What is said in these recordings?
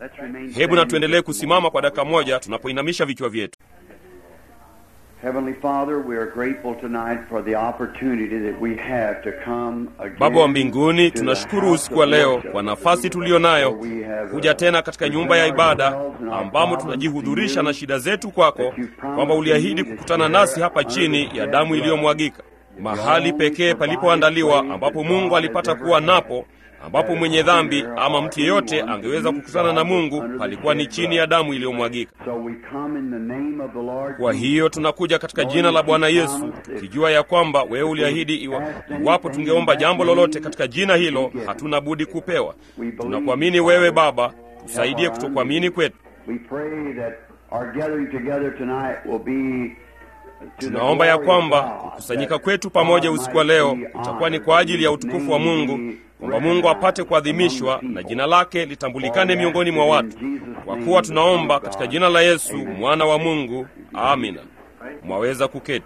Hebu na tuendelee kusimama kwa dakika moja tunapoinamisha vichwa vyetu. Heavenly Father, we are grateful tonight for the opportunity that we have to come again Baba wa mbinguni, to the tunashukuru house usiku wa of leo worship, kwa nafasi tuliyo nayo where we have, uh, kuja tena katika nyumba ya ibada presented ourselves and our ambamo problems tunajihudhurisha to you, na shida zetu kwako, that you promised kwamba uliahidi to me kukutana that nasi here hapa under chini the ya shed damu blood, iliyomwagika, mahali pekee palipoandaliwa ambapo Mungu alipata kuwa napo ambapo mwenye dhambi ama mtu yeyote angeweza kukutana na Mungu palikuwa ni chini ya damu iliyomwagika. So we come in the name of the Lord Kwa hiyo tunakuja katika jina la Bwana Yesu tukijua ya kwamba wewe uliahidi iwa, iwapo tungeomba jambo lolote katika jina hilo hatuna budi kupewa. Tunakuamini wewe Baba, tusaidie kutokuamini kwetu. We pray that our gathering together tonight will be to the Tunaomba ya glory of kwamba God, kukusanyika that kwetu pamoja God usiku wa might leo be utakuwa ni honored, kwa ajili ya His utukufu wa name Mungu, be kwamba Mungu apate kuadhimishwa among the na people. jina lake litambulikane miongoni mwa watu. Kwa kuwa tunaomba katika jina la Yesu mwana wa Mungu, amina. Mwaweza kuketi.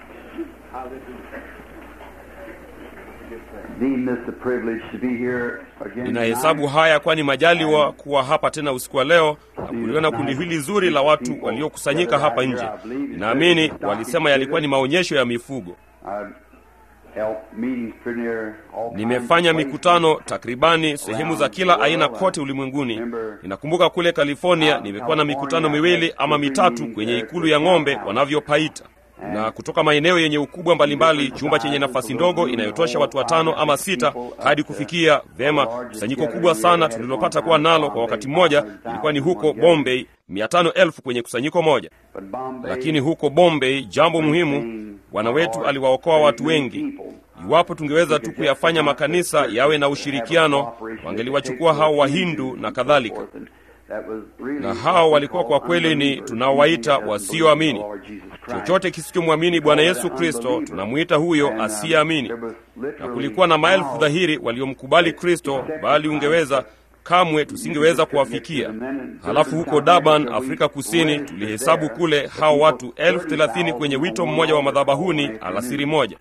Deem this a privilege to be here again Ninahesabu tonight. haya kwani majaliwa kuwa hapa tena usiku wa leo na kuliona kundi hili zuri la watu waliokusanyika hapa nje. Ninaamini walisema yalikuwa ni maonyesho ya mifugo. I've held meetings pretty near all kinds Nimefanya of places. mikutano takribani sehemu za kila aina kote ulimwenguni. Ninakumbuka kule California nimekuwa na mikutano miwili ama mitatu kwenye ikulu ya ng'ombe wanavyopaita, na kutoka maeneo yenye ukubwa mbalimbali, chumba chenye nafasi ndogo inayotosha watu watano ama sita hadi kufikia vema. Kusanyiko kubwa sana tulilopata kuwa nalo kwa wakati mmoja ilikuwa ni huko Bombay, mia tano elfu kwenye kusanyiko moja. But Bombay, Lakini huko Bombay, jambo muhimu, Bwana wetu aliwaokoa watu wengi. Iwapo tungeweza tu kuyafanya makanisa yawe na ushirikiano, wangeliwachukua hao Wahindu na kadhalika, na hao walikuwa kwa kweli ni tunaowaita wasioamini. Chochote kisichomwamini Bwana Yesu Kristo tunamwita huyo asiyeamini, na kulikuwa na maelfu dhahiri waliomkubali Kristo, bali ungeweza kamwe tusingeweza kuwafikia. Halafu huko Durban, Afrika Kusini, tulihesabu kule hao watu elfu thelathini kwenye wito mmoja wa madhabahuni alasiri moja,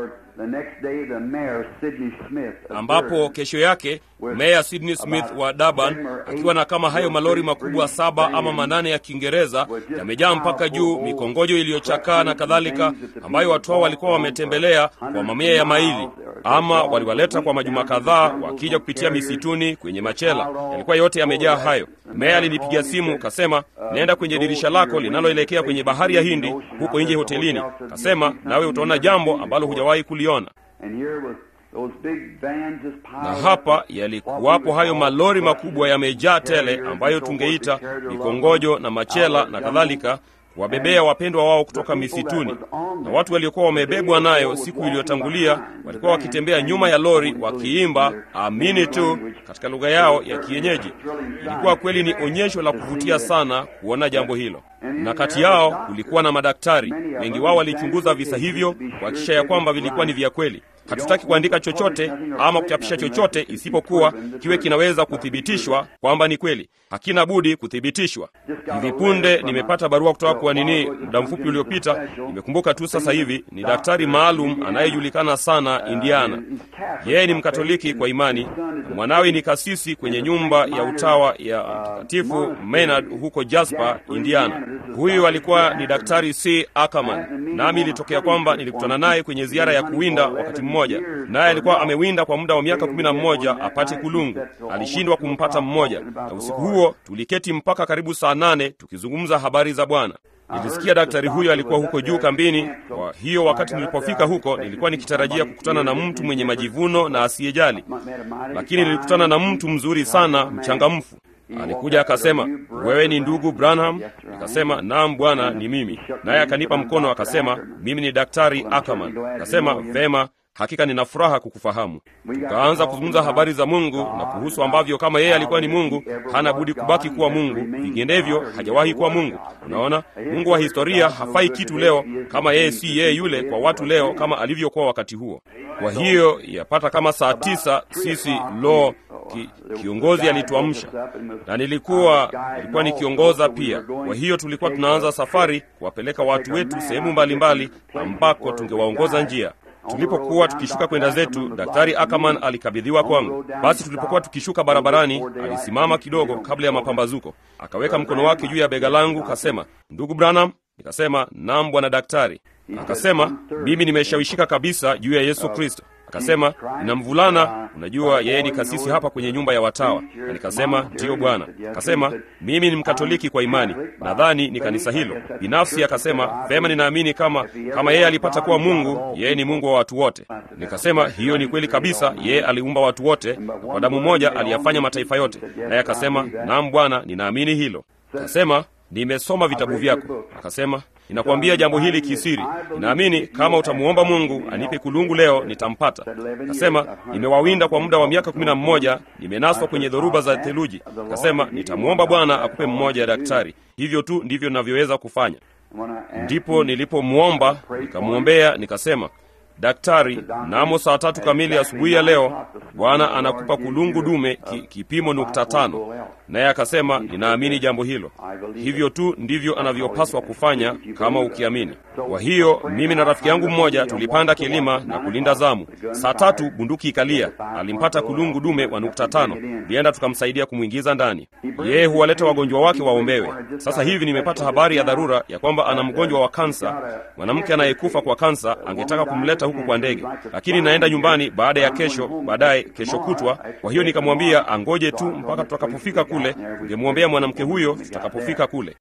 ambapo kesho yake meya Sydney Smith wa Durban akiwa na kama hayo malori makubwa saba ama manane ya Kiingereza yamejaa mpaka juu, mikongojo iliyochakaa na kadhalika, ambayo watu hao walikuwa wametembelea kwa mamia ya maili, ama waliwaleta kwa majuma kadhaa, wakija kupitia misituni kwenye machela. Yalikuwa yote yamejaa hayo. Meya alinipigia simu kasema, nenda kwenye dirisha lako linaloelekea kwenye bahari ya Hindi huko nje hotelini, kasema nawe utaona jambo ambalo hujawahi kuliona na hapa yalikuwapo hayo malori makubwa yamejaa tele, ambayo tungeita mikongojo na machela na kadhalika, kuwabebea wapendwa wao kutoka misituni. Na watu waliokuwa wamebebwa nayo siku iliyotangulia walikuwa wakitembea nyuma ya lori wakiimba amini tu katika lugha yao ya kienyeji. Ilikuwa kweli ni onyesho la kuvutia sana kuona jambo hilo, na kati yao kulikuwa na madaktari. Wengi wao walichunguza visa hivyo kuhakikisha ya kwamba vilikuwa ni vya kweli. Hatutaki kuandika chochote ama kuchapisha chochote isipokuwa kiwe kinaweza kuthibitishwa kwamba ni kweli. Hakina budi kuthibitishwa. Hivi punde nimepata barua kutoka kwa nini, muda mfupi uliopita, nimekumbuka tu sasa hivi, ni daktari maalum anayejulikana sana Indiana. Yeye ni Mkatoliki kwa imani, na mwanawe ni kasisi kwenye nyumba ya utawa ya Mtakatifu Maynard huko Jasper, Indiana. Huyu alikuwa ni daktari C. Ackerman, nami ilitokea kwamba nilikutana naye kwenye ziara ya kuwinda wakati mmoja, naye alikuwa amewinda kwa muda wa miaka kumi na mmoja apate kulungu. Alishindwa kumpata mmoja, na usiku huo tuliketi mpaka karibu saa nane tukizungumza habari za Bwana. Nilisikia daktari huyo alikuwa huko juu kambini. Kwa hiyo wakati nilipofika huko, nilikuwa nikitarajia kukutana na mtu mwenye majivuno na asiyejali, lakini nilikutana na mtu mzuri sana, mchangamfu. Alikuja akasema, wewe ni ndugu Branham? Nikasema, naam bwana, ni mimi. Naye akanipa mkono akasema, mimi ni daktari Ackerman. Akasema, vema, hakika nina furaha kukufahamu. Tukaanza kuzungumza habari za Mungu na kuhusu ambavyo kama yeye alikuwa ni Mungu, hana budi kubaki kuwa Mungu, vinginevyo hajawahi kuwa Mungu. Unaona, Mungu wa historia hafai kitu leo kama yeye si yeye yule kwa watu leo kama alivyokuwa wakati huo. Kwa hiyo yapata kama saa tisa sisi lo ki, kiongozi alituamsha na nilikuwa nilikuwa nikiongoza pia. Kwa hiyo tulikuwa tunaanza safari kuwapeleka watu wetu sehemu mbalimbali ambako tungewaongoza njia. tulipokuwa tukishuka kwenda zetu, daktari Ackerman alikabidhiwa kwangu. Basi tulipokuwa tukishuka barabarani, alisimama kidogo kabla ya mapambazuko, akaweka mkono wake juu ya bega langu, kasema, ndugu Branham. Nikasema, naam bwana daktari. Akasema, mimi nimeshawishika kabisa juu ya Yesu Kristo. Akasema, nina mvulana, unajua yeye ni kasisi hapa kwenye nyumba ya watawa. Na nikasema ndiyo bwana. Akasema, mimi ni Mkatoliki kwa imani, nadhani ni kanisa hilo binafsi. Akasema, vema, ninaamini kama kama yeye alipata kuwa Mungu, yeye ni Mungu wa watu wote. Nikasema, hiyo ni kweli kabisa, yeye aliumba watu wote, na kwa damu moja aliyafanya mataifa yote. Naye akasema, naam bwana, ninaamini hilo. Akasema, nimesoma vitabu vyako. Akasema, ninakwambia jambo hili kisiri. Ninaamini kama utamuomba Mungu anipe kulungu leo nitampata. Akasema, nimewawinda kwa muda wa miaka kumi na mmoja, nimenaswa kwenye dhoruba za theluji. Akasema, nitamwomba Bwana akupe mmoja ya daktari. Hivyo tu ndivyo ninavyoweza kufanya. Ndipo nilipomwomba nikamwombea, nikasema Daktari, namo saa tatu kamili asubuhi ya leo Bwana anakupa kulungu dume ki, kipimo nukta tano. Naye akasema ninaamini jambo hilo. Hivyo tu ndivyo anavyopaswa kufanya kama ukiamini. Kwa hiyo mimi na rafiki yangu mmoja tulipanda kilima na kulinda zamu. Saa tatu bunduki ikalia, alimpata kulungu dume wa nukta tano. Lienda tukamsaidia kumwingiza ndani. Yeye huwaleta wagonjwa wake waombewe. Sasa hivi nimepata habari ya dharura ya kwamba ana mgonjwa wa kansa, mwanamke anayekufa kwa kansa. Angetaka kumleta huku kwa ndege, lakini naenda nyumbani baada ya kesho, baadaye kesho kutwa. Kwa hiyo nikamwambia angoje tu mpaka tutakapofika kule, tungemwombea mwanamke huyo tutakapofika kule.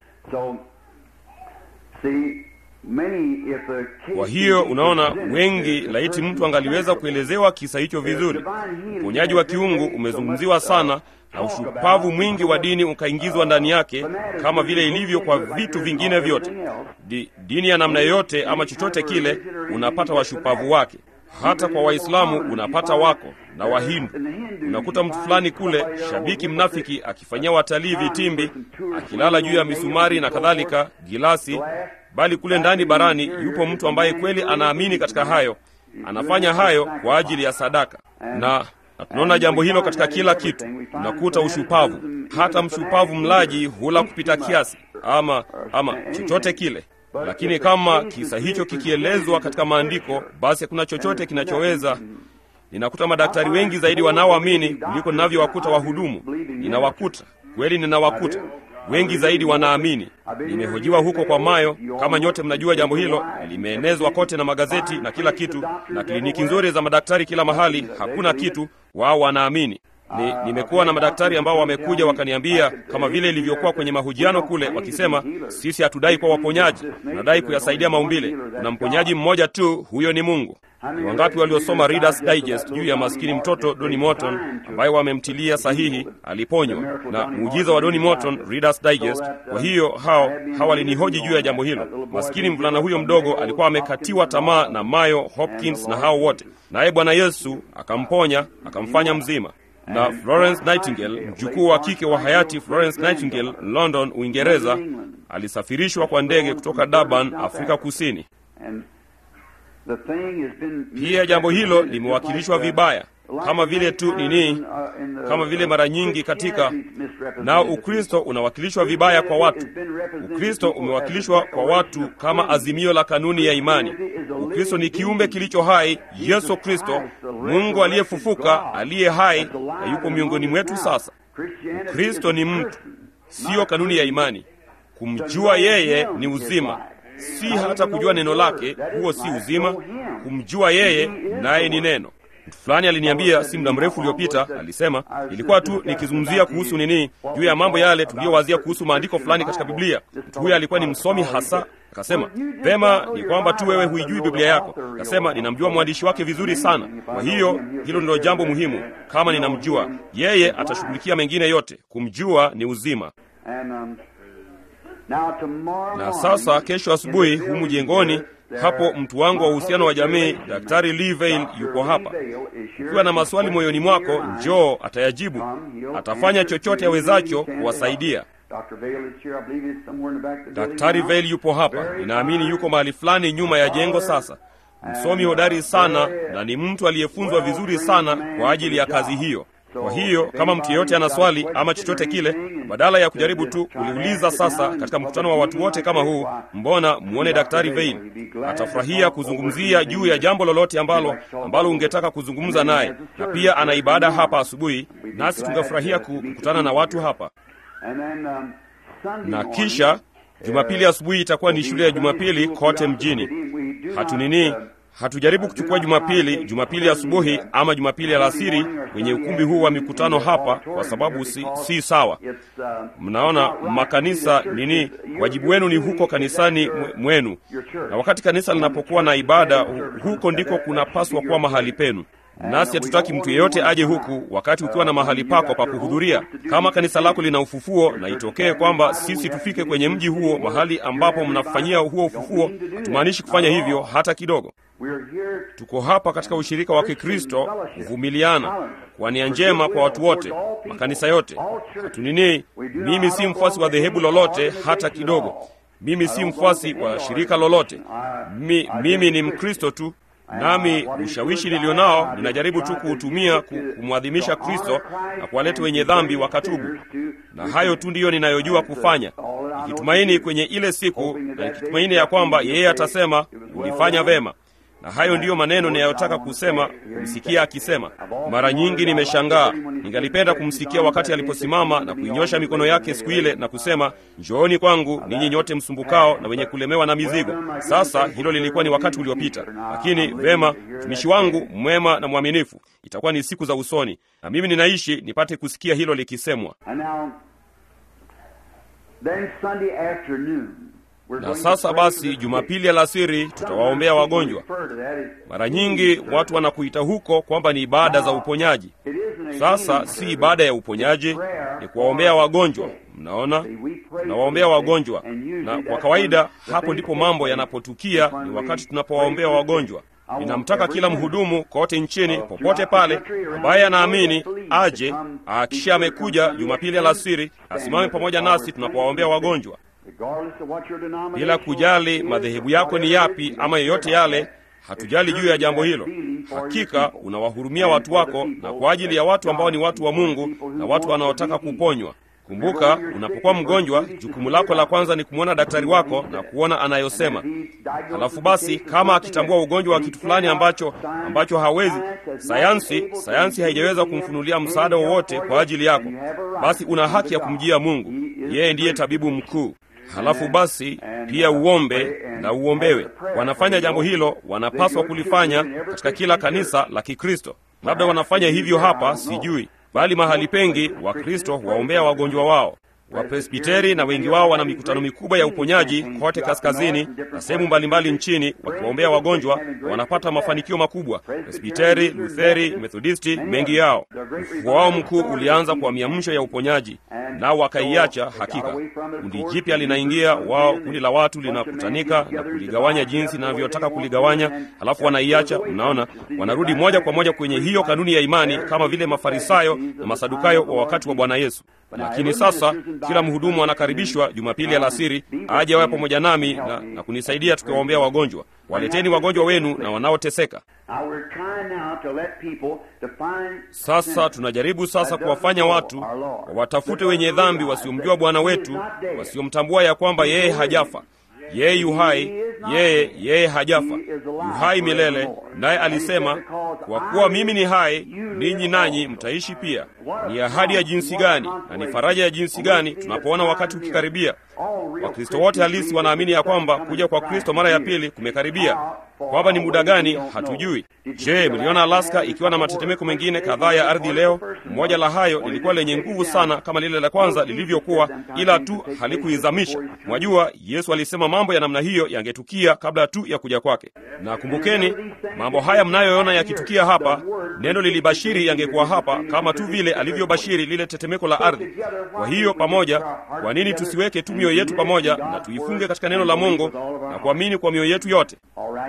Kwa hiyo unaona, wengi laiti mtu angaliweza kuelezewa kisa hicho vizuri. Uponyaji wa kiungu umezungumziwa sana na ushupavu mwingi wa dini ukaingizwa ndani yake, kama vile ilivyo kwa vitu vingine vyote. Di, dini ya namna yoyote ama chochote kile unapata washupavu wake. Hata kwa Waislamu unapata wako na Wahindu. Unakuta mtu fulani kule, shabiki mnafiki, akifanyia watalii vitimbi, akilala juu ya misumari na kadhalika, gilasi bali kule ndani barani yupo mtu ambaye kweli anaamini katika hayo, anafanya hayo kwa ajili ya sadaka na na tunaona jambo hilo katika kila kitu. Tunakuta ushupavu, hata mshupavu mlaji hula kupita kiasi, ama ama chochote kile. Lakini kama kisa hicho kikielezwa katika maandiko, basi hakuna chochote kinachoweza. Ninakuta madaktari wengi zaidi wanaoamini kuliko ninavyowakuta wahudumu. Ninawakuta kweli, ninawakuta wengi zaidi wanaamini. Nimehojiwa huko kwa Mayo, kama nyote mnajua jambo hilo, limeenezwa kote na magazeti na kila kitu, na kliniki nzuri za madaktari kila mahali, hakuna kitu, wao wanaamini. Ni, nimekuwa na madaktari ambao wamekuja wakaniambia kama vile ilivyokuwa kwenye mahojiano kule, wakisema sisi hatudai kwa waponyaji, tunadai kuyasaidia maumbile. Kuna mponyaji mmoja tu, huyo ni Mungu. Ni wangapi waliosoma Reader's Digest juu ya maskini mtoto Donny Morton ambaye wamemtilia sahihi aliponywa na muujiza wa Donny Morton, Reader's Digest. Kwa hiyo hao hawa walinihoji juu ya jambo hilo. Maskini mvulana huyo mdogo alikuwa amekatiwa tamaa na Mayo, Hopkins na hao wote, naye Bwana Yesu akamponya akamfanya mzima na Florence Nightingale, mjukuu wa kike wa hayati Florence Nightingale, London, Uingereza, alisafirishwa kwa ndege kutoka Durban, Afrika Kusini. Pia jambo hilo limewakilishwa vibaya, kama vile tu nini, kama vile mara nyingi katika nao, Ukristo unawakilishwa vibaya kwa watu. Ukristo umewakilishwa kwa watu kama azimio la kanuni ya imani. Ukristo ni kiumbe kilicho hai, Yesu Kristo, Mungu aliyefufuka, aliye hai na yuko miongoni mwetu sasa. Ukristo ni mtu, siyo kanuni ya imani. Kumjua yeye ni uzima, si hata kujua neno lake, huo si uzima. Kumjua yeye, naye ni neno. Mtu fulani aliniambia si muda mrefu uliopita, alisema ilikuwa tu nikizungumzia kuhusu nini, juu ya mambo yale tuliyowazia kuhusu maandiko fulani katika Biblia. Mtu huyo alikuwa ni msomi hasa. Akasema vema, ni kwamba tu wewe huijui Biblia yako. Akasema ninamjua mwandishi wake vizuri sana, kwa hiyo hilo ndilo jambo muhimu. Kama ninamjua yeye, atashughulikia mengine yote. Kumjua ni uzima. Na sasa kesho asubuhi humu jengoni hapo mtu wangu wa uhusiano wa jamii Daktari Lee Vail yuko hapa. Ukiwa na maswali moyoni mwako, njoo, atayajibu. Atafanya chochote awezacho kuwasaidia. Daktari Vail yupo hapa, ninaamini yuko mahali fulani nyuma ya jengo. Sasa msomi hodari sana na ni mtu aliyefunzwa vizuri sana kwa ajili ya kazi hiyo. Kwa hiyo kama mtu yeyote ana swali ama chochote kile, badala ya kujaribu tu kuliuliza sasa katika mkutano wa watu wote kama huu, mbona muone Daktari Vein atafurahia kuzungumzia juu ya jambo lolote ambalo ambalo ungetaka kuzungumza naye, na pia ana ibada hapa asubuhi, nasi tungefurahia kukutana na watu hapa na kisha Jumapili asubuhi itakuwa ni shule ya Jumapili kote mjini. Hatunini, hatujaribu kuchukua Jumapili Jumapili asubuhi ama Jumapili alasiri kwenye ukumbi huu wa mikutano hapa, kwa sababu si, si sawa. Mnaona makanisa nini, wajibu wenu ni huko kanisani mwenu, na wakati kanisa linapokuwa na ibada, huko ndiko kunapaswa kuwa mahali penu nasi hatutaki mtu yeyote aje huku wakati ukiwa na mahali pako pa kuhudhuria. Kama kanisa lako lina ufufuo, na itokee kwamba sisi tufike kwenye mji huo, mahali ambapo mnafanyia huo ufufuo, hatumaanishi kufanya hivyo hata kidogo. Tuko hapa katika ushirika wa Kikristo, kuvumiliana kwa nia njema kwa watu wote, makanisa yote. Hatunini, mimi si mfuasi wa dhehebu lolote hata kidogo. Mimi si mfuasi wa shirika lolote. Mi, mimi ni Mkristo tu nami ushawishi nilio nao ninajaribu tu kuutumia kumwadhimisha Kristo na kuwaleta wenye dhambi wakatubu, na hayo tu ndiyo ninayojua kufanya, nikitumaini kwenye ile siku na nikitumaini ya kwamba yeye atasema ulifanya vema. Na hayo ndiyo maneno ninayotaka kusema, kumsikia akisema. Mara nyingi nimeshangaa, ningalipenda kumsikia wakati aliposimama na kuinyosha mikono yake siku ile na kusema, njooni kwangu ninyi nyote msumbukao na wenye kulemewa na mizigo. Sasa hilo lilikuwa ni wakati uliopita, lakini vema, mtumishi wangu mwema na mwaminifu, itakuwa ni siku za usoni, na mimi ninaishi nipate kusikia hilo likisemwa. Na sasa basi, Jumapili alasiri tutawaombea wagonjwa. Mara nyingi watu wanakuita huko kwamba ni ibada za uponyaji. Sasa si ibada ya uponyaji, ni kuwaombea wagonjwa. Mnaona, tunawaombea wagonjwa, na kwa kawaida hapo ndipo mambo yanapotukia, ni wakati tunapowaombea wagonjwa. Ninamtaka kila mhudumu kote nchini, popote pale, ambaye anaamini aje, akisha amekuja Jumapili alasiri, asimame pamoja nasi tunapowaombea wagonjwa bila kujali madhehebu yako ni yapi ama yoyote yale. Hatujali juu ya jambo hilo. Hakika unawahurumia watu wako, na kwa ajili ya watu ambao ni watu wa Mungu na watu wanaotaka kuponywa. Kumbuka, unapokuwa mgonjwa, jukumu lako la kwanza ni kumwona daktari wako na kuona anayosema. Halafu basi, kama akitambua ugonjwa wa kitu fulani ambacho ambacho hawezi sayansi, sayansi haijaweza kumfunulia msaada wowote kwa ajili yako, basi una haki ya kumjia Mungu. Yeye ndiye tabibu mkuu. Halafu basi pia uombe na uombewe. Wanafanya jambo hilo, wanapaswa kulifanya katika kila kanisa la Kikristo. Labda wanafanya hivyo hapa, sijui, bali mahali pengi Wakristo waombea wagonjwa wao. Wapresbiteri na wengi wao wana mikutano mikubwa ya uponyaji kote kaskazini na sehemu mbalimbali nchini, wakiwaombea wagonjwa na wanapata mafanikio makubwa. Presbiteri, Lutheri, Methodisti, mengi yao. Ufufuo wao mkuu ulianza kwa miamsho ya uponyaji, nao wakaiacha. Hakika kundi jipya linaingia, wao kundi la watu linakutanika na kuligawanya jinsi linavyotaka kuligawanya, halafu wanaiacha. Mnaona, wanarudi moja kwa moja kwenye hiyo kanuni ya imani, kama vile Mafarisayo na Masadukayo wa wakati wa Bwana Yesu. Lakini sasa kila mhudumu anakaribishwa Jumapili alasiri aje awe pamoja nami na, na kunisaidia tukiwaombea wagonjwa. Waleteni wagonjwa wenu na wanaoteseka. Sasa tunajaribu sasa kuwafanya watu watafute wenye dhambi wasiomjua Bwana wetu, wasiomtambua ya kwamba yeye hajafa. Yeye yuhai, yeye yeye hajafa, yuhai milele. Naye alisema, kwa kuwa mimi ni hai, ninyi nanyi mtaishi pia. Ni ahadi ya jinsi gani na ni faraja ya jinsi gani tunapoona wakati ukikaribia. Wakristo wote halisi wanaamini ya kwamba kuja kwa Kristo mara ya pili kumekaribia. Kwamba ni muda gani hatujui. Je, mliona Alaska ikiwa na matetemeko mengine kadhaa ya ardhi leo? Mmoja la hayo lilikuwa lenye nguvu sana kama lile la kwanza lilivyokuwa, ila tu halikuizamisha. Mwajua, Yesu alisema mambo ya namna hiyo yangetukia kabla tu ya kuja kwake. Na kumbukeni, mambo haya mnayoona yakitukia hapa, neno lilibashiri yangekuwa hapa kama tu vile alivyobashiri lile tetemeko la ardhi. Kwa hiyo pamoja, kwa nini tusiweke tu mioyo yetu pamoja na tuifunge katika neno la Mungu na kuamini kwa mioyo yetu yote?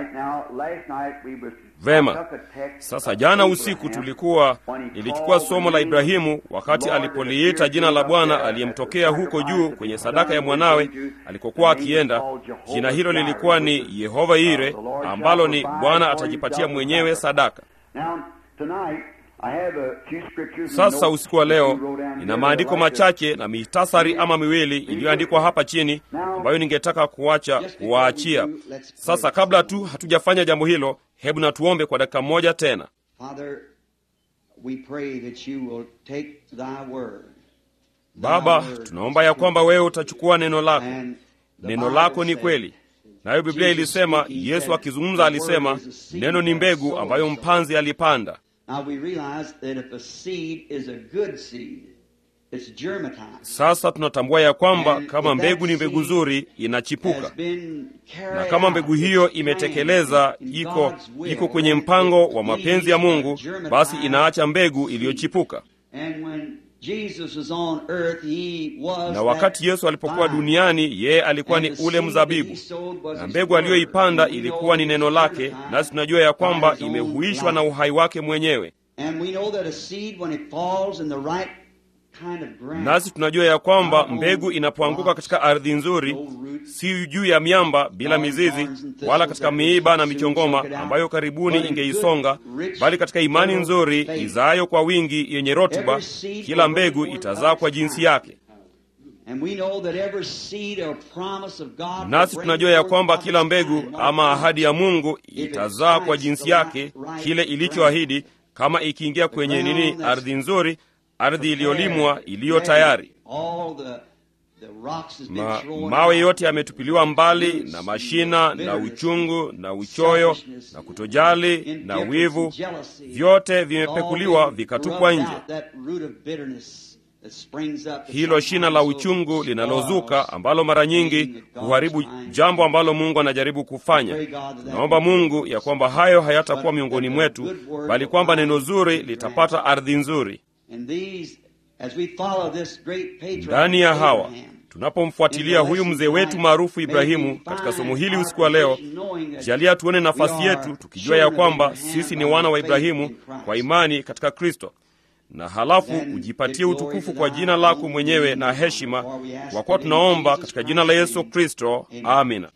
Vema. Sasa jana usiku tulikuwa nilichukua somo la Ibrahimu wakati alipoliita jina la Bwana aliyemtokea huko juu kwenye sadaka ya mwanawe alikokuwa akienda. Jina hilo lilikuwa ni Yehova Ire, ambalo ni Bwana atajipatia mwenyewe sadaka. Sasa usiku wa leo nina maandiko machache na mitasari ama miwili iliyoandikwa hapa chini ambayo ningetaka kuacha kuwaachia. Sasa kabla tu hatujafanya jambo hilo, hebu na tuombe kwa dakika moja tena. Baba, tunaomba ya kwamba wewe utachukua neno lako. Neno lako ni kweli, nayo Biblia ilisema, Yesu akizungumza alisema, neno ni mbegu ambayo mpanzi alipanda. Sasa tunatambua ya kwamba kama mbegu ni mbegu nzuri, inachipuka, na kama mbegu hiyo imetekeleza, iko iko kwenye mpango wa mapenzi ya Mungu, basi inaacha mbegu iliyochipuka. Na wakati Yesu alipokuwa duniani, yeye alikuwa ni ule mzabibu, na mbegu aliyoipanda ilikuwa ni neno lake, nasi tunajua ya kwamba imehuishwa na uhai wake mwenyewe nasi tunajua ya kwamba mbegu inapoanguka katika ardhi nzuri, si juu ya miamba bila mizizi, wala katika miiba na michongoma ambayo karibuni ingeisonga, bali katika imani nzuri izaayo kwa wingi, yenye rutuba, kila mbegu itazaa kwa jinsi yake. Nasi tunajua ya kwamba kila mbegu ama ahadi ya Mungu itazaa kwa jinsi yake kile ilichoahidi, kama ikiingia kwenye nini, ardhi nzuri ardhi iliyolimwa iliyo tayari. Ma, mawe yote yametupiliwa mbali na mashina na uchungu na uchoyo na kutojali na wivu, vyote vimepekuliwa vikatupwa nje. Hilo shina la uchungu linalozuka ambalo mara nyingi huharibu jambo ambalo Mungu anajaribu kufanya. Tunaomba Mungu ya kwamba hayo hayatakuwa miongoni mwetu, bali kwamba neno zuri litapata ardhi nzuri ndani ya hawa tunapomfuatilia huyu mzee wetu maarufu Ibrahimu katika somo hili usiku wa leo, jalia tuone nafasi yetu tukijua ya kwamba sisi ni wana wa Ibrahimu kwa imani katika Kristo, na halafu ujipatie utukufu kwa jina lako mwenyewe na heshima, kwa kuwa tunaomba katika jina la Yesu Kristo, amina.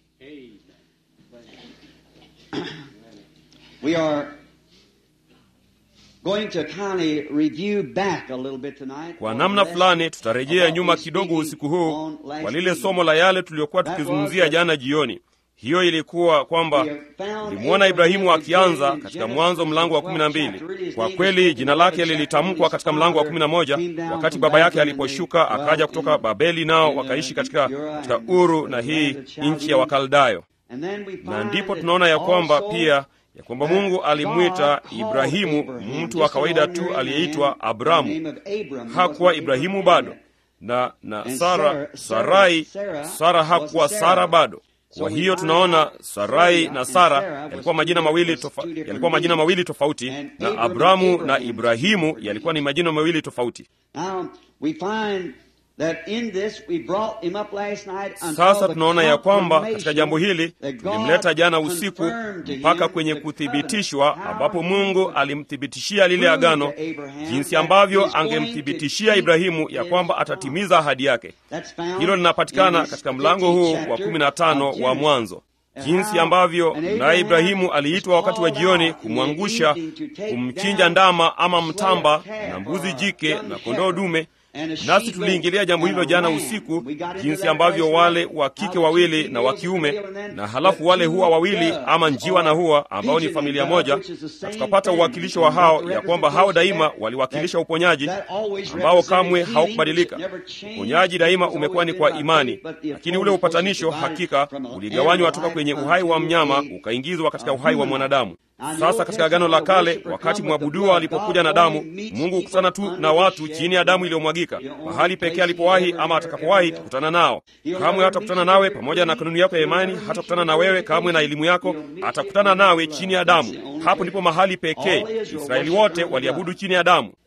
Kwa namna fulani tutarejea nyuma kidogo usiku huu kwa lile somo la yale tuliyokuwa tukizungumzia jana jioni. Hiyo ilikuwa kwamba tulimwona Ibrahimu akianza katika Mwanzo mlango wa kumi na mbili. Kwa kweli jina lake lilitamkwa katika mlango wa kumi na moja wakati baba yake aliposhuka akaja kutoka Babeli, nao wakaishi katika, katika Uru na hii nchi ya Wakaldayo, na ndipo tunaona ya kwamba pia ya kwamba Mungu alimwita Ibrahimu mtu wa kawaida tu aliyeitwa Abramu. Hakuwa Ibrahimu bado, na na Sara Sarai, Sara hakuwa Sara bado. Kwa hiyo tunaona Sarai na Sara yalikuwa majina mawili tofa, yalikuwa majina mawili tofauti, na Abramu na Ibrahimu yalikuwa ni majina mawili tofauti. Sasa tunaona ya kwamba katika jambo hili tulimleta jana usiku mpaka kwenye kuthibitishwa, ambapo Mungu alimthibitishia lile agano, jinsi ambavyo angemthibitishia Ibrahimu ya kwamba atatimiza ahadi yake. Hilo linapatikana katika mlango huu wa kumi na tano wa Mwanzo, jinsi ambavyo naye Ibrahimu aliitwa wakati wa jioni kumwangusha, kumchinja ndama ama mtamba na mbuzi jike na kondoo dume nasi tuliingilia jambo hilo jana usiku, jinsi ambavyo wale wa kike wawili na wa kiume, na halafu wale huwa wawili ama njiwa na huwa ambao ni familia moja, na tukapata uwakilisho wa hao, ya kwamba hao daima waliwakilisha uponyaji ambao kamwe haukubadilika. Uponyaji daima umekuwa ni kwa imani, lakini ule upatanisho hakika uligawanywa toka kwenye uhai wa mnyama ukaingizwa katika uhai wa mwanadamu. Sasa katika Agano la Kale, wakati mwabuduwa alipokuja na damu, Mungu hukutana tu na watu chini ya damu iliyomwagika. Mahali pekee alipowahi ama atakapowahi kukutana nao, kamwe hatakutana nawe pamoja na kanuni yako ya imani, hatakutana na wewe kamwe na elimu yako, atakutana nawe chini ya damu. Hapo ndipo mahali pekee. Israeli wote waliabudu chini ya damu.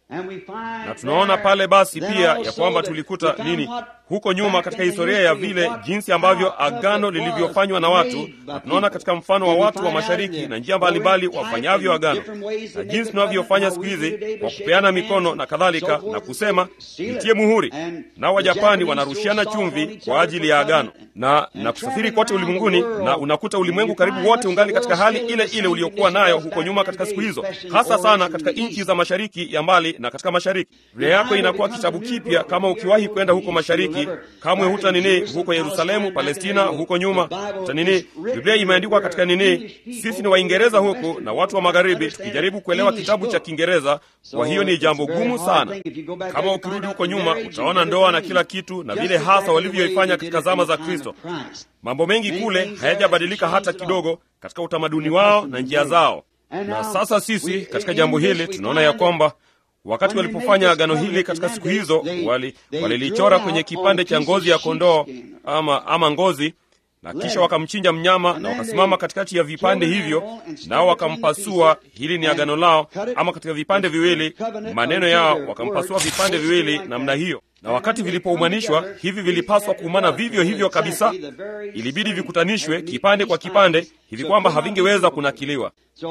na tunaona pale basi pia ya kwamba tulikuta nini huko nyuma katika historia ya vile jinsi ambavyo agano lilivyofanywa na watu, na tunaona katika mfano wa watu wa mashariki na njia mbalimbali wafanyavyo agano, na jinsi tunavyofanya siku hizi kwa kupeana mikono na kadhalika, na kusema nitie muhuri. Nao Wajapani wanarushiana chumvi kwa ajili ya agano na na kusafiri kote ulimwenguni, na unakuta ulimwengu karibu wote ungali katika hali ile ile uliokuwa nayo huko nyuma katika siku hizo, hasa sana katika nchi za mashariki ya mbali na katika mashariki. Biblia yako inakuwa kitabu kipya kama ukiwahi kwenda huko mashariki, kamwe huta nini huko Yerusalemu, Palestina, huko nyuma huta nini. Biblia imeandikwa katika nini. Sisi ni Waingereza huku na watu wa magharibi tukijaribu kuelewa kitabu cha Kiingereza, kwa hiyo ni jambo gumu sana. Kama ukirudi huko nyuma, utaona ndoa na kila kitu na vile hasa walivyoifanya katika zama za Kristo. Mambo mengi kule hayajabadilika hata kidogo katika utamaduni wao na njia zao. Na sasa sisi katika jambo hili tunaona ya kwamba wakati walipofanya agano hili katika siku hizo, walilichora wali kwenye kipande cha ngozi ya kondoo ama, ama ngozi, na kisha wakamchinja mnyama na wakasimama katikati ya vipande hivyo, nao wakampasua. Hili ni agano lao, ama katika vipande viwili, maneno yao, wakampasua vipande viwili namna hiyo na wakati vilipoumanishwa hivi vilipaswa kuumana vivyo hivyo kabisa. Ilibidi vikutanishwe kipande kwa kipande hivi kwamba havingeweza kunakiliwa.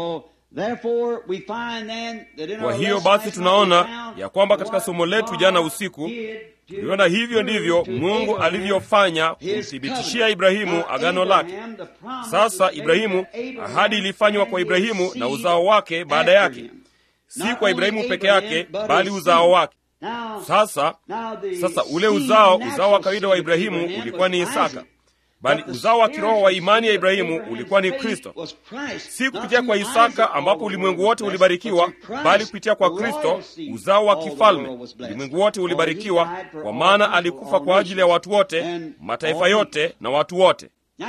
Kwa hiyo basi, tunaona ya kwamba katika somo letu jana usiku tuliona hivyo ndivyo Mungu alivyofanya kumthibitishia Ibrahimu agano lake. Sasa Ibrahimu, ahadi ilifanywa kwa Ibrahimu na uzao wake baada yake, si kwa Ibrahimu peke yake, bali uzao wake. Sasa sasa ule uzao uzao wa kawaida wa Ibrahimu ulikuwa ni Isaka, bali uzao wa kiroho wa imani ya Ibrahimu ulikuwa ni Kristo. Si kupitia kwa Isaka ambapo ulimwengu wote ulibarikiwa, bali kupitia kwa Kristo uzao wa kifalme ulimwengu wote ulibarikiwa, kwa maana alikufa kwa ajili ya watu wote, mataifa yote na watu wote.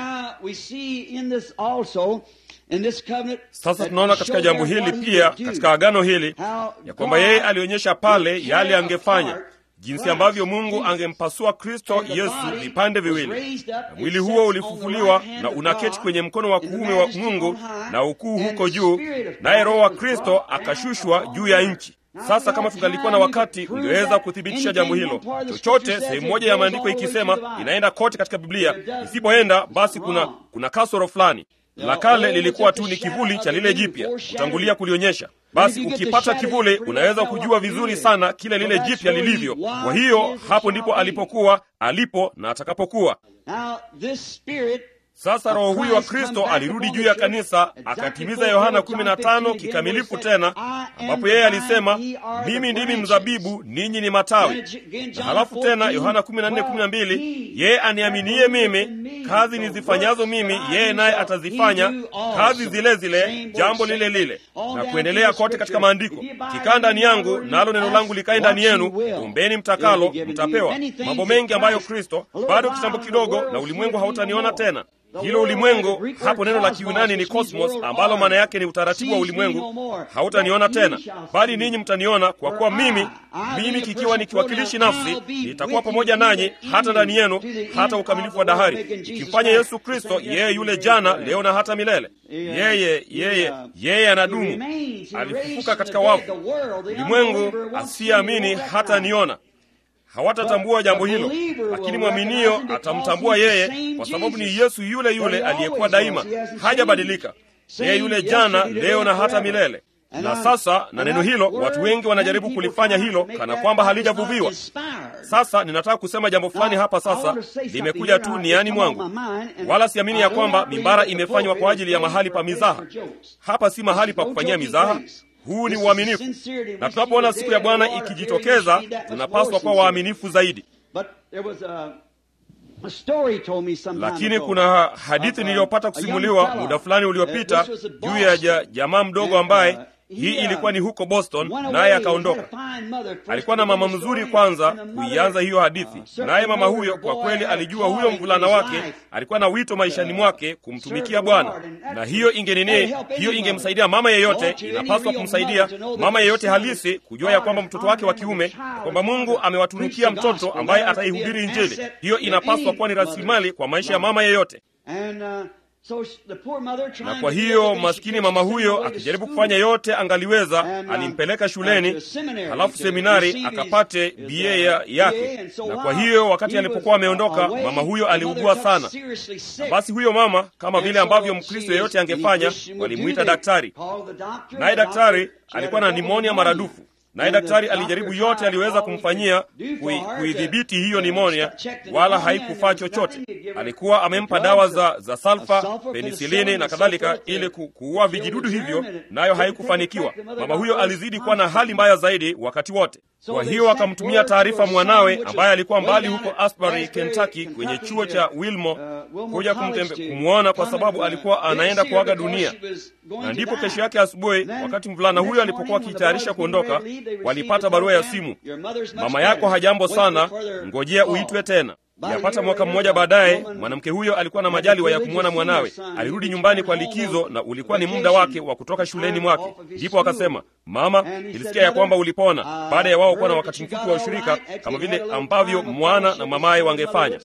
Sasa tunaona katika jambo hili pia, katika agano hili ya kwamba yeye alionyesha pale yale angefanya, jinsi ambavyo Mungu angempasua Kristo Yesu vipande viwili, na mwili huo ulifufuliwa na unaketi kwenye mkono wa kuume wa Mungu na ukuu huko juu, naye Roho wa Kristo akashushwa juu ya nchi. Sasa kama tungalikuwa na wakati ungeweza kuthibitisha jambo hilo. Chochote sehemu moja ya maandiko ikisema inaenda kote katika Biblia, isipoenda basi kuna kuna kasoro fulani. La kale lilikuwa tu ni kivuli cha lile jipya kutangulia kulionyesha. Basi ukipata kivuli, unaweza kujua vizuri sana kile lile jipya lilivyo. Kwa hiyo hapo ndipo alipokuwa, alipo na atakapokuwa. Sasa Roho huyo wa Kristo alirudi juu ya kanisa akatimiza Yohana 15 kikamilifu tena, ambapo yeye alisema mimi ndimi mzabibu, ninyi ni matawi. Na halafu tena Yohana 14:12 yeye aniaminie mimi, kazi nizifanyazo mimi yeye naye atazifanya, kazi zile zile, jambo lile lile, na kuendelea kote katika Maandiko. Kikaa ndani yangu, nalo neno langu likae ndani yenu, ombeni mtakalo, mtapewa. Mambo mengi ambayo Kristo, bado kitambo kidogo na ulimwengu hautaniona tena hilo ulimwengu hapo, neno la Kiyunani ni kosmos, ambalo maana yake ni utaratibu wa ulimwengu. Hautaniona tena, bali ninyi mtaniona, kwa kuwa mimi mimi kikiwa ni kiwakilishi nafsi, nitakuwa pamoja nanyi hata ndani yenu, hata ukamilifu wa dahari, ikimfanya Yesu Kristo yeye yule jana, leo na hata milele. Yeye yeye yeye anadumu, alifufuka katika wafu. Ulimwengu asiyeamini hata niona hawatatambua jambo hilo, lakini mwaminio atamtambua yeye, kwa sababu ni Yesu yule yule aliyekuwa daima, hajabadilika. Yeye yule jana, leo na hata milele. Na sasa na neno hilo, watu wengi wanajaribu kulifanya hilo kana kwamba halijavuviwa. Sasa ninataka kusema jambo fulani hapa sasa, limekuja tu niani mwangu, wala siamini ya kwamba mimbara imefanywa kwa ajili ya mahali pa mizaha. Hapa si mahali pa kufanyia mizaha. Huu ni uaminifu, na tunapoona siku ya Bwana ikijitokeza, tunapaswa kuwa waaminifu zaidi. Lakini kuna hadithi niliyopata kusimuliwa muda fulani uliopita juu ya jamaa mdogo ambaye hii ilikuwa ni huko Boston, naye akaondoka. Alikuwa na mama mzuri kwanza kuianza hiyo hadithi, naye mama huyo kwa kweli alijua huyo mvulana wake alikuwa na wito maishani mwake kumtumikia Bwana, na hiyo ingenene, hiyo ingemsaidia mama yeyote. Inapaswa kumsaidia mama yeyote halisi kujua ya kwamba mtoto wake wa kiume, kwamba Mungu amewatunukia mtoto ambaye ataihubiri Injili. Hiyo inapaswa kuwa ni rasilimali kwa maisha ya mama yeyote. na kwa hiyo maskini mama huyo akijaribu kufanya yote angaliweza, alimpeleka shuleni, halafu seminari akapate BA yake. Na kwa hiyo wakati alipokuwa ameondoka, mama huyo aliugua sana. Na basi huyo mama, kama vile ambavyo Mkristo yeyote angefanya, walimwita daktari, naye daktari alikuwa na nimonia maradufu naye daktari alijaribu yote aliweza kumfanyia kuidhibiti hiyo nimonia, wala haikufaa chochote. Alikuwa amempa dawa za, za salfa, penisilini na kadhalika ili ku, kuua vijidudu hivyo, nayo haikufanikiwa. Mama huyo alizidi kuwa na hali mbaya zaidi wakati wote. Kwa hiyo akamtumia taarifa mwanawe ambaye alikuwa mbali huko Asbury, Kentucky, kwenye chuo cha Wilmo kuja kumwona kwa sababu alikuwa anaenda kuaga dunia. Na ndipo kesho yake asubuhi, wakati mvulana huyo alipokuwa akitayarisha kuondoka, walipata barua ya simu, mama yako hajambo sana, ngojea uitwe tena. Yapata mwaka mmoja baadaye, mwanamke huyo alikuwa na majaliwa ya kumwona mwanawe. Alirudi nyumbani kwa likizo, na ulikuwa ni muda wake wa kutoka shuleni mwake. Ndipo akasema, mama, nilisikia ya kwamba ulipona, baada ya wao kuwa na wakati mfupi wa ushirika, kama vile ambavyo mwana na mamaye wangefanya.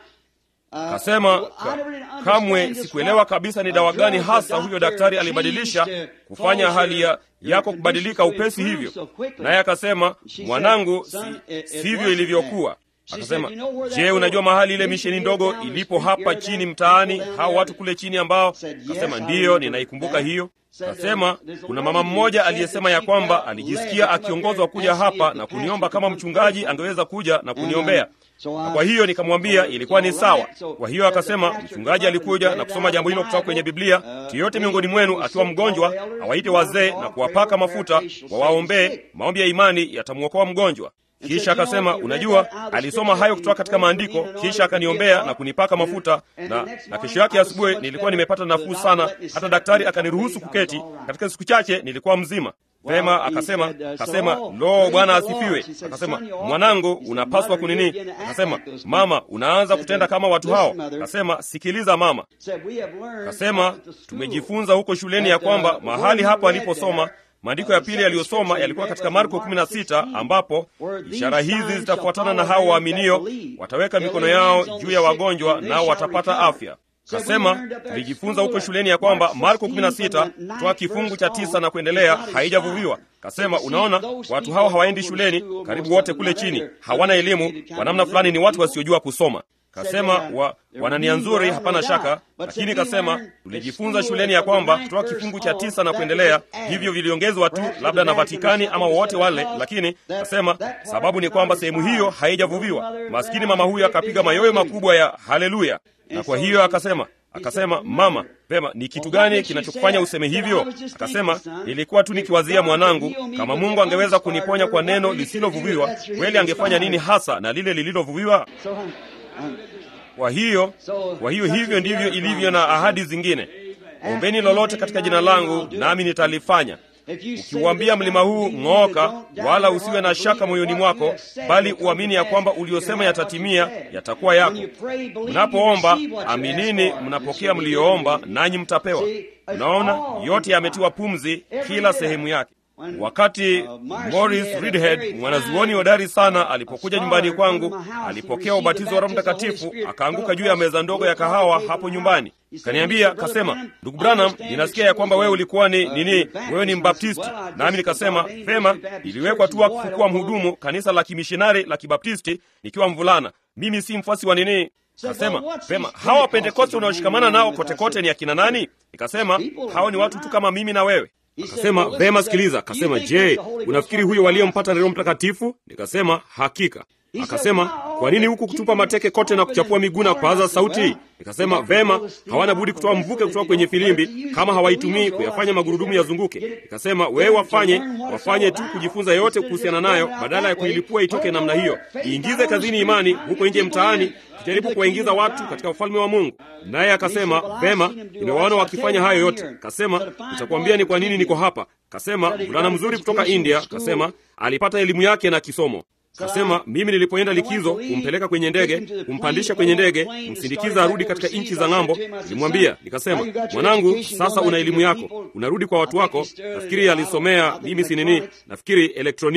Kasema ka, kamwe sikuelewa kabisa ni dawa gani hasa huyo daktari alibadilisha kufanya hali ya yako kubadilika upesi hivyo. Naye akasema, mwanangu, si, sivyo ilivyokuwa. Akasema, je, unajua mahali ile misheni ndogo ilipo hapa chini mtaani, hao watu kule chini ambao? Kasema, ndiyo, ninaikumbuka hiyo. Kasema kuna mama mmoja aliyesema ya kwamba alijisikia akiongozwa kuja hapa na kuniomba kama mchungaji angeweza kuja na kuniombea na kwa hiyo nikamwambia ilikuwa ni sawa. Kwa hiyo akasema mchungaji alikuja na kusoma jambo hilo kutoka kwenye Biblia. Yeyote miongoni mwenu akiwa mgonjwa awaite wazee na kuwapaka mafuta, wawaombee, maombi ya imani yatamwokoa mgonjwa. Kisha akasema unajua, alisoma hayo kutoka katika maandiko, kisha akaniombea na kunipaka mafuta, na, na kesho yake asubuhi nilikuwa nimepata nafuu sana, hata daktari akaniruhusu kuketi. Katika siku chache nilikuwa mzima. Vema, akasema akasema, lo, Bwana asifiwe. Akasema, mwanangu, unapaswa kunini? Akasema, mama, unaanza kutenda kama watu hao. Akasema, sikiliza mama. Akasema, tumejifunza huko shuleni ya kwamba mahali hapo aliposoma maandiko ya pili yaliyosoma yalikuwa katika Marko 16 ambapo ishara hizi zitafuatana na hao waaminio, wataweka mikono yao juu ya wagonjwa nao watapata afya. Kasema tulijifunza huko shuleni ya kwamba Marko 16 kutoka kifungu cha tisa na kuendelea haijavuviwa. Kasema unaona, watu hao hawaendi shuleni, karibu wote kule chini hawana elimu, kwa namna fulani ni watu wasiojua kusoma. Kasema wa, wana nia nzuri, hapana shaka, lakini kasema tulijifunza shuleni ya kwamba kutoka kifungu cha tisa na kuendelea, hivyo viliongezwa tu labda na Vatikani ama wowote wale, lakini kasema sababu ni kwamba sehemu hiyo haijavuviwa. Maskini mama huyo akapiga mayowe makubwa ya haleluya, na kwa hiyo akasema akasema mama, pema, ni kitu gani kinachokufanya useme hivyo? Akasema nilikuwa tu nikiwazia mwanangu, kama Mungu angeweza kuniponya kwa neno lisilovuviwa, kweli angefanya nini hasa na lile lililovuviwa? Kwa hiyo kwa hiyo hivyo ndivyo ilivyo na ahadi zingine. Ombeni lolote katika jina langu, nami nitalifanya. Ukiuambia mlima huu ng'ooka, wala usiwe na shaka moyoni mwako, bali uamini ya kwamba uliosema yatatimia, yatakuwa yako. Mnapoomba aminini, mnapokea mliyoomba, nanyi mtapewa. Unaona, yote yametiwa pumzi, kila sehemu yake. Wakati Morris Reedhead mwanazuoni hodari sana alipokuja nyumbani kwangu, alipokea ubatizo wa Roho Mtakatifu, akaanguka juu ya meza ndogo ya kahawa hapo nyumbani. Kaniambia, kasema, ndugu Branham, ninasikia ya kwamba wewe ulikuwa ni nini, wewe ni Mbaptisti. Nami nikasema vema, iliwekwa tu wakfu kuwa mhudumu kanisa la kimishonari la Kibaptisti nikiwa mvulana. Mimi si mfuasi wa nini. Kasema vema, hawa Wapentekoste unaoshikamana nao kotekote ni akina nani? Nikasema hao ni watu tu kama mimi na wewe. Akasema vema, sikiliza. Akasema, je, unafikiri huyo waliyempata ni Roho Mtakatifu? Nikasema hakika. Akasema, kwa nini huku kutupa mateke kote na kuchapua miguu na kupaza sauti? Nikasema vema, hawana budi kutoa mvuke kutoka kwenye filimbi kama hawaitumii kuyafanya magurudumu yazunguke. Nikasema wewe wafanye wafanye tu kujifunza yote kuhusiana nayo, badala ya kuilipua itoke namna hiyo. Iingize kazini imani huko nje mtaani, tujaribu kuwaingiza watu katika ufalme wa Mungu. Naye akasema vema, nimewaona wakifanya hayo yote. Kasema nitakwambia ni kwa nini niko hapa. Kasema mvulana mzuri kutoka India, kasema alipata elimu yake na kisomo Kasema mimi nilipoenda likizo kumpeleka kwenye ndege, kumpandisha kwenye ndege, kumsindikiza arudi katika nchi za ng'ambo, nilimwambia nikasema, mwanangu, sasa una elimu yako, unarudi kwa watu wako. Nafikiri alisomea mimi si nini, nafikiri elektroniki.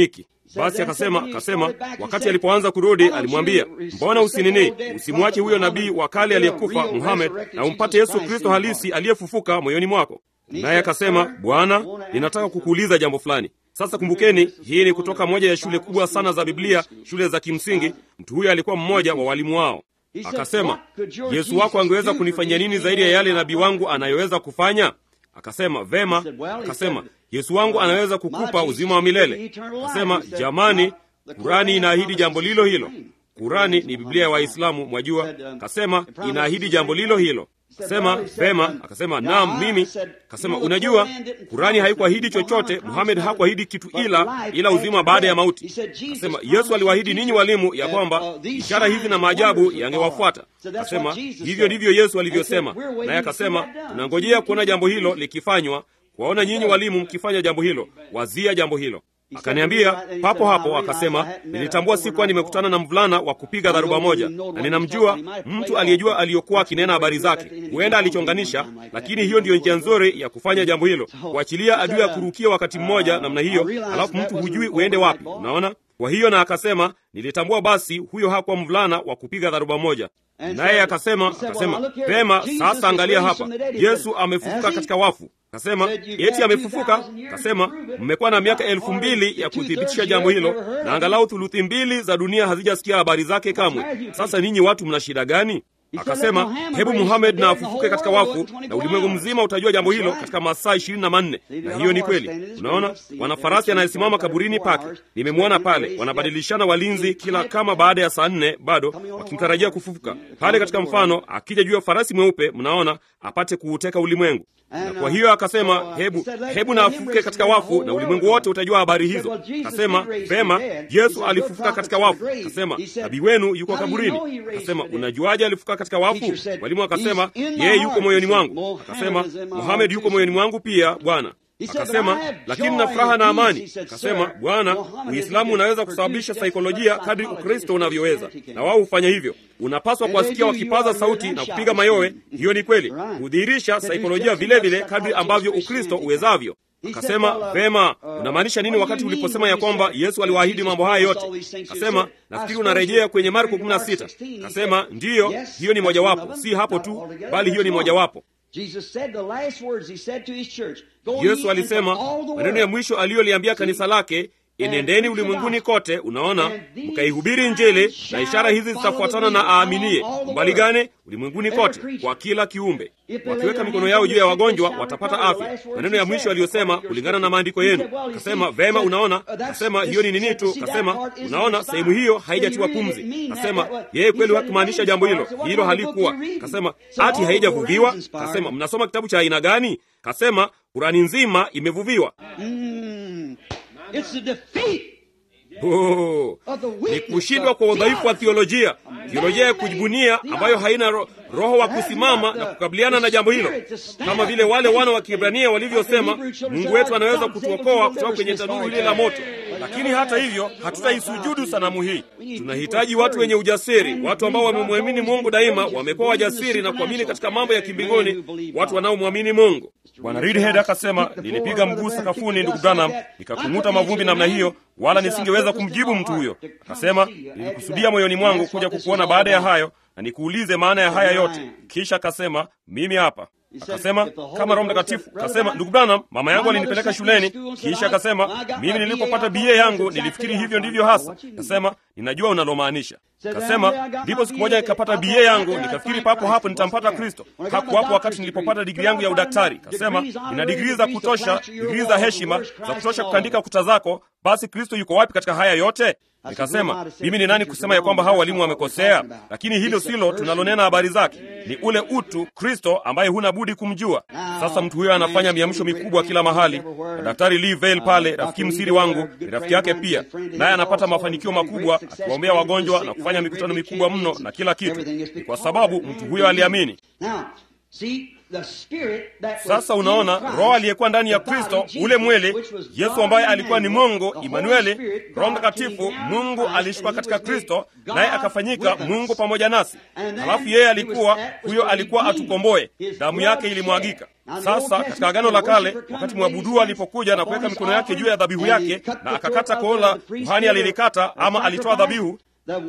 Basi akasema akasema, wakati alipoanza kurudi, alimwambia mbona usinini, usimwache huyo nabii wa kale aliyekufa Muhammad, na umpate Yesu Kristo halisi aliyefufuka moyoni mwako. Naye akasema, Bwana, ninataka kukuuliza jambo fulani. Sasa kumbukeni, hii ni kutoka moja ya shule kubwa sana za Biblia, shule za kimsingi. Mtu huyo alikuwa mmoja wa walimu wao. Akasema, Yesu wako angeweza kunifanyia nini zaidi ya yale nabii wangu anayoweza kufanya? Akasema, vema. Akasema, Yesu wangu anaweza kukupa uzima wa milele. Akasema, jamani, Kurani inaahidi jambo lilo hilo. Kurani ni Biblia ya Waislamu, mwajua. Akasema, inaahidi jambo lilo hilo. Akasema, vema. Akasema, naam, mimi. Akasema, unajua, Kurani haikuahidi chochote. Muhamed hakuahidi kitu ila ila uzima baada ya mauti. Akasema, Yesu aliwaahidi ninyi walimu ya kwamba ishara hizi na maajabu yangewafuata. Akasema, hivyo ndivyo Yesu alivyosema. Naye akasema, tunangojea kuona jambo hilo likifanywa, kuwaona nyinyi walimu mkifanya jambo hilo. Wazia jambo hilo. Akaniambia papo hapo, akasema nilitambua sikuwa nimekutana na mvulana wa kupiga dharuba moja, na ninamjua mtu aliyejua aliyokuwa akinena habari zake. Huenda alichonganisha, lakini hiyo ndiyo njia nzuri ya kufanya jambo hilo, kuachilia adui ya kurukia wakati mmoja namna hiyo, alafu mtu hujui uende wapi. Unaona? Kwa hiyo na akasema nilitambua basi huyo hakuwa mvulana wa kupiga dharuba moja. Naye akasema akasema, pema, sasa angalia hapa, Yesu amefufuka katika wafu. Kasema eti amefufuka. Kasema mmekuwa na miaka elfu mbili ya kuthibitisha jambo hilo, na angalau thuluthi mbili za dunia hazijasikia habari zake kamwe. Sasa ninyi watu mna shida gani? Akasema hebu Muhamed na afufuke katika wafu, na ulimwengu mzima utajua jambo hilo katika masaa ishirini na manne. Na hiyo ni kweli. Unaona, wana farasi anayesimama kaburini pake, nimemwona pale, wanabadilishana walinzi kila kama baada ya saa nne, bado wakimtarajia kufufuka pale katika mfano, akija juu ya farasi mweupe, mnaona, apate kuuteka ulimwengu na kwa hiyo akasema hebu hebu na afufuke katika wafu na ulimwengu wote utajua habari hizo. Akasema vema, Yesu alifufuka katika wafu. Akasema nabii wenu yuko kaburini. Akasema unajuaje alifufuka katika wafu? Mwalimu akasema yeye yuko moyoni mwangu. Akasema Muhamed yuko moyoni mwangu pia, Bwana. Akasema lakini na furaha na amani. Akasema Bwana, Uislamu unaweza kusababisha saikolojia kadri Ukristo unavyoweza, na wao hufanya hivyo. Unapaswa kuwasikia wakipaza sauti na kupiga mayowe. Hiyo ni kweli, hudhihirisha saikolojia vile vile kadri ambavyo Ukristo uwezavyo. Akasema vema, unamaanisha nini wakati uliposema ya kwamba Yesu aliwaahidi mambo haya yote? Akasema nafikiri unarejea kwenye Marko 16. Akasema ndiyo, hiyo ni mojawapo, si hapo tu, bali hiyo ni mojawapo. Yesu alisema maneno ya mwisho aliyoliambia kanisa lake, enendeni ulimwenguni kote, unaona, mkaihubiri Injili, na ishara hizi zitafuatana na aaminie. Umbali gani? Ulimwenguni kote, kwa kila kiumbe. Wakiweka mikono yao juu ya wagonjwa watapata afya. Maneno ya mwisho aliyosema kulingana na maandiko yenu. Kasema vema, unaona. Kasema hiyo ni nini tu. Kasema unaona, sehemu hiyo haijatiwa pumzi. Kasema yeye kweli hakumaanisha jambo hilo, hilo halikuwa. Kasema ati haijavuviwa. Kasema mnasoma kitabu cha aina gani? Kasema Kurani nzima imevuviwa. Oh, ni kushindwa kwa udhaifu wa theolojia, theolojia ya kujibunia ambayo haina ro, roho wa kusimama na kukabiliana na jambo hilo, kama vile wale wana wa Kiebrania walivyosema, Mungu wetu anaweza kutuokoa kutoka kwenye tanuru lile la moto. Lakini hata hivyo hatutaisujudu sanamu hii. Tunahitaji watu wenye ujasiri, watu ambao wamemwamini Mungu daima, wamekuwa wajasiri na kuamini katika mambo ya kimbinguni, watu wanaomwamini Mungu. Bwana Reedhead akasema, nilipiga mguu sakafuni, ndugu Branham, nikakung'uta mavumbi namna hiyo, wala nisingeweza kumjibu mtu huyo. Akasema, nilikusudia moyoni mwangu kuja kukuona baada ya hayo na nikuulize maana ya haya yote. Kisha akasema, mimi hapa Akasema kama Roho Mtakatifu. Akasema ndugu Branham, mama yangu alinipeleka shuleni, kisha akasema mimi nilipopata BA yangu nilifikiri hivyo ndivyo hasa. Akasema ninajua unalomaanisha. Akasema ndipo siku moja nikapata BA yangu, nikafikiri papo hapo nitampata Kristo. Hakuwapo wakati nilipopata digrii yangu ya udaktari. Akasema nina digrii za kutosha, digrii za heshima za kutosha kukandika kuta zako. Basi Kristo yuko wapi katika haya yote? Nikasema mimi ni nani kusema ya kwamba hao walimu wamekosea? Lakini hilo silo tunalonena habari zake, ni ule utu Kristo ambaye huna budi kumjua. Sasa mtu huyo anafanya miamsho mikubwa kila mahali, na Daktari Lee Vail pale, rafiki msiri wangu, ni rafiki yake pia, naye anapata mafanikio makubwa akiwaombea wagonjwa na kufanya mikutano mikubwa mno na kila kitu. Ni kwa sababu mtu huyo aliamini. Sasa unaona, roho aliyekuwa ndani ya Kristo, ule mwili, Yesu ambaye alikuwa ni Mungu Imanueli, Roho Mtakatifu, Mungu alishuka katika Kristo, naye akafanyika Mungu pamoja nasi. Halafu yeye alikuwa huyo, alikuwa atukomboe, damu yake ilimwagika. Sasa katika Agano la Kale, wakati mwabudu alipokuja na kuweka mikono yake juu ya dhabihu yake na akakata koola, kuhani alilikata ama alitoa dhabihu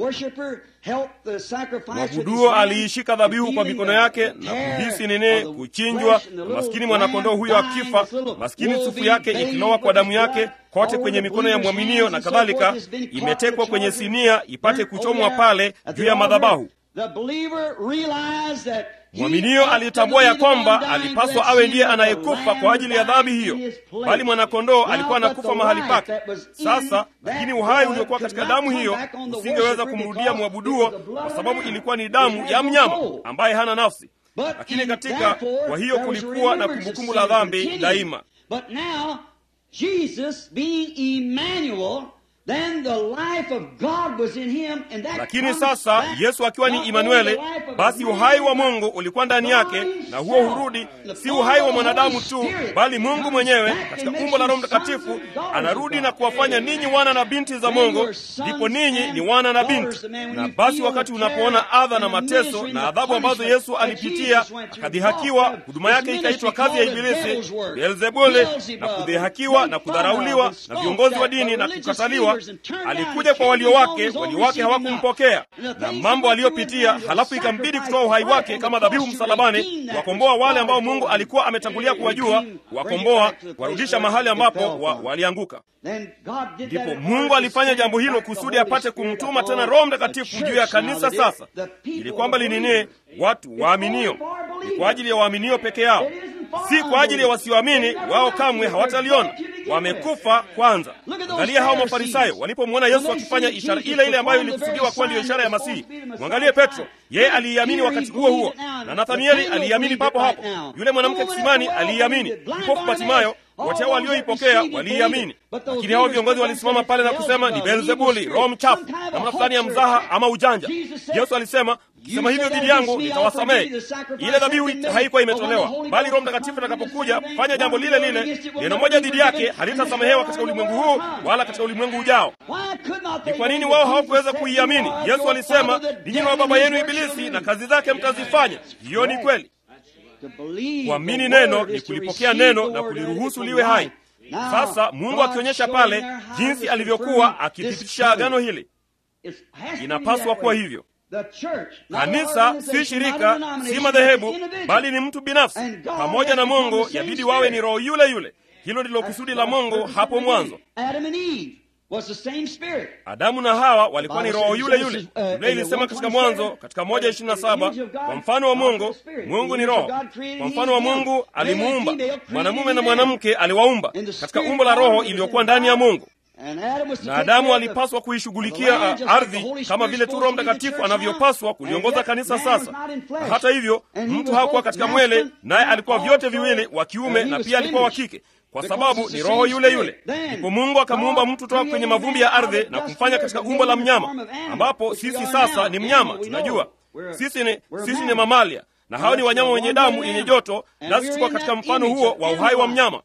mwabuduo aliishika dhabihu kwa mikono yake na kuhisi nini kuchinjwa, na maskini mwanakondoo huyo akifa, maskini sufu yake ikilowa kwa damu yake kote kwenye mikono ya mwaminio na kadhalika, imetekwa kwenye sinia ipate kuchomwa pale juu ya madhabahu. Mwaminio alitambua ya kwamba alipaswa awe ndiye anayekufa kwa ajili ya dhambi hiyo, bali mwanakondoo alikuwa anakufa mahali pake. Sasa lakini uhai uliokuwa katika damu hiyo usingeweza kumrudia mwabuduo, kwa sababu ilikuwa ni damu ya mnyama ambaye hana nafsi. Lakini katika kwa hiyo kulikuwa na kumbukumbu la dhambi daima. Lakini sasa Yesu akiwa ni Imanueli, basi uhai wa Mungu ulikuwa ndani yake, na huo hurudi, si uhai wa mwanadamu tu, bali Mungu mwenyewe katika umbo la Roho Mtakatifu anarudi na kuwafanya ninyi wana na binti za Mungu. Ndipo ninyi ni wana na binti. Na basi wakati unapoona adha na mateso na adhabu ambazo Yesu alipitia, akadhihakiwa, huduma yake ikaitwa kazi ya Ibilisi, Beelzebuli, na kudhihakiwa na kudharauliwa na viongozi wa dini na kukataliwa alikuja kwa walio wake, walio wake hawakumpokea, na mambo aliyopitia. Halafu ikambidi kutoa uhai wake kama dhabihu msalabani, kuwakomboa wale ambao Mungu alikuwa ametangulia kuwajua, kuwakomboa, kuwarudisha mahali ambapo wa, walianguka. Ndipo Mungu alifanya jambo hilo kusudi apate kumtuma tena Roho Mtakatifu juu ya kanisa. Sasa ili kwamba linini watu waaminio, ni kwa ajili ya waaminio peke yao, si kwa ajili ya wasioamini. Wao kamwe hawataliona, wamekufa kwanza. Angalia hao Mafarisayo walipomwona Yesu akifanya ishara ile ile ambayo ilikusudiwa kuwa ndiyo ishara ya Masihi. Mwangalie Petro, yeye aliiamini wakati huo huo, na Nathanieli aliiamini papo hapo. Yule mwanamke kisimani aliiamini, kipofu Batimayo wote hao walioipokea waliiamini, lakini hao viongozi walisimama pale na kusema ni Beelzebuli, roho mchafu, namna fulani ya mzaha ama ujanja. Yesu alisema, ukisema hivyo dhidi yangu nitawasamehe. Ile dhabihu haikuwa imetolewa, bali Roho Mtakatifu atakapokuja kufanya jambo lile lile, neno moja dhidi yake halitasamehewa katika ulimwengu huu wala katika ulimwengu ujao. Ni kwa nini wao hawakuweza kuiamini? Yesu alisema, ninyi na baba yenu Ibilisi na kazi zake mtazifanya. Hiyo ni kweli. Kuamini neno ni kulipokea neno na kuliruhusu liwe hai. Sasa Mungu akionyesha pale jinsi alivyokuwa akithibitisha agano hili, inapaswa kuwa hivyo. Kanisa si shirika, si madhehebu, bali ni mtu binafsi pamoja na Mungu. Yabidi wawe ni roho yule yule. Hilo ndilo kusudi la Mungu hapo mwanzo. Adamu na Hawa walikuwa ni roho yule yule. Biblia ilisema katika Mwanzo katika moja ishirini na saba kwa mfano wa Mungu, Mungu ni roho. Kwa mfano wa Mungu alimuumba mwanamume na mwanamke, aliwaumba katika umbo la roho iliyokuwa ndani ya Mungu na Adamu alipaswa kuishughulikia ardhi kama vile tu Roho Mtakatifu anavyopaswa kuliongoza kanisa. Sasa na hata hivyo, mtu hakuwa katika mwele, naye alikuwa vyote viwili, wa kiume na pia alikuwa wa kike, kwa sababu ni roho yule yule. Ndipo Mungu akamuumba mtu toka kwenye mavumbi ya ardhi na kumfanya katika umbo la mnyama, ambapo sisi sasa ni mnyama. Tunajua sisi ni, sisi ni mamalia, na hao ni wanyama wenye damu yenye joto, nasi tuko katika mfano huo wa uhai wa mnyama.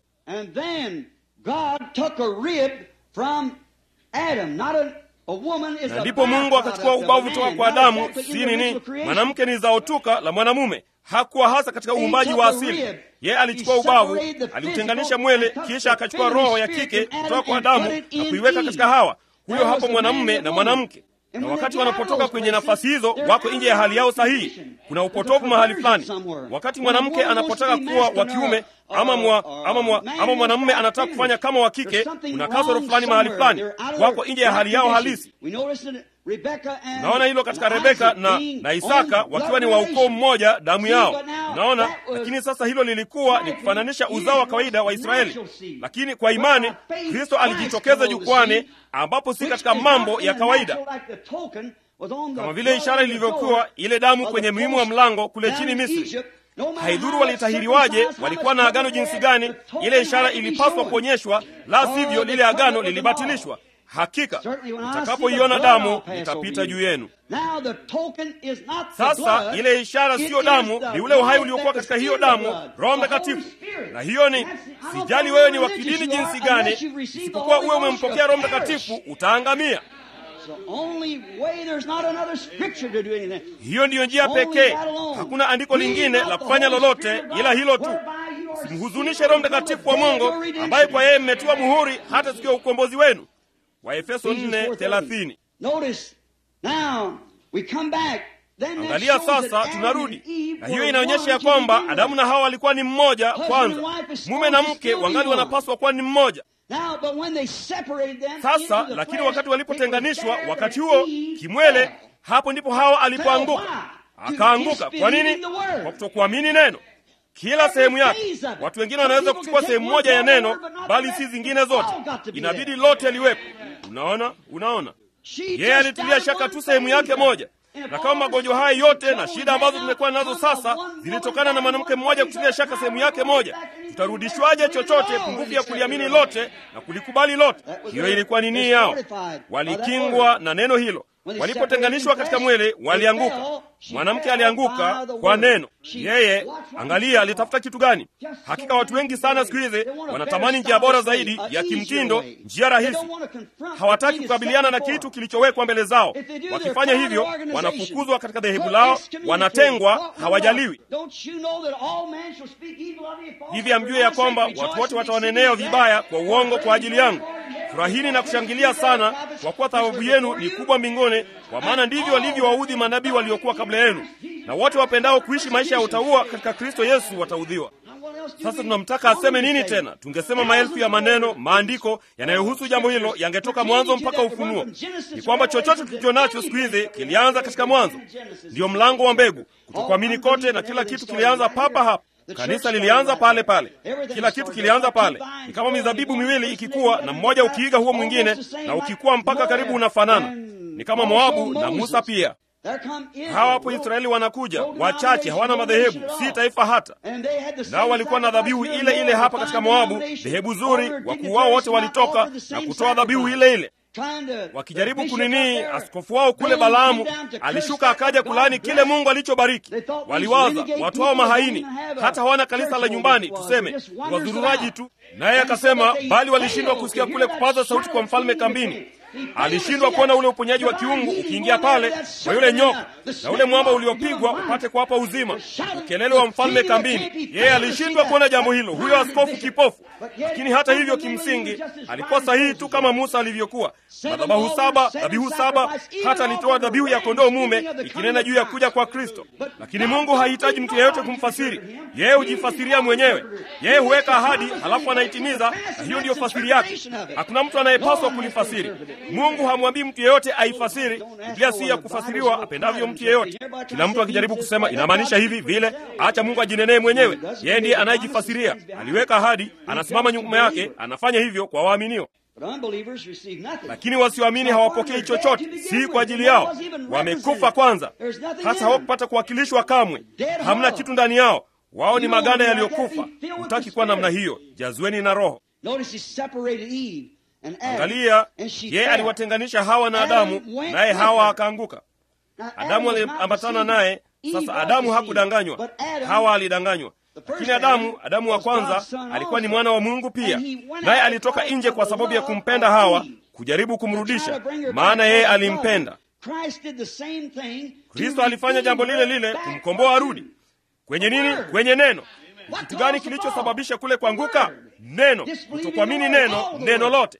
Na ndipo Mungu akachukua ubavu toka kwa Adamu. Si nini, mwanamke ni zao tuka la mwanamume, hakuwa hasa katika uumbaji wa asili. Yeye alichukua ubavu, aliutenganisha mwele, kisha akachukua roho ya kike kutoka kwa Adamu na kuiweka katika Hawa. Huyo hapo mwanamume na mwanamke na wakati wanapotoka kwenye nafasi hizo, wako nje ya hali yao sahihi. Kuna upotovu mahali fulani. Wakati mwanamke anapotaka kuwa wa kiume ama mwa, ama mwa, ama mwanamume anataka kufanya kama wa kike, kuna kasoro fulani mahali fulani, wako nje ya hali yao halisi. Naona hilo katika Rebeka na, na Isaka wakiwa ni wa ukoo mmoja, damu yao. Naona, lakini sasa hilo lilikuwa ni kufananisha uzao wa kawaida wa Israeli, lakini kwa imani Kristo alijitokeza jukwani, ambapo si katika mambo ya kawaida, kama vile ishara ilivyokuwa ile damu kwenye muhimu wa mlango kule chini Misri. Haidhuru walitahiriwaje, walikuwa na agano jinsi gani, ile ishara ilipaswa kuonyeshwa, la sivyo lile agano lilibatilishwa. hakika Certainly when I see nitakapoiona the damu blood, I'll pass nitapita over juu you. yenu Now the token is not the sasa blood, ile ishara it siyo is damu the ni ule uhai life uliokuwa that katika was hiyo in the damu blood, roho the Holy mtakatifu Spirit. na hiyo ni That's- I don't sijali care wewe ni how wa religious kidini you are, jinsi gani unless you've received the isipokuwa Holy uwe Ghost, umempokea you'll roho perish. mtakatifu utaangamia It's the only way there's not another scripture to do anything. hiyo ndiyo njia Only pekee that alone. hakuna andiko Grieve lingine not la the kufanya Holy lolote Spirit of God, ila hilo tu whereby you are simhuzunishe sealed roho until the mtakatifu wa day of mungu your redemption. ambaye kwa yeye mmetiwa muhuri hata siku ya ukombozi wenu waefeso Ephesians 4 4:30. thelathini Notice, now we come back. Then that angalia shows that sasa Adam tunarudi and Eve na hiyo were inaonyesha one ya to kwamba begin with. adamu na hawa walikuwa ni mmoja Husband kwanza and wife is mume na supposed to mke still be wangali one. wanapaswa kuwa ni mmoja Now, but when they separated them sasa into the lakini flesh, wakati walipotenganishwa it was there wakati that huo Eve kimwele fell. hapo ndipo hawa alipoanguka Fell why? akaanguka To kwa nini disbelieving the word. kwa kutokuamini neno kila sehemu yake phase of it. watu wengine Some wanaweza people kuchukua can sehemu take moja ya one part of neno the word, but not bali the si rest. zingine It's zote all got to be inabidi there. lote liwepo unaona unaona She yeye just alitilia doubted shaka one tu sehemu thing. yake moja And if na all kama the magonjwa haya sickness yote and na troubles shida we ambazo have tumekuwa now nazo come from sasa one woman zilitokana na down, mwanamke one mmoja place kutilia up, shaka now sehemu we're yake going moja back and tutarudishwaje believe it chochote all pungufu and ya accept kuliamini it. lote na kulikubali lote That was hiyo their- ilikuwa ni they nia yao fortified by that walikingwa word. na neno hilo When they walipotenganishwa separated katika in mwili flesh, they walianguka fell. She mwanamke fell alianguka by the kwa word. neno She- yeye watch what angalia she alitafuta kitu gani Just so hakika watu wengi many sana today, siku hizi they want a wanatamani better njia bora stylish way, zaidi a ya easier kimtindo way. njia They rahisi don't want to confront the hawataki thing that's kukabiliana set na before kitu them. kilichowekwa mbele zao If they do, wakifanya they're hivyo part of the organization. wanafukuzwa katika dhehebu Put lao excommunicated. wanatengwa What- what hawajaliwi about- Don't you know that all men shall speak evil of you? hivi amjue ya kwamba watu wote watawanenea vibaya kwa uongo kwa ajili yangu furahini na kushangilia sana kwa kuwa thawabu yenu ni kubwa mbinguni kwa maana ndivyo walivyowaudhi manabii waliokuwa kabla yenu na wote wapendao kuishi maisha ya utauwa katika kristo yesu wataudhiwa sasa tunamtaka aseme nini tena tungesema maelfu ya maneno maandiko yanayohusu jambo hilo yangetoka mwanzo mpaka ufunuo ni kwamba chochote tulicho nacho siku hizi kilianza katika mwanzo ndiyo mlango wa mbegu kutokuamini kote na kila kitu kilianza papa hapa kanisa lilianza pale pale kila kitu kilianza pale ni kama mizabibu miwili ikikuwa na mmoja ukiiga huo mwingine na ukikuwa mpaka karibu unafanana ni kama moabu na musa pia hawa hapo israeli wanakuja wachache hawana madhehebu si taifa hata nao walikuwa na dhabihu ile ile hapa katika moabu dhehebu zuri wakuu wao wote walitoka na kutoa dhabihu ile ile wakijaribu kunini askofu wao kule balaamu alishuka akaja kulaani kile mungu alichobariki waliwaza watu hao mahaini hata hawana kanisa la nyumbani tuseme wazururaji tu naye akasema bali walishindwa kusikia kule kupaza sauti kwa mfalme kambini alishindwa kuona ule uponyaji wa kiungu ukiingia pale kwa yule nyoka na ule mwamba uliopigwa upate kuwapa uzima ukelele wa mfalme kambini yeye alishindwa kuona jambo hilo huyo askofu kipofu lakini hata hivyo kimsingi alikuwa sahihi tu kama musa alivyokuwa madhabahu saba dhabihu saba hata alitoa dhabihu ya kondoo mume ikinena juu ya kuja kwa kristo lakini mungu hahitaji mtu yeyote kumfasiri yeye hujifasiria mwenyewe yeye huweka ahadi halafu anaitimiza na hiyo ndiyo fasiri yake hakuna mtu anayepaswa kulifasiri mungu hamwambii mtu yeyote aifasiri biblia si ya kufasiriwa apendavyo mtu yeyote kila mtu akijaribu kusema inamaanisha hivi vile acha mungu ajinenee mwenyewe yeye ndiye anayejifasiria aliweka ahadi anasimama nyuma yake anafanya hivyo kwa waaminio lakini wasioamini hawapokei chochote si kwa ajili yao wamekufa kwanza hata hawakupata kuwakilishwa kamwe hamna kitu ndani yao wao ni maganda yaliyokufa hutaki kuwa namna hiyo jazweni na roho angalia yeye aliwatenganisha hawa na adamu naye hawa akaanguka adamu aliambatana naye sasa adamu hakudanganywa hawa alidanganywa lakini adamu adamu wa kwanza alikuwa ni mwana wa mungu pia naye alitoka nje kwa sababu ya kumpenda hawa kujaribu kumrudisha maana yeye alimpenda kristo alifanya jambo lile lile kumkomboa arudi kwenye nini kwenye neno kitu gani kilichosababisha kule kuanguka neno kutokuamini neno neno lote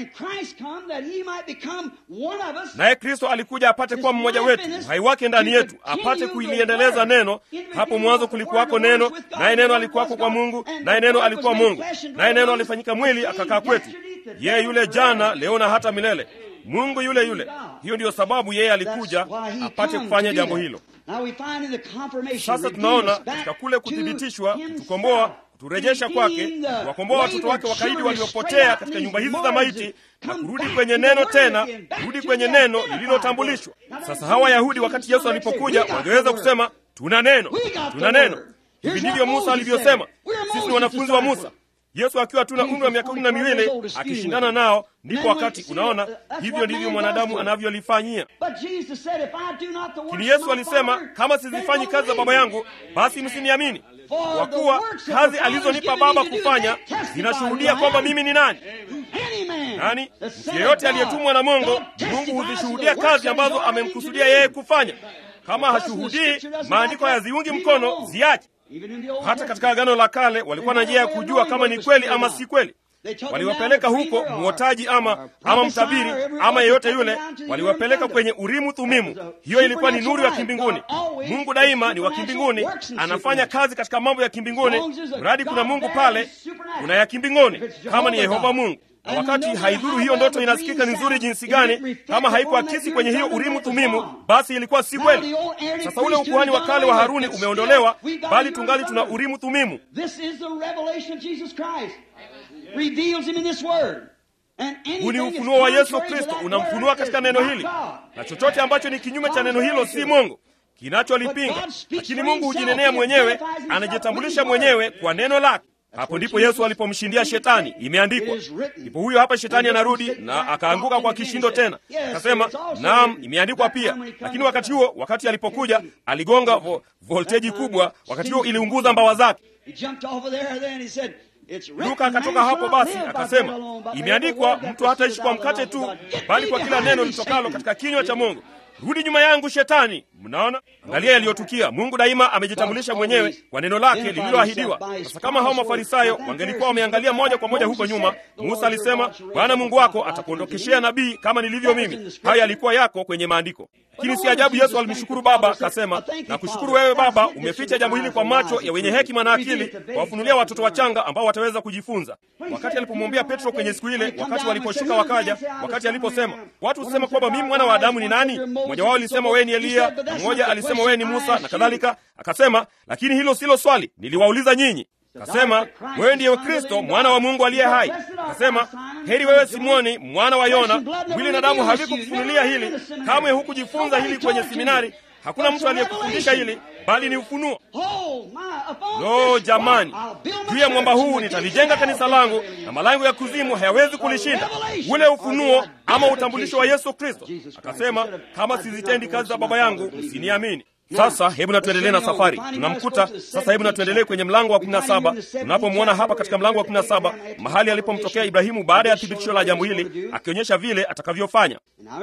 naye kristo alikuja apate kuwa mmoja wetu uhai wake ndani yetu apate kuiliendeleza neno hapo mwanzo kulikuwako neno naye neno alikuwako kwa mungu naye neno alikuwa mungu naye neno alifanyika mwili akakaa kwetu yeye yule jana leo na hata milele mungu yule yule hiyo ndiyo sababu yeye alikuja apate kufanya jambo hilo sasa tunaona katika kule kuthibitishwa kutukomboa kuturejesha kwake kuwakomboa watoto wake wakaidi waliopotea katika nyumba hizi za maiti na kurudi kwenye neno tena kurudi kwenye neno lililotambulishwa sasa hawa wayahudi wakati yesu alipokuja wangeweza kusema tuna neno tuna neno hivi ndivyo musa alivyosema sisi ni wanafunzi wa musa Yesu akiwa tu na umri wa miaka kumi na miwili akishindana nao, ndipo wakati unaona, hivyo ndivyo mwanadamu anavyolifanyia. Lakini Yesu alisema, kama sizifanyi kazi za Baba yangu, basi msiniamini, kwa kuwa kazi alizonipa Baba kufanya zinashuhudia kwamba mimi ni nani. Nani? Mtu yeyote aliyetumwa na Mungu, Mungu huzishuhudia kazi ambazo amemkusudia yeye kufanya. Kama hashuhudii, maandiko hayaziungi mkono, ziache. Hata katika Agano la Kale walikuwa na njia ya kujua kama ni kweli ama si kweli. Waliwapeleka huko mwotaji ama ama mtabiri ama yeyote yule, waliwapeleka kwenye Urimu Thumimu. Hiyo ilikuwa ni nuru ya kimbinguni. Mungu daima ni wa kimbinguni, anafanya kazi katika mambo ya kimbinguni. Mradi kuna Mungu pale, kuna ya kimbinguni, kama ni Yehova Mungu na wakati haidhuru hiyo ndoto inasikika ni nzuri jinsi gani, kama haikuakisi kwenye hiyo Urimu Thumimu, basi ilikuwa si kweli. Sasa ule ukuhani wa kale wa Haruni umeondolewa, bali tungali tuna Urimu Thumimu. Huu ni ufunuo wa Yesu Kristo, unamfunua katika neno hili, na chochote ambacho ni kinyume cha neno hilo si Mungu kinacholipinga. Lakini Mungu hujinenea mwenyewe, anajitambulisha mwenyewe kwa neno lake. Hapo ndipo Yesu alipomshindia Shetani. Imeandikwa. Ndipo huyo hapa Shetani anarudi na akaanguka kwa kishindo tena, akasema naam, imeandikwa pia. Lakini wakati huo, wakati alipokuja, aligonga vo, volteji kubwa, wakati huo iliunguza mbawa zake. Luka akatoka hapo basi akasema, imeandikwa, mtu hataishi kwa mkate tu, bali kwa kila neno litokalo katika kinywa cha Mungu. Rudi nyuma yangu Shetani. Mnaona, angalia yaliyotukia. Mungu daima amejitambulisha mwenyewe kwa neno lake lililoahidiwa. Sasa kama hao Mafarisayo wangelikuwa wameangalia moja kwa moja huko nyuma, Musa alisema, Bwana Mungu wako atakuondokeshea nabii kama nilivyo mimi. Hayo yalikuwa yako kwenye maandiko. Lakini si ajabu Yesu alimshukuru Baba akasema, na kushukuru wewe Baba, umeficha jambo hili kwa macho ya wenye hekima na akili, wawafunulia watoto wachanga ambao wataweza kujifunza. Wakati alipomwambia Petro kwenye siku ile, wakati waliposhuka wakaja, wakati aliposema, watu husema kwamba mimi mwana wa Adamu ni nani? Mmoja wao alisema wewe ni Eliya, na mmoja alisema wewe ni Musa na kadhalika. Akasema, lakini hilo silo swali, niliwauliza nyinyi. Akasema, wewe ndiye Kristo mwana wa Mungu aliye hai. Akasema, heri wewe Simoni mwana wa Yona, mwili na damu havikukufunulia hili, kamwe hukujifunza hili kwenye seminari. Hakuna mtu aliyekufundisha hili, bali ni ufunuo. Lo, jamani, juu ya mwamba huu nitalijenga kanisa langu, na malango ya kuzimu hayawezi kulishinda. Ule ufunuo ama utambulisho wa Yesu Kristo. Akasema, kama sizitendi kazi za Baba yangu, msiniamini. Sasa hebu na tuendelee na safari. Tunamkuta sasa, hebu na tuendelee kwenye mlango wa kumi na saba. Tunapomwona hapa katika mlango wa kumi na saba mahali alipomtokea Ibrahimu baada ya thibitisho la jambo hili, akionyesha vile atakavyofanya.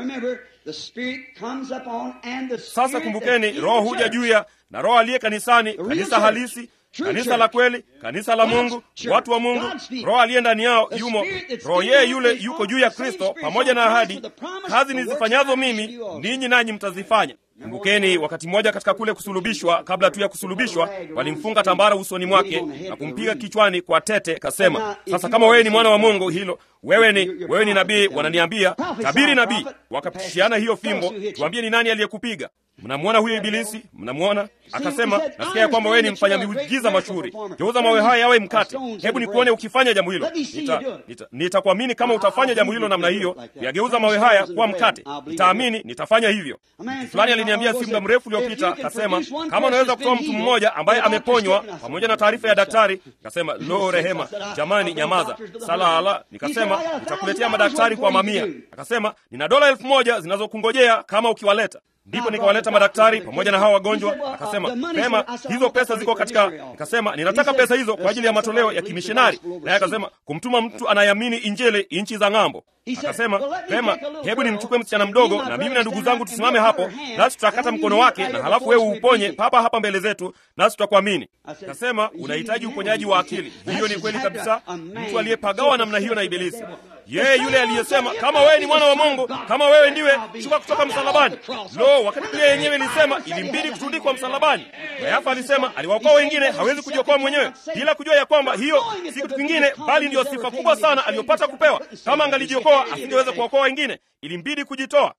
Sasa kumbukeni, Roho huja juu ya na Roho aliye kanisani, kanisa halisi kanisa la kweli, kanisa la Mungu, watu wa Mungu. Roho aliye ndani yao yumo, Roho yeye yule yuko juu ya Kristo, pamoja na ahadi, kazi nizifanyazo mimi ninyi nanyi mtazifanya. Kumbukeni, wakati mmoja katika kule kusulubishwa, kabla tu ya kusulubishwa, walimfunga tambara usoni mwake na kumpiga kichwani kwa tete, kasema, sasa kama wewe ni mwana wa Mungu, hilo wewe ni wewe ni nabii, wananiambia tabiri nabii. Wakapitishiana hiyo fimbo, tuambie ni nani aliyekupiga? Mnamwona huyo Ibilisi? Mnamwona? Akasema, nasikia ya kwamba wewe ni mfanya miujiza mashuhuri, geuza mawe haya yawe mkate. Hebu nikuone ukifanya jambo hilo. Nitakuamini nita, nita kama utafanya jambo hilo namna hiyo, kuyageuza mawe haya kuwa mkate. Nitaamini, nitafanya hivyo. Mtu fulani aliniambia si muda mrefu uliopita, akasema kama unaweza kutoa mtu mmoja ambaye ameponywa pamoja na taarifa ya daktari. Akasema lo, rehema, jamani, nyamaza salala. Nikasema nitakuletea madaktari kwa mamia. Akasema nina dola elfu moja zinazokungojea kama ukiwaleta Ndipo nikawaleta madaktari pamoja na hawa wagonjwa. Akasema pema, hizo pesa ziko katika. Nikasema ninataka pesa hizo kwa ajili ya matoleo ya kimishonari. Naye akasema kumtuma mtu anayeamini Injili nchi za ng'ambo. Akasema pema, hebu nimchukue msichana mdogo na mimi na ndugu zangu tusimame hapo, nasi tutakata mkono wake, na halafu wewe uuponye papa hapa mbele zetu, nasi tutakuamini. Akasema unahitaji uponyaji wa akili. Hiyo ni kweli kabisa, mtu aliyepagawa namna hiyo na Ibilisi yeye yule aliyesema kama wewe ni mwana wa Mungu, kama wewe ndiwe, shuka kutoka msalabani. Lo, wakati Biblia yenyewe ilisema ilimbidi kutundikwa msalabani. Kayafa alisema aliwaokoa wengine, hawezi kujiokoa mwenyewe, bila kujua ya kwamba hiyo si kitu kingine, bali ndiyo sifa kubwa sana aliyopata kupewa. Kama angelijiokoa asingeweza kuokoa wengine, ilimbidi kujitoa.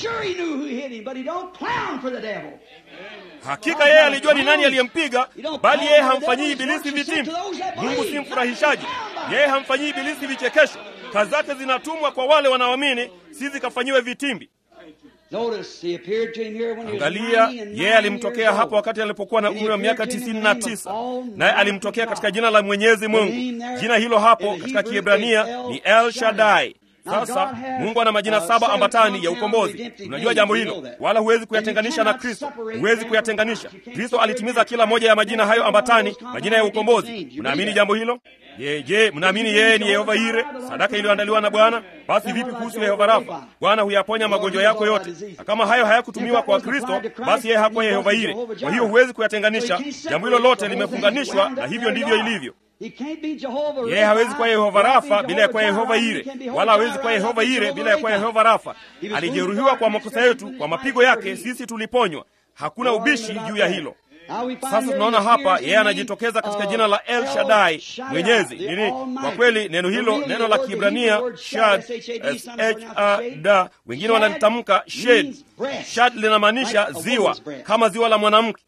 Hakika yeye alijua ni nani aliyempiga, bali yeye hamfanyii ibilisi vitimbi. Mungu si mfurahishaji, yeye hamfanyii ibilisi vichekesho. Kazi zake zinatumwa kwa wale wanaoamini, si zikafanyiwe vitimbi. Notice he appeared to him here when he was Angalia, 90 and yeye 9 alimtokea years hapo old. wakati alipokuwa na And he umri wa miaka appeared to him in the name of 99, naye Almighty alimtokea katika God. jina la Mwenyezi Mungu. Jina hilo hapo katika Kiebrania ni El Shaddai. Sasa Mungu ana majina saba ambatani ya ukombozi. Unajua jambo hilo, wala huwezi kuyatenganisha na Kristo, huwezi kuyatenganisha. Kristo alitimiza kila moja ya majina hayo ambatani, majina ya ukombozi. Mnaamini jambo hilo? Je, je, mnaamini yeye ni Yehova Ire, sadaka iliyoandaliwa na Bwana? Basi vipi kuhusu Yehova Rafa? Bwana huyaponya magonjwa yako yote, na kama hayo hayakutumiwa kwa Kristo, basi yeye hakuwa Yehova Ire. Kwa hiyo huwezi kuyatenganisha. Jambo hilo lote limefunganishwa, na hivyo ndivyo ilivyo. Yeye hawezi kuwa Yehova Rafa bila ya kuwa Yehova Ire, wala hawezi kuwa Yehova Ire bila ya kuwa Yehova Rafa. Alijeruhiwa kwa makosa yetu, kwa mapigo yake sisi tuliponywa. Hakuna ubishi juu ya hilo. Sasa tunaona hapa yeye anajitokeza katika jina la El Shaddai, mwenyezi nini. Kwa kweli neno hilo, neno la Kiebrania shad, S H A D, wengine wanalitamka shed. Shad linamaanisha ziwa, kama ziwa la mwanamke.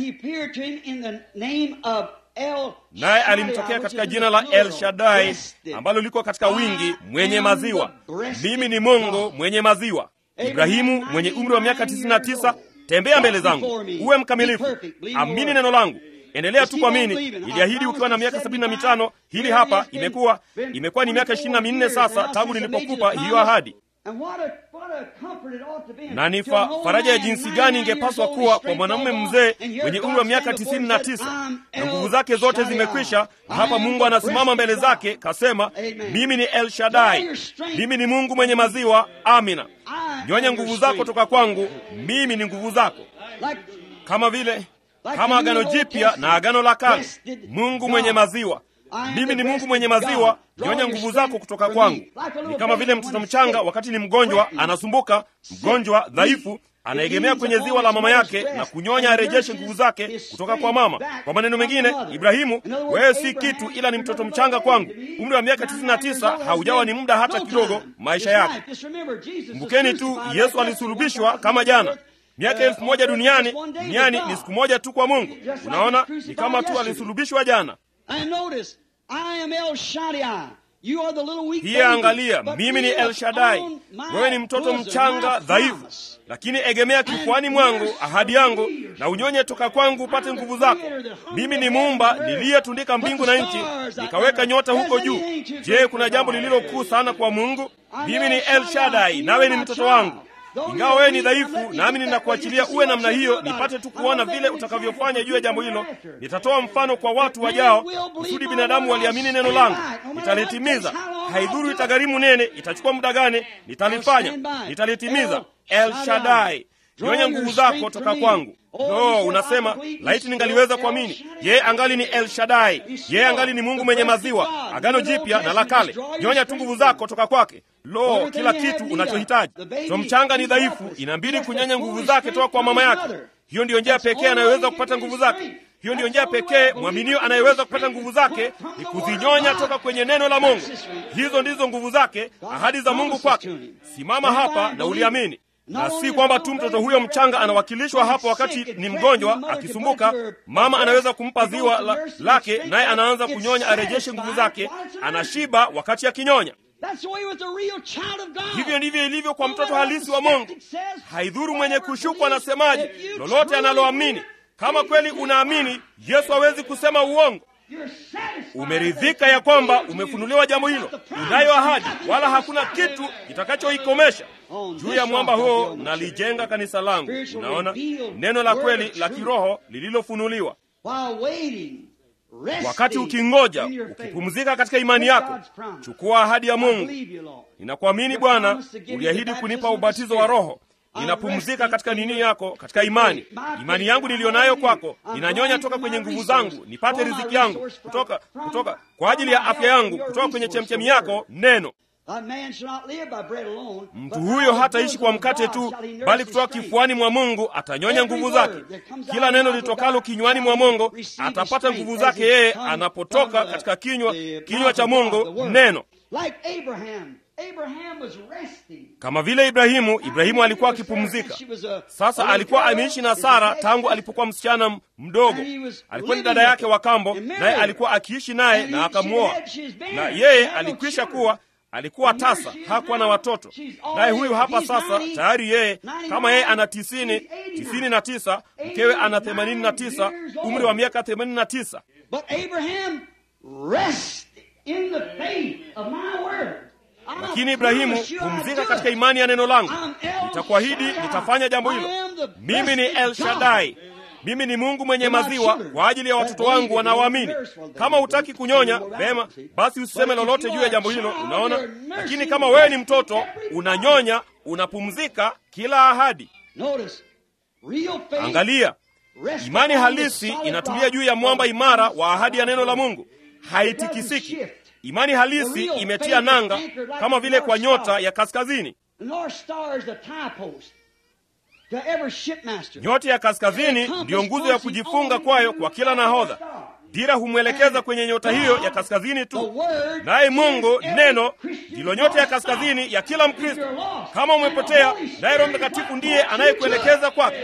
Naye alimtokea katika jina la El Shaddai ambalo liko katika wingi, mwenye maziwa. Mimi ni Mungu mwenye maziwa. Ibrahimu mwenye umri wa miaka 99 Tembea mbele zangu, uwe mkamilifu, amini neno langu, endelea tu kuamini. Iliahidi ukiwa na miaka sabini na mitano. Hili hapa imekuwa imekuwa ni miaka ishirini na minne sasa tangu nilipokupa hiyo ahadi, na ni fa, faraja ya jinsi gani ingepaswa kuwa kwa mwanamume mzee mwenye umri wa miaka tisini na tisa na nguvu zake zote zimekwisha, na hapa Mungu anasimama mbele zake kasema, mimi ni El Shaddai, mimi ni Mungu mwenye maziwa. Amina. Nyonya nguvu zako toka kwangu, mimi ni nguvu zako, kama vile kama agano jipya na agano la kale. Mungu mwenye maziwa, mimi ni Mungu mwenye maziwa. Nyonya nguvu zako kutoka kwangu. Ni kama vile mtoto mchanga wakati ni mgonjwa, anasumbuka, mgonjwa dhaifu, anaegemea kwenye ziwa la mama yake na kunyonya arejeshe nguvu zake kutoka kwa mama. Kwa maneno mengine, Ibrahimu, wewe si kitu, ila ni mtoto mchanga kwangu. Umri wa miaka 99 haujawa ni muda hata kidogo maisha yake. Kumbukeni tu, Yesu alisulubishwa kama jana. Miaka elfu moja duniani, duniani ni siku moja tu kwa Mungu. Unaona, ni kama tu alisulubishwa jana. Hiya, angalia, mimi ni El Shaddai, wewe ni mtoto mchanga dhaifu, lakini egemea kifuani mwangu ahadi yangu, na unyonye toka kwangu upate nguvu zako. Mimi ni Muumba niliyetundika mbingu na nchi, nikaweka nyota huko juu. Je, kuna jambo lililo kuu sana kwa Mungu? Mimi ni El Shaddai, nawe ni mtoto wangu. Ingawa wewe ni dhaifu, nami ninakuachilia uwe namna hiyo, nipate tu kuona vile utakavyofanya juu ya jambo hilo. Nitatoa mfano kwa watu wajao, kusudi binadamu waliamini neno langu. Nitalitimiza, haidhuru itagharimu nene, itachukua muda gani, nitalifanya, nitalitimiza. El Shaddai, nyonya nguvu zako toka kwangu. No, unasema laiti ningaliweza kuamini. Yeye angali ni El Shaddai, yeye angali ni Mungu mwenye maziwa, agano jipya na la kale. Nyonya tu nguvu zako toka kwake. Lo, kila kitu unachohitaji. So mchanga ni dhaifu, inabidi kunyonya nguvu zake toka kwa mama yake. Hiyo ndiyo njia pekee anayeweza kupata nguvu zake. Hiyo ndiyo njia pekee mwaminio anayeweza kupata nguvu zake, ni kuzinyonya toka kwenye neno la Mungu. Hizo ndizo nguvu zake, ahadi za Mungu kwake. Simama hapa na uliamini na si kwamba tu mtoto huyo mchanga anawakilishwa hapo wakati ni mgonjwa akisumbuka. Mama anaweza kumpa ziwa la, lake naye anaanza kunyonya arejeshe nguvu zake, anashiba wakati akinyonya. Hivyo ndivyo ilivyo kwa mtoto halisi wa Mungu. Haidhuru mwenye kushukwa anasemaje, lolote analoamini. Kama kweli unaamini, Yesu hawezi kusema uongo. Umeridhika ya kwamba umefunuliwa jambo hilo, unayo ahadi, wala hakuna kitu kitakachoikomesha. Juu ya mwamba huo nalijenga kanisa langu. Unaona, neno la kweli la kiroho lililofunuliwa. Wakati ukingoja, ukipumzika katika imani yako, chukua ahadi ya Mungu. Ninakuamini Bwana, uliahidi kunipa ubatizo wa Roho. Ninapumzika katika nini yako, katika imani. Imani yangu niliyonayo kwako, ninanyonya toka kwenye nguvu zangu, nipate riziki yangu kutoka kutoka kwa ajili ya afya yangu, kutoka kwenye chemchemi yako neno. Mtu huyo hataishi kwa mkate tu, bali kutoka kifuani mwa Mungu atanyonya nguvu zake. Kila neno litokalo kinywani mwa Mungu atapata nguvu zake yeye anapotoka katika kinywa kinywa cha Mungu neno. Kama vile Ibrahimu, Ibrahimu alikuwa akipumzika. Sasa alikuwa ameishi na Sara tangu alipokuwa msichana mdogo. Alikuwa ni dada yake wa kambo, naye alikuwa akiishi naye na akamwoa, na yeye alikwisha kuwa alikuwa tasa, hakuwa na watoto. Naye huyu hapa sasa tayari yeye, kama yeye ana tisini, tisini na tisa, mkewe ana themanini na tisa, umri wa miaka themanini na tisa. But Abraham rest in the faith of my word. I Lakini Ibrahimu, promise you I'll pumzika do katika it. imani ya neno langu. I'm El Nitakuahidi Shaddai. nitafanya jambo hilo. I am the Mimi ni breasted El God. Shaddai, mimi ni Mungu mwenye For my maziwa children. kwa ajili ya watoto wangu wanaoamini. Kama hutaki kunyonya, vema, basi usiseme lolote juu ya jambo hilo. Unaona, lakini kama wewe ni mtoto unanyonya, unapumzika kila ahadi. Notice, real faith Angalia, rests imani upon the halisi solid inatulia rock juu ya of mwamba the imara promise wa ahadi ya neno la of God. Mungu, haitikisiki. shift. Imani halisi imetia nanga kama vile kwa nyota ya kaskazini. The North Star is the tie post to every shipmaster. Nyota ya kaskazini ndiyo nguzo ya kujifunga kwayo kwa kila nahodha. Dira humwelekeza kwenye nyota hiyo ya kaskazini tu. Naye Mungu neno ndilo nyota ya kaskazini ya kila Mkristo. Kama umepotea, naye Roho Mtakatifu ndiye anayekuelekeza kwake,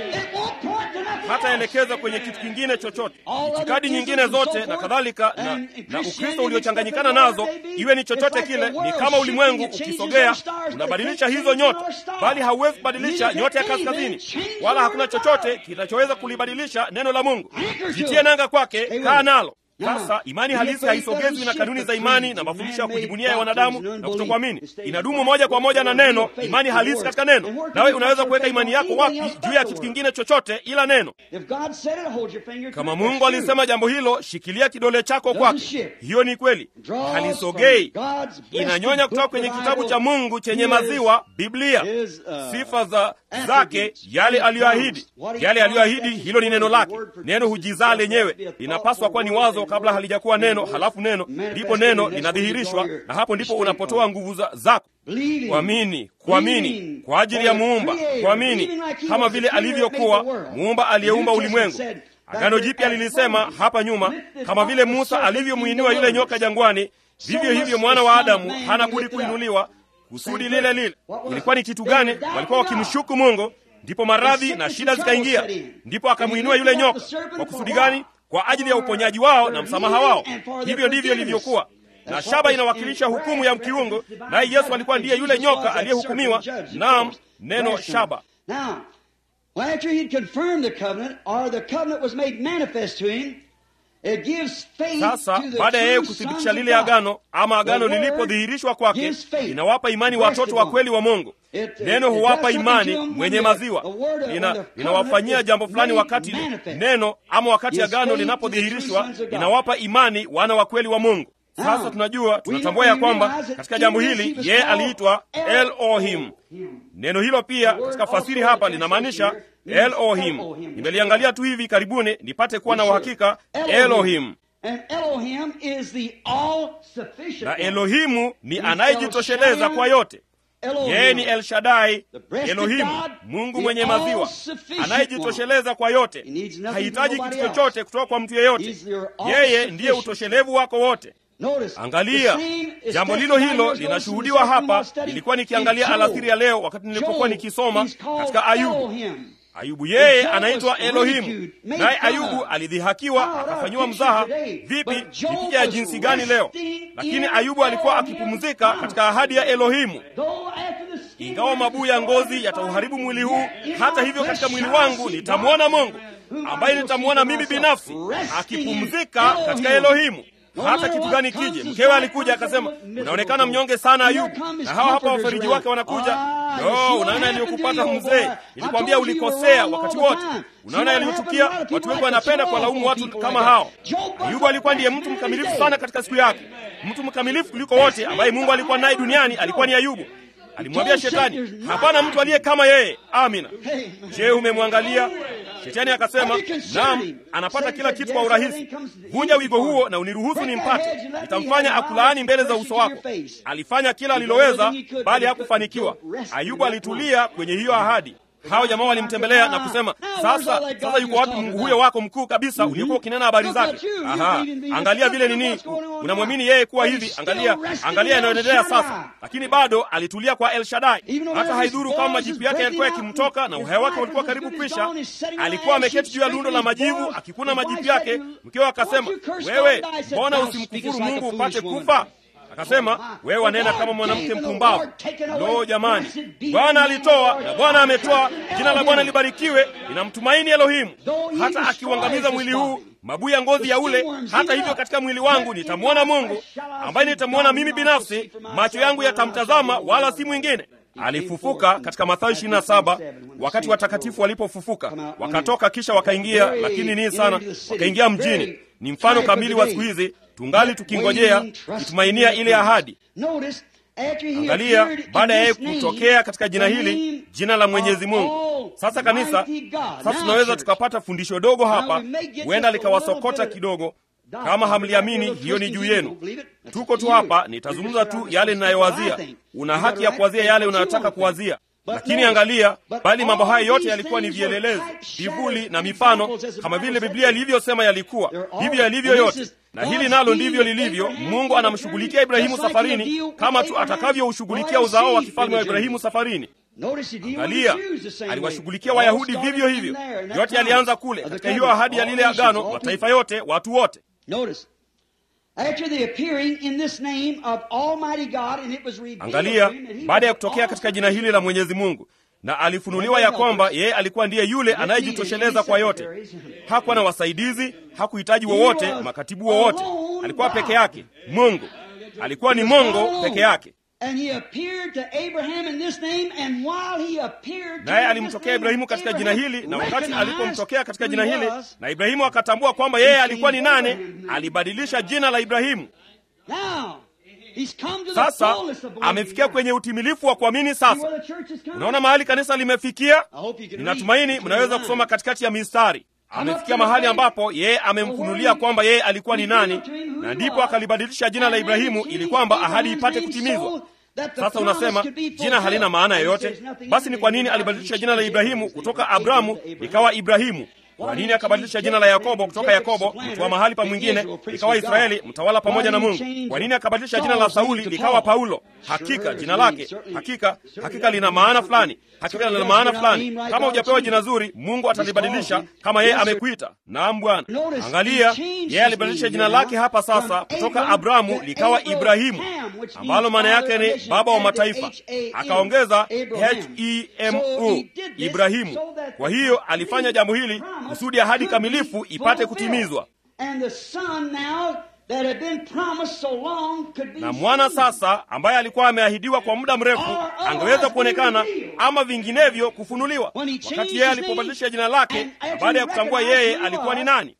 hataelekeza kwenye kitu kingine chochote. Itikadi nyingine zote na kadhalika na, na Ukristo uliochanganyikana nazo, iwe ni chochote kile, ni kama ulimwengu ukisogea unabadilisha hizo nyota, bali hauwezi kubadilisha nyota ya kaskazini, wala hakuna chochote kinachoweza kulibadilisha neno la Mungu. Jitie nanga kwake, kaa nalo. Sasa imani halisi haisogezwi na kanuni za imani na mafundisho ya kujibunia ya wanadamu na kutokuamini. Inadumu moja kwa moja na neno, imani halisi katika neno. Nawe unaweza kuweka imani yako wapi juu ya kitu kingine chochote ila neno? If God said it, hold your finger to Kama it. Mungu That's true. alisema jambo hilo, shikilia kidole chako kwake. Hiyo ni kweli, halisogei, inanyonya kutoka kwenye kitabu cha Mungu chenye maziwa, Biblia, sifa za zake, yale aliyoahidi. Yale aliyoahidi, hilo ni neno lake. Neno hujizaa lenyewe, linapaswa kuwa ni wazo kabla halijakuwa neno, halafu neno, ndipo neno linadhihirishwa, na hapo ndipo unapotoa nguvu za- zako kuamini, kuamini kwa ajili ya muumba, kuamini kama vile alivyokuwa muumba aliyeumba ulimwengu. Agano Jipya lilisema hapa nyuma, kama vile Musa alivyomwinua yule nyoka jangwani, vivyo hivyo mwana wa Adamu hana budi kuinuliwa. Kusudi lile lile ilikuwa ni kitu gani? Walikuwa wakimshuku Mungu, ndipo maradhi na shida zikaingia, ndipo akamwinua yule nyoka. Kwa kusudi gani? Kwa ajili ya uponyaji wao na msamaha wao. Hivyo ndivyo ilivyokuwa na shaba inawakilisha hukumu ya mkiungu, naye Yesu alikuwa ndiye yule nyoka aliyehukumiwa. Naam, neno shaba. Now, after he'd confirmed the covenant, or the covenant was made manifest to him, it gives faith Sasa to the baada ya yeye true kuthibitisha sons of lile God. agano ama agano The word lilipodhihirishwa kwake, gives faith. inawapa imani watoto wa kweli wa Mungu. It- Neno it huwapa does something imani to them mwenye when the- maziwa, the word of- Lina- when the linawafanyia covenant jambo is fulani made wakati manifest. neno ama wakati Gives agano faith to linapodhihirishwa, the true sons of God. inawapa imani wana wa kweli wa Mungu. Sasa Now, tunajua we- tunatambua ya we kwamba realize that katika jambo in this he hili was yeye called aliitwa Elohim. Neno hilo pia katika fasiri hapa linamaanisha Elohim. Nimeliangalia tu hivi karibuni nipate kuwa na uhakika Elohim. And Elohim is the all-sufficient Na one. Elohimu ni anayejitosheleza kwa yote. Elohim. Yeye ni El Shaddai, The breasted Elohimu, God, Mungu the mwenye maziwa, all-sufficient anayejitosheleza kwa yote. He needs nothing Hahitaji from kitu nobody chochote kutoka kwa mtu yeyote. He's your Yeye all-sufficient. ndiye utoshelevu wako wote. Notice, Angalia, the same is jambo lilo testified hilo in those linashuhudiwa verses we hapa. must study. Nilikuwa nikiangalia In Job, alasiri ya leo wakati nilipokuwa Job, nikisoma he's called katika Ayubu. Elohim. Ayubu yeye Job anaitwa was Elohimu, ridiculed, made naye fun of. Ayubu alidhihakiwa, How about akafanyiwa our mzaha. picture today? Vipi, But Job ni picha ya was jinsi gani leo? resting Lakini in Ayubu alikuwa Elohim's akipumzika promise. katika ahadi ya Elohimu. Though after the skin Ingawa mabuu ya ngozi yatauharibu mwili huu, hata hivyo katika mwili wangu nitamwona Mungu ambaye nitamwona mimi binafsi akipumzika katika Elohimu. Hata kitu gani kije. Mkewe alikuja akasema, unaonekana mnyonge sana Ayubu, na hawa hapa wafariji wake wanakuja. No, unaona yaliyokupata mzee, nilikwambia ulikosea wakati wote. Unaona yaliyotukia. Watu wengi wanapenda kuwalaumu watu kama hao. Ayubu alikuwa ndiye mtu mkamilifu sana katika siku yake, mtu mkamilifu kuliko wote ambaye Mungu alikuwa naye duniani alikuwa ni Ayubu. Alimwambia Shetani, hapana mtu aliye kama yeye. Amina. Je, umemwangalia? Shetani akasema, naam, anapata kila kitu kwa urahisi. Vunja wigo huo na uniruhusu nimpate, nitamfanya akulaani mbele za uso wako. Alifanya kila aliloweza, bali hakufanikiwa. Ayubu alitulia kwenye hiyo ahadi. Hao jamaa walimtembelea na kusema, sasa sasa yuko wapi Mungu huyo wako mkuu kabisa uliyekuwa ukinena habari zake? Aha, angalia vile nini, unamwamini yeye kuwa hivi. Angalia, angalia yanayoendelea sasa. Lakini bado alitulia kwa El Shaddai. Hata haidhuru kama majipu yake yalikuwa yakimtoka na uhai wake ulikuwa karibu kwisha, alikuwa ameketi juu ya lundo la majivu akikuna majipu yake. Mkewe akasema, wewe mbona usimkufuru Mungu upate kufa? Akasema, wewe wanena kama mwanamke mpumbavu. Lo, jamani, Bwana alitoa na Bwana ametoa, jina la Bwana libarikiwe. Ninamtumaini Elohimu, hata akiuangamiza mwili huu mabuu ya ngozi ya ule. Hata hivyo, katika mwili wangu nitamwona Mungu ambaye nitamwona mimi binafsi, macho yangu yatamtazama, wala si mwingine. Alifufuka katika Mathayo 27 wakati watakatifu walipofufuka wakatoka, kisha wakaingia, lakini nii sana, wakaingia mjini. Ni mfano kamili wa siku hizi, tungali tukingojea kitumainia ile ahadi. Angalia, baada ya yeye kutokea katika jina hili, jina la Mwenyezi Mungu. Sasa kanisa, sasa tunaweza tukapata fundisho dogo hapa, huenda likawasokota kidogo. Kama hamliamini, hiyo ni juu yenu. Tuko tu hapa, nitazungumza tu yale ninayowazia. Una haki ya kuwazia yale unayotaka kuwazia, lakini angalia, bali mambo haya yote yalikuwa ni vielelezo, vivuli na mifano, kama vile Biblia ilivyosema yalikuwa. Hivyo yalivyo yote na hili nalo ndivyo lilivyo. Mungu anamshughulikia Ibrahimu safarini kama tu atakavyoushughulikia uzao wa kifalme wa Ibrahimu safarini. Angalia, aliwashughulikia Wayahudi vivyo hivyo. Yote yalianza kule katika hiyo ahadi ya lile agano, mataifa yote, watu wote. Angalia, baada ya kutokea katika jina hili la Mwenyezi Mungu na alifunuliwa ya kwamba yeye alikuwa ndiye yule anayejitosheleza kwa yote. Hakuwa na wasaidizi, hakuhitaji wowote, makatibu wowote. Alikuwa peke yake. Mungu alikuwa ni Mungu peke yake, naye alimtokea Ibrahimu katika jina hili, na wakati alipomtokea katika jina hili na Ibrahimu akatambua kwamba yeye alikuwa ni nane, alibadilisha jina la Ibrahimu. Sasa amefikia kwenye utimilifu wa kuamini. Sasa unaona mahali kanisa limefikia. Ninatumaini mnaweza kusoma katikati ya mistari. Amefikia mahali ambapo yeye amemfunulia kwamba yeye alikuwa ni nani, na ndipo akalibadilisha jina la Ibrahimu ili kwamba ahadi ipate kutimizwa. Sasa unasema jina halina maana yoyote. Basi ni kwa nini alibadilisha jina la Ibrahimu kutoka Abramu ikawa Ibrahimu? Kwa nini akabadilisha jina la Yakobo kutoka Yakobo, mtu wa mahali pa mwingine, ikawa Israeli, mtawala pamoja na Mungu? Kwa nini akabadilisha jina la Sauli likawa Paulo? Hakika jina lake, hakika hakika lina maana fulani, hakika lina maana fulani. Kama hujapewa jina zuri, Mungu atalibadilisha kama yeye amekuita. Naam Bwana. Angalia, yeye alibadilisha jina lake hapa sasa kutoka Abramu likawa Ibrahimu, ambalo maana yake ni baba wa mataifa, akaongeza H-E-M-U, Ibrahimu. Kwa hiyo alifanya jambo hili kusudi ahadi kamilifu ipate kutimizwa. Na mwana sasa, ambaye alikuwa ameahidiwa kwa muda mrefu, angeweza kuonekana ama vinginevyo kufunuliwa. Wakati yeye alipobadilisha jina lake na baada ya kutambua yeye alikuwa ni nani,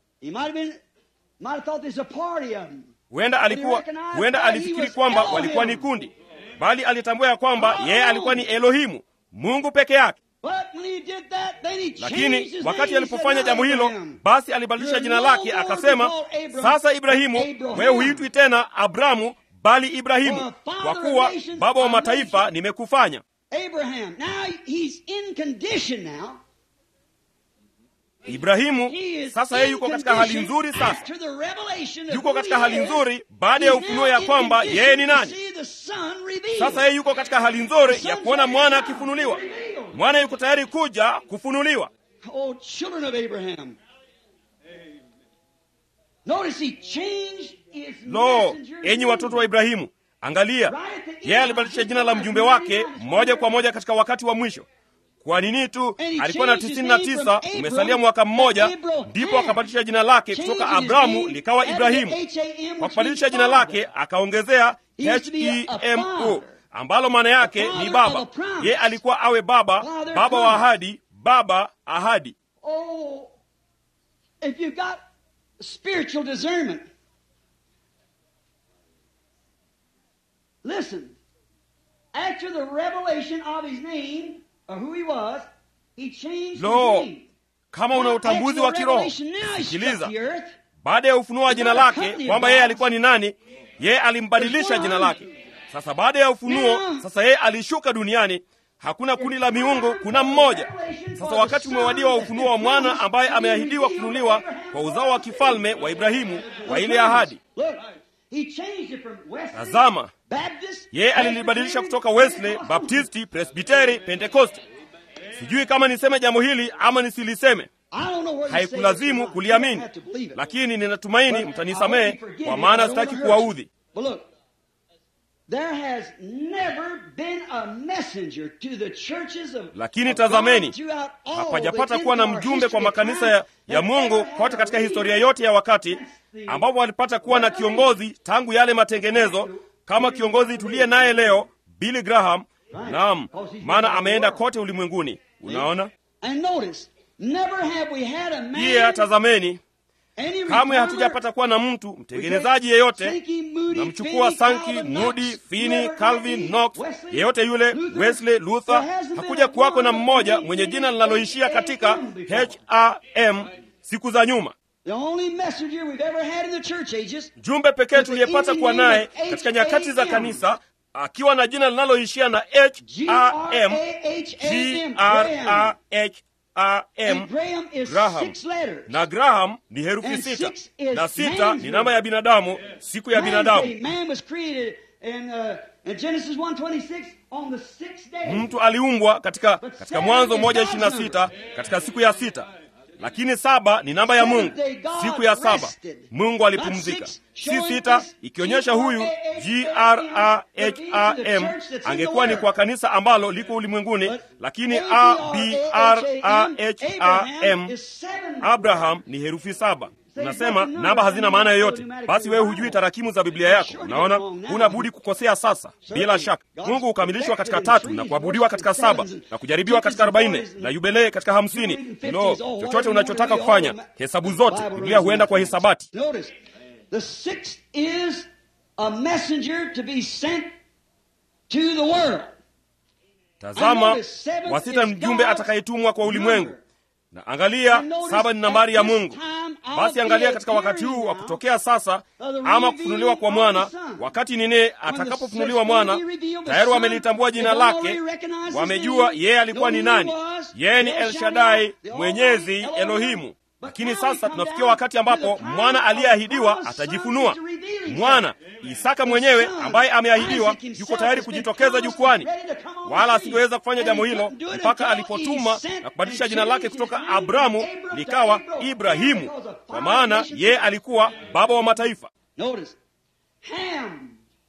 huenda alikuwa huenda alifikiri kwamba walikuwa ni kundi, bali alitambua ya kwamba yeye alikuwa ni Elohimu, Mungu peke yake. Lakini wakati alipofanya jambo hilo, basi alibadilisha jina lake akasema, sasa Ibrahimu, wewe huitwi tena Abramu, bali Ibrahimu, kwa kuwa baba wa mataifa nimekufanya. Ibrahimu sasa yeye yuko katika hali nzuri. Sasa yuko katika hali nzuri baada ya ufunuo ya kwamba yeye ni nani. Sasa yeye yuko katika hali nzuri ya kuona mwana akifunuliwa. Mwana yuko tayari kuja kufunuliwa. Oh, children of Abraham. Notice he changed his Lo, messenger enyi watoto wa Ibrahimu, angalia, yeye alibadilisha jina la mjumbe wake moja kwa moja katika wakati wa mwisho. Kwa nini tu alikuwa na tisini na tisa, umesalia mwaka mmoja, ndipo akabadilisha jina lake kutoka Abramu likawa Ibrahimu. Kwa kubadilisha jina lake akaongezea H-E-M-O ambalo maana yake ni baba. Ye alikuwa awe baba, baba wa ahadi, baba ahadi. Oh, if you've got spiritual discernment, listen. After the revelation of his name, or who he was, he changed Lo, his name. kama una Now, utambuzi after wa the kiroho, revelation, now he struck sikiliza. the earth. Baada ya ufunuo wa jina lake kwamba yeye alikuwa ni nani, yeye alimbadilisha jina lake. Sasa baada ya ufunuo, sasa yeye alishuka duniani. Hakuna kundi la miungu, kuna mmoja. Sasa wakati umewadia wa ufunuo wa mwana ambaye ameahidiwa kufunuliwa kwa uzao wa kifalme wa Ibrahimu wa ile ahadi. Look, he changed it from Wesley, Tazama, Baptist, yeye alilibadilisha kutoka Wesley, Baptisti, Presbiteri, Pentekoste. Sijui kama niseme jambo hili ama nisiliseme. I don't know where you Haikulazimu say it. You kuliamini, don't have to believe it. lakini ninatumaini But I mtanisamehe hope you forgive kwa me, maana but I don't sitaki wanna hurt kuwaudhi. you. But look, There has never been a messenger to the churches of lakini of tazameni God throughout all hapajapata the kuwa na entire mjumbe kwa history of makanisa ya, time ya that mungu ever had kote a katika leader. historia yote ya wakati That's the ambapo walipata kuwa na kiongozi tangu yale matengenezo kama kiongozi tuliye naye leo billy graham naam maana ameenda kote ulimwenguni unaona And notice, never have we had a man, pia tazameni any kamwe reformer, hatujapata kuwa na mtu mtengenezaji yeyote namchukua Sankey, Moody, Finney, Calvin, Knox, yeyote yule, Wesley, Luther. Hakuja kuwako na mmoja mwenye jina linaloishia katika HRM siku za nyuma. The only messenger we've ever had in the church ages Jumbe pekee tuliyepata kuwa naye katika nyakati za kanisa akiwa na jina linaloishia na HRM, G-R-A-H-R-M, And Graham is Graham. six letters. na Graham ni herufi And sita, six is na sita man's ni namba ya binadamu, siku ya Man's binadamu. day. Man was created in, uh, in Genesis 1:26 on the sixth day. mtu aliumbwa katika katika mwanzo moja ishirini na sita katika siku ya sita lakini saba ni namba ya mungu siku ya saba mungu alipumzika si sita ikionyesha huyu graham angekuwa ni kwa kanisa ambalo liko ulimwenguni lakini abraham abraham ni herufi saba unasema namba hazina maana yoyote basi wewe hujui tarakimu za biblia yako unaona huna budi kukosea sasa bila shaka mungu hukamilishwa katika tatu na kuabudiwa katika saba na kujaribiwa katika arobaini na yubilee katika hamsini no chochote unachotaka kufanya hesabu zote biblia huenda kwa hisabati Notice, the sixth is a messenger to be sent to the world. tazama wasita mjumbe atakayetumwa kwa ulimwengu na angalia saba ni nambari ya mungu basi angalia katika wakati huu wa kutokea sasa ama kufunuliwa kwa mwana wakati nini atakapofunuliwa mwana tayari wamelitambua jina lake wamejua yeye alikuwa ni nani yeye ni elshadai mwenyezi elohimu lakini sasa tunafikia wakati ambapo mwana aliyeahidiwa atajifunua mwana isaka mwenyewe ambaye ameahidiwa yuko tayari kujitokeza jukwani wala asingeweza kufanya jambo hilo mpaka alipotuma na kubadilisha jina lake kutoka abramu likawa ibrahimu kwa maana yeye alikuwa baba wa mataifa Notice, Ham.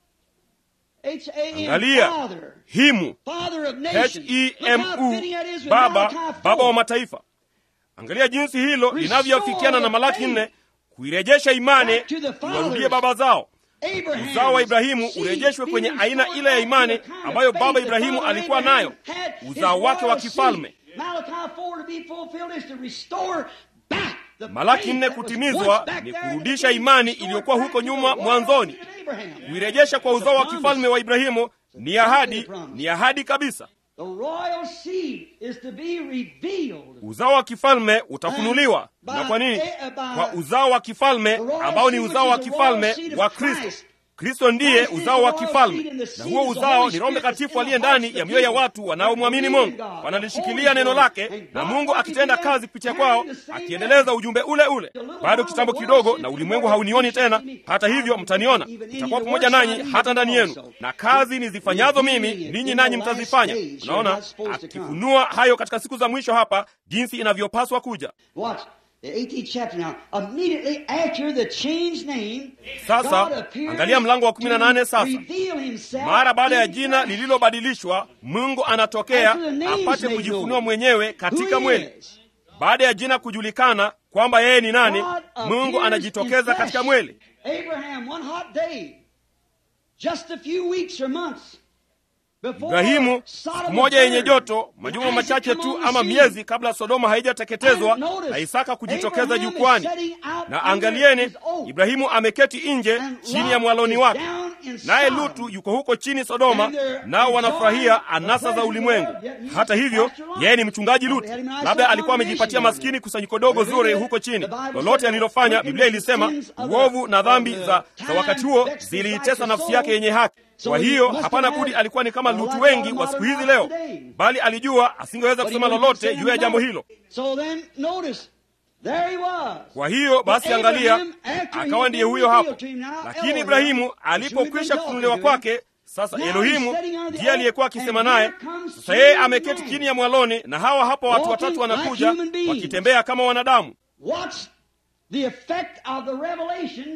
H-A-M, angalia father. himu Father of nations. Look how hemu fitting that is with baba Malachi baba wa 4. mataifa angalia jinsi hilo linavyoafikiana na malaki nne kuirejesha imani Back to the fathers. iwarudie baba zao Abraham, uzao wa ibrahimu seed urejeshwe kwenye being aina restored ile ya back imani to the kind of ambayo faith baba that ibrahimu Father alikuwa Abraham nayo had. His uzao wake wa royal kifalme seed. Malachi 4 to be fulfilled is to restore back the malaki faith nne that was kutimizwa once back ni there in the kurudisha beginning, imani restored iliyokuwa back huko to the nyuma royal mwanzoni seed of Abraham. kuirejesha kwa uzao wa kifalme wa ibrahimu ni ahadi ni ahadi kabisa The royal seed is to be revealed. uzao wa kifalme utafunuliwa na kwa nini kwa uzao wa kifalme ambao ni uzao wa kifalme wa kristo kristo ndiye uzao wa kifalme na huo uzao ni roho mtakatifu aliye ndani ya mioyo ya watu wanaomwamini mungu wanalishikilia neno lake na mungu akitenda kazi kupitia kwao akiendeleza ujumbe ule ule bado kitambo kidogo na ulimwengu haunioni tena hata hivyo mtaniona itakuwa pamoja nanyi hata ndani yenu na kazi nizifanyazo mimi ninyi nanyi mtazifanya unaona akifunua hayo katika siku za mwisho hapa jinsi inavyopaswa kuja Watch the 18th chapter now. Immediately after the changed name, Sasa, God appears angalia mlango wa 18 to sasa. reveal himself mara baada ya in jina flesh. lililobadilishwa mungu anatokea After the name is apate made kujifunua known. mwenyewe katika Who he mwili is. baada ya jina kujulikana kwamba yeye ni nani God mungu appears anajitokeza in katika flesh. mwili Abraham, one hot day, just a few weeks or months before ibrahimu Sodom siku was moja yenye burned, joto and majuma Isaac machache come tu on the ama scene. miezi kabla sodoma haijateketezwa And notice, na isaka kujitokeza Abraham is jukwani setting out na under angalieni his oak. ibrahimu ameketi nje And chini ya Lot mwaloni is wake down in naye Sodom. lutu yuko huko chini sodoma And they're nao wanafurahia enjoying the anasa za pleasure ulimwengu of the world, yet hata he's hivyo Pastor Lot. yeye ni mchungaji Probably lutu had him a nice labda little alikuwa amejipatia congregation down maskini there. kusanyiko dogo But zuri really, huko chini the Bible lolote said, alilofanya "Reckon biblia the ilisema sins of the- uovu na dhambi of the za, za time wakati huo vexed the ziliitesa righteous nafsi soul." yake yenye haki So kwa he hiyo must hapana have budi had alikuwa ni kama a lutu lot wengi of wa siku hizi modern leo today. bali alijua asingeweza But he kusema wouldn't lolote say juu ya jambo nothing. hilo So then, notice, there he was. kwa hiyo basi But angalia Abraham, after he akawa had ndiye been huyo revealed hapo to him now, lakini Elohim, ibrahimu who's been alipokwisha talking kufunuliwa to him, kwake sasa now elohimu he's sitting under the ndiye oak, aliyekuwa akisema and naye here comes sasa yeye three ameketi men. chini ya mwaloni na hawa hapa watu Walking watatu like wanakuja human beings. wakitembea kama wanadamu Watch the effect of the revelation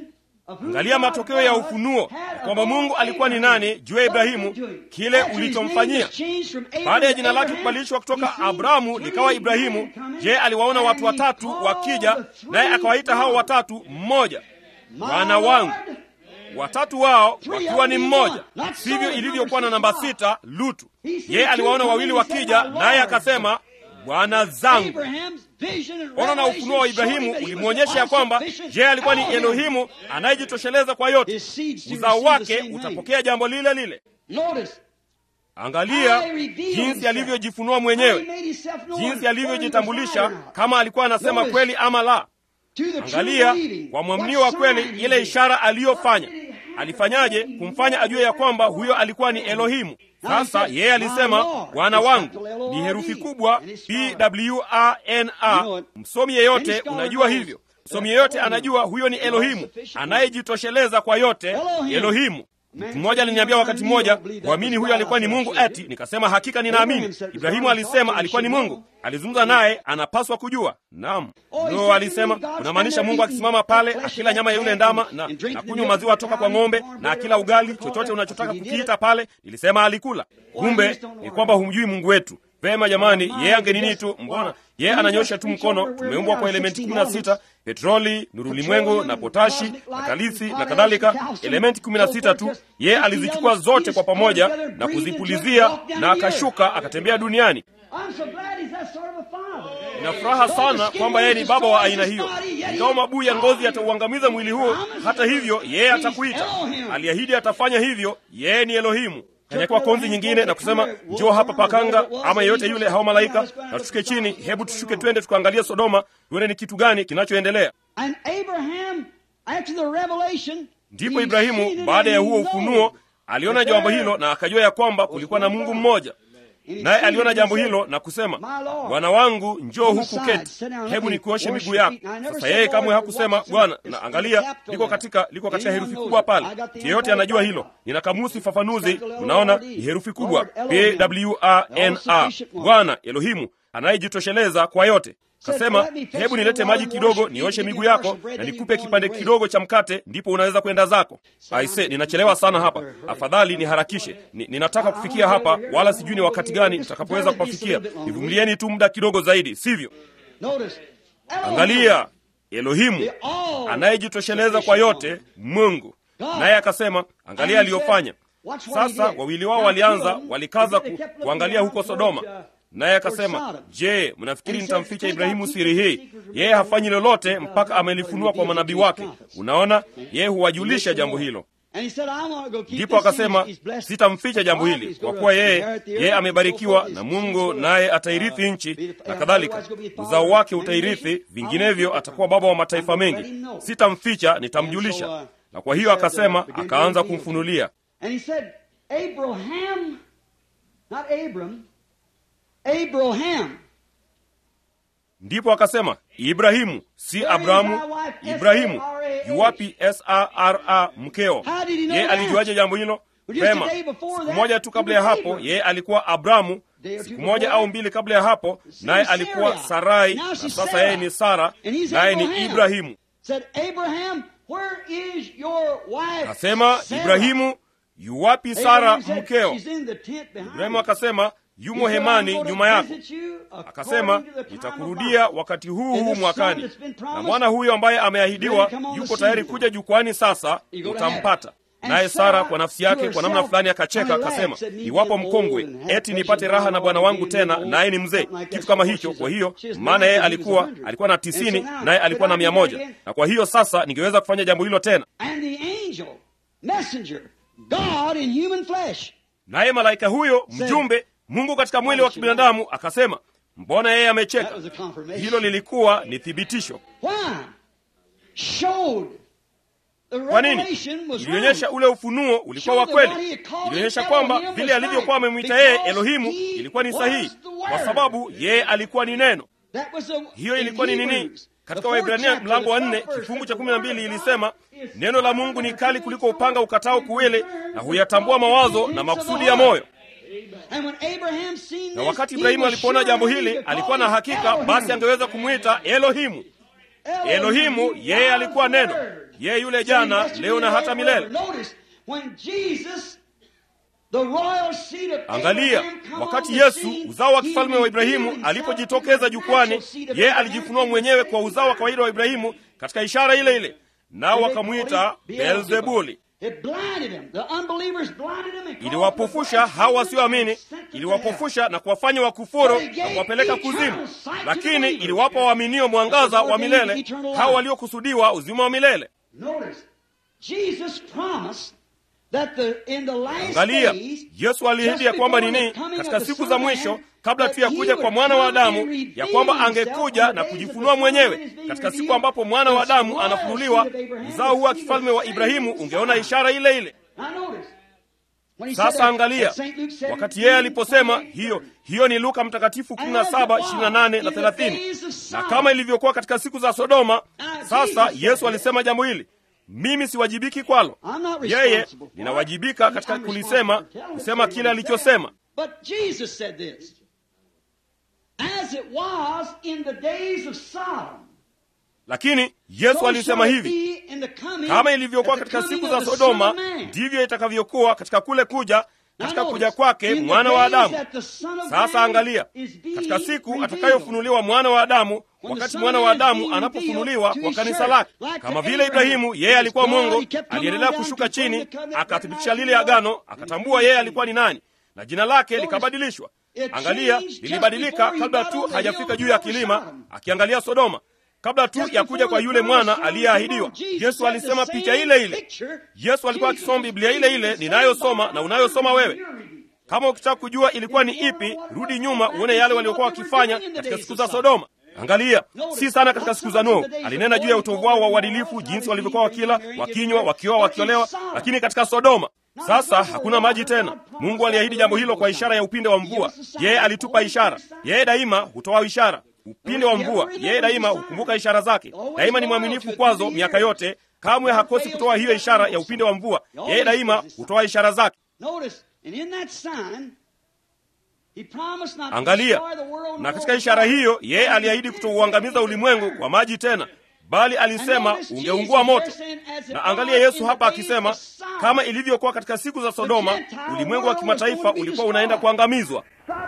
Angalia matokeo ya ufunuo kwamba Mungu alikuwa ni nani juu ya Ibrahimu, kile ulichomfanyia baada ya jina lake kubadilishwa kutoka Abrahamu likawa Ibrahimu. Je, aliwaona watu watatu wakija, naye akawaita hao watatu mmoja, wana wangu, watatu wao wakiwa ni mmoja. Sivyo ilivyokuwa na namba sita, Lutu. Yeye aliwaona wawili wakija, naye akasema bwana zangu. Ona na ufunuo wa Ibrahimu ulimwonyesha ya kwamba je, alikuwa ni Elohimu anayejitosheleza kwa yote. Uzao wake utapokea jambo lile lile. Angalia jinsi alivyojifunua mwenyewe, jinsi alivyojitambulisha, kama alikuwa anasema kweli ama la. Angalia kwa mwaminio wa kweli, ile ishara aliyofanya. Alifanyaje kumfanya ajue ya kwamba huyo alikuwa ni Elohimu? Sasa yeye alisema bwana wangu ni herufi kubwa Bwana. Msomi yeyote unajua hivyo, msomi yeyote anajua huyo ni Elohimu anayejitosheleza kwa yote. Elohimu. Mtu mmoja aliniambia wakati mmoja, kuamini huyo alikuwa ni Mungu eti? Nikasema hakika ninaamini. Ibrahimu alisema alikuwa ni Mungu, alizungumza naye, anapaswa kujua. Naam, no, alisema unamaanisha Mungu akisimama pale akila nyama ya yule ndama na, na kunywa maziwa toka kwa ng'ombe na akila ugali, chochote unachotaka kukiita pale. Nilisema alikula. Kumbe ni kwamba humjui Mungu wetu. Vema jamani, yeye angenini tu, mbona yeye ananyosha tu mkono. Tumeumbwa kwa elementi kumi na sita petroli, nurulimwengu na potashi na kalisi na kadhalika, elementi kumi na sita tu. Yeye alizichukua zote kwa pamoja na kuzipulizia, na akashuka akatembea duniani. Ina furaha sana kwamba yeye ni baba wa aina hiyo. Ingawa mabuu ya ngozi yatauangamiza mwili huo, hata hivyo yeye atakuita. Aliahidi atafanya hivyo. Yeye ni Elohimu. Kanyakua konzi nyingine na kusema njoo hapa pakanga, ama yeyote yule, hao malaika, na tushuke chini. Hebu tushuke twende tukaangalia Sodoma, tuone ni kitu gani kinachoendelea. Ndipo Ibrahimu baada ya huo ufunuo aliona jambo hilo na akajua ya kwamba kulikuwa na Mungu mmoja, naye aliona jambo hilo na kusema, bwana wangu, njoo huku keti, hebu nikuoshe miguu yako. Sasa yeye kamwe hakusema Bwana, na angalia, liko katika liko katika herufi kubwa pale. Yeyote anajua hilo. Nina kamusi fafanuzi, unaona ni herufi kubwa P W A N A, Bwana Elohimu anayejitosheleza kwa yote. Kasema, hebu nilete maji kidogo nioshe miguu yako na nikupe kipande kidogo cha mkate, ndipo unaweza kwenda zako. Aise, ninachelewa sana hapa, afadhali niharakishe. Ni, ninataka kufikia hapa, wala sijui ni wakati gani nitakapoweza kupafikia. Nivumilieni tu muda kidogo zaidi, sivyo? Angalia, Elohimu anayejitosheleza kwa yote, Mungu naye akasema, angalia aliyofanya. Sasa wawili wao walianza, walikaza ku, kuangalia huko Sodoma naye akasema, je, mnafikiri nitamficha Ibrahimu siri hii? Yeye hafanyi lolote mpaka amelifunua kwa manabii wake. Unaona, yeye huwajulisha jambo hilo. Ndipo akasema, sitamficha jambo hili, kwa kuwa yeye yeye amebarikiwa na Mungu, naye atairithi nchi na kadhalika, uzao wake utairithi, vinginevyo atakuwa baba wa mataifa mengi. Sitamficha, nitamjulisha. Na kwa hiyo akasema, akaanza kumfunulia Abraham. Ndipo akasema Ibrahimu, si Abrahamu. Ibrahimu yuwapi? Sara mkeo. Yeye alijuaje jambo hilo? Pema, siku moja tu kabla ya hapo yeye alikuwa Abramu, siku moja au mbili kabla ya hapo naye alikuwa Sarai, na sasa yeye ni Sara, naye ni Ibrahimu. Akasema Ibrahimu, yuwapi Sara mkeo? Ibrahimu akasema yumo hemani nyuma yako. Akasema, nitakurudia wakati huu huu mwakani, na mwana huyo ambaye ameahidiwa yuko tayari kuja jukwani, sasa utampata. Naye Sara kwa nafsi yake kwa namna fulani akacheka, akasema, iwapo mkongwe eti nipate raha na bwana wangu tena, naye ni mzee, kitu kama hicho. Kwa hiyo maana yeye alikuwa alikuwa na tisini, naye alikuwa na mia moja, na kwa hiyo sasa ningeweza kufanya jambo hilo tena. Naye malaika huyo mjumbe Mungu katika mwili wa kibinadamu akasema, mbona yeye amecheka? Hilo lilikuwa ni thibitisho. Kwa nini? Ilionyesha ule ufunuo ulikuwa wa kweli. Ilionyesha kwamba vile alivyokuwa amemwita yeye Elohimu ilikuwa ni sahihi, kwa sababu yeye alikuwa ni neno. Hiyo ilikuwa ni nini? Katika Waebrania mlango wa nne kifungu cha kumi na mbili ilisema neno la Mungu ni kali kuliko upanga ukatao kuwili, na huyatambua mawazo na makusudi ya moyo. Na wakati Ibrahimu alipoona jambo hili, alikuwa na hakika basi angeweza kumwita Elohimu. Elohimu, yeye alikuwa neno, yeye yule jana, leo na hata milele. Angalia, wakati Yesu uzao wa kifalme wa Ibrahimu alipojitokeza jukwani, yeye alijifunua mwenyewe kwa uzao wa kawaida wa Ibrahimu katika ishara ile ile, nao wakamwita Beelzebuli. Iliwapofusha hao wasioamini, iliwapofusha na kuwafanya wakufuru na kuwapeleka kuzimu, lakini iliwapa waaminio mwangaza wa milele, hao waliokusudiwa uzima wa milele. Angalia, Yesu aliahidi ya kwamba nini katika siku za mwisho, kabla tu ya kuja kwa mwana wa Adamu, ya kwamba angekuja na kujifunua mwenyewe. Katika siku ambapo mwana wa Adamu anafunuliwa, uzao huu wa kifalme wa Ibrahimu ungeona ishara ile ile. Sasa angalia, wakati yeye aliposema hiyo hiyo, ni Luka Mtakatifu 17, 28 na 30. Na kama ilivyokuwa katika siku za Sodoma, sasa Yesu alisema jambo hili mimi siwajibiki kwalo, yeye ninawajibika katika kulisema, kusema kile alichosema. Lakini Yesu alisema hivi, kama ilivyokuwa katika siku za Sodoma, ndivyo itakavyokuwa katika kule kuja katika kuja kwake mwana wa Adamu. Sasa angalia, katika siku atakayofunuliwa mwana wa Adamu, wakati mwana wa Adamu anapofunuliwa kwa kanisa lake, kama vile Ibrahimu, yeye alikuwa Mungu, aliendelea kushuka chini, akathibitisha lile agano, akatambua yeye alikuwa ni nani, na jina lake likabadilishwa. Angalia, lilibadilika kabla tu hajafika juu ya kilima, akiangalia Sodoma kabla tu ya kuja kwa yule mwana aliyeahidiwa. Yesu alisema picha ile ile. Yesu alikuwa akisoma Biblia ile ile ninayosoma na unayosoma wewe. Kama ukitaka kujua ilikuwa ni ipi, rudi nyuma uone yale waliokuwa wakifanya katika siku za Sodoma. Angalia, si sana katika siku za Nuhu. Alinena juu ya utovu wao wa uadilifu, jinsi walivyokuwa wakila, wakinywa, wakioa, wakiolewa, lakini katika Sodoma sasa hakuna maji tena. Mungu aliahidi jambo hilo kwa ishara ya upinde wa mvua. Yeye alitupa ishara. Yeye daima hutoa ishara upinde wa mvua. Yeye daima hukumbuka ishara zake, daima ni mwaminifu kwazo miaka yote, kamwe hakosi kutoa hiyo ishara ya upinde wa mvua. Yeye daima hutoa ishara zake. Angalia, na katika ishara hiyo yeye aliahidi kutouangamiza ulimwengu kwa maji tena, bali alisema ungeungua moto. Na angalia Yesu hapa akisema, kama ilivyokuwa katika siku za Sodoma, ulimwengu wa kimataifa ulikuwa unaenda kuangamizwa.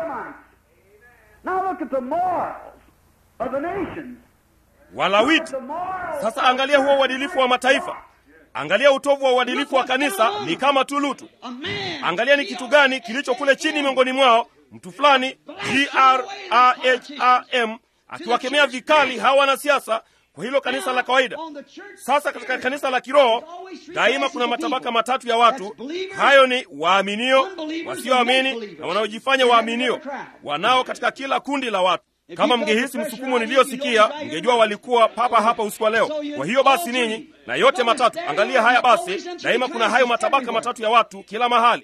Walawiti. Sasa angalia huo uadilifu wa mataifa, angalia utovu wa uadilifu wa kanisa. Ni kama tu Lutu. Angalia ni kitu gani kilicho kule chini miongoni mwao, mtu fulani Graham akiwakemea vikali hawa wanasiasa kwa hilo kanisa la kawaida. Sasa katika kanisa la kiroho daima kuna matabaka matatu ya watu. Hayo ni waaminio, wasioamini na wanaojifanya waaminio, wanao katika kila kundi la watu. Kama mngehisi msukumo niliyosikia, mngejua walikuwa papa hapa usiku wa leo. Kwa hiyo basi ninyi na yote matatu, angalia haya basi, daima kuna hayo matabaka matatu ya watu kila mahali.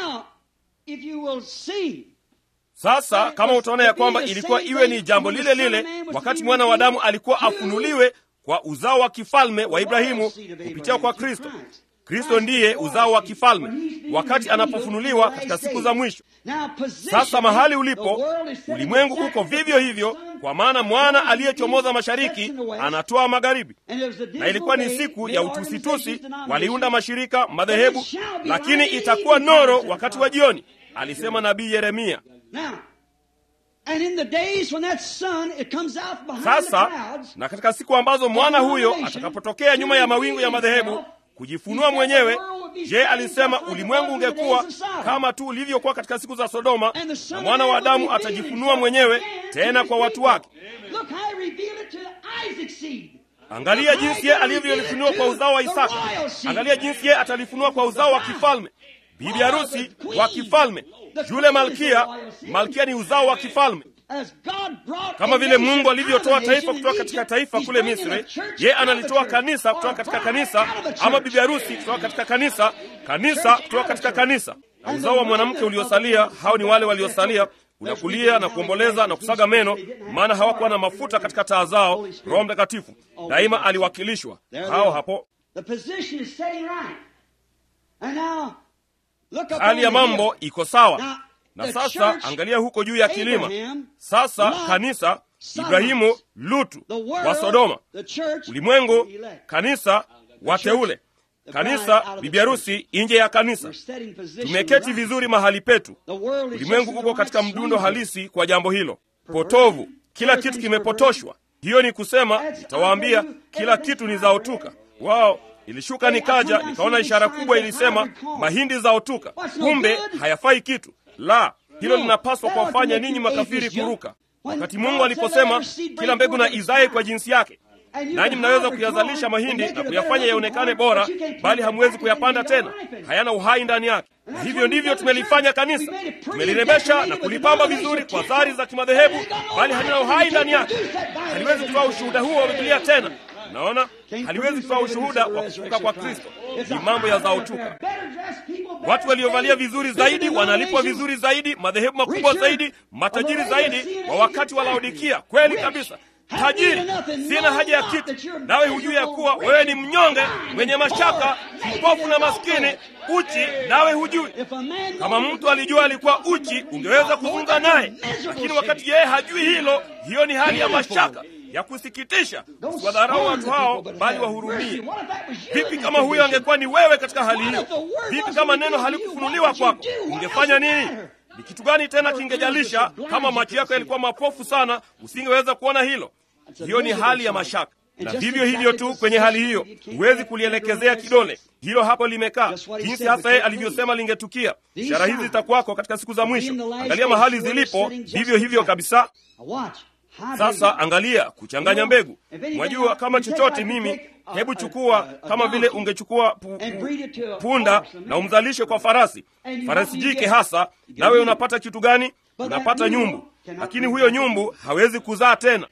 Sasa kama utaona ya kwamba ilikuwa iwe ni jambo lile lile wakati mwana wa Adamu alikuwa afunuliwe kwa uzao wa kifalme wa Ibrahimu kupitia kwa Kristo. Kristo ndiye uzao wa kifalme wakati anapofunuliwa katika siku za mwisho. Sasa mahali ulipo, ulimwengu uko vivyo hivyo, kwa maana mwana aliyechomoza mashariki anatoa magharibi. Na ilikuwa ni siku ya utusitusi, waliunda mashirika, madhehebu, lakini itakuwa noro wakati wa jioni, alisema nabii Yeremia. Sasa na katika siku ambazo mwana huyo atakapotokea nyuma ya mawingu ya madhehebu kujifunua mwenyewe, je, alisema ulimwengu ungekuwa kama tu ulivyokuwa katika siku za Sodoma, na mwana wa Adamu atajifunua mwenyewe tena kwa watu wake. Angalia jinsi yeye alivyolifunua kwa uzao wa Isaka. Angalia jinsi yeye atalifunua kwa uzao wa kifalme, bibi harusi wa kifalme, yule malkia. Malkia ni uzao wa kifalme. Kama vile Mungu alivyotoa taifa kutoka katika taifa kule Misri, ye analitoa kanisa kutoka katika kanisa, ama bibi harusi kutoka katika kanisa, kanisa kutoka katika kanisa. Na uzao wa mwanamke uliosalia, hao ni wale waliosalia unakulia na kuomboleza na kusaga meno, maana hawakuwa na mafuta katika taa zao. Roho Mtakatifu daima aliwakilishwa hao hapo. Hali ya mambo iko sawa. Na sasa angalia huko juu ya kilima. Sasa kanisa, Ibrahimu, Lutu The world, wa Sodoma, the church, ulimwengu, the elect. kanisa, wateule, kanisa, bibi harusi nje ya kanisa. We're setting position Tumeketi right. vizuri mahali petu. The world is Ulimwengu just in uko the katika right mdundo swing. halisi kwa jambo hilo, potovu. Kila kitu kimepotoshwa. Hiyo ni kusema, nitawaambia kila kitu ni zaotuka. Wao ilishuka, nikaja nikaona ishara kubwa ilisema mahindi zaotuka, kumbe hayafai kitu. La, hilo linapaswa kuwafanya ninyi makafiri kuruka. Wakati Mungu aliposema kila mbegu na izae kwa jinsi yake, nanyi mnaweza kuyazalisha mahindi na kuyafanya yaonekane bora, bali hamwezi kuyapanda tena, hayana uhai ndani yake. Na hivyo ndivyo tumelifanya kanisa, tumelirembesha na kulipamba vizuri kwa zari za kimadhehebu, bali halina uhai ndani yake. Haliwezi kutoa ushuhuda huo wa Biblia tena. Naona haliwezi kutoa ushuhuda wa kufufuka kwa Kristo. Ni mambo ya zaotuka. Watu waliovalia vizuri zaidi wanalipwa vizuri zaidi, madhehebu makubwa zaidi, matajiri zaidi wa wakati wa Laodikia. Kweli kabisa, tajiri, sina haja ya kitu, nawe hujui ya kuwa wewe ni mnyonge, mwenye mashaka, kipofu na maskini, uchi, nawe hujui. Kama mtu alijua alikuwa uchi, ungeweza kuzungumza naye, lakini wakati yeye hajui hilo, hiyo ni hali ya mashaka ya kusikitisha. Usiwadharau watu hao, bali wahurumie. Vipi kama huyo angekuwa ni wewe katika hali hiyo? Vipi kama neno halikufunuliwa kwako? Ungefanya nini? Ni kitu gani tena kingejalisha? Kama macho yako yalikuwa mapofu sana, usingeweza kuona hilo. Hiyo ni hali ya mashaka, na vivyo hivyo tu kwenye hali hiyo huwezi kulielekezea kidole hilo hapo limekaa, jinsi hasa yeye alivyosema lingetukia. Ishara hizi zitakuwako katika siku za mwisho. Angalia mahali zilipo, vivyo hivyo kabisa. Sasa angalia kuchanganya mbegu. Mwajua kama chochote, mimi hebu chukua kama vile ungechukua pu, pu, punda na umzalishe kwa farasi, farasi jike hasa, nawe unapata kitu gani? Unapata nyumbu, lakini huyo nyumbu hawezi kuzaa tena.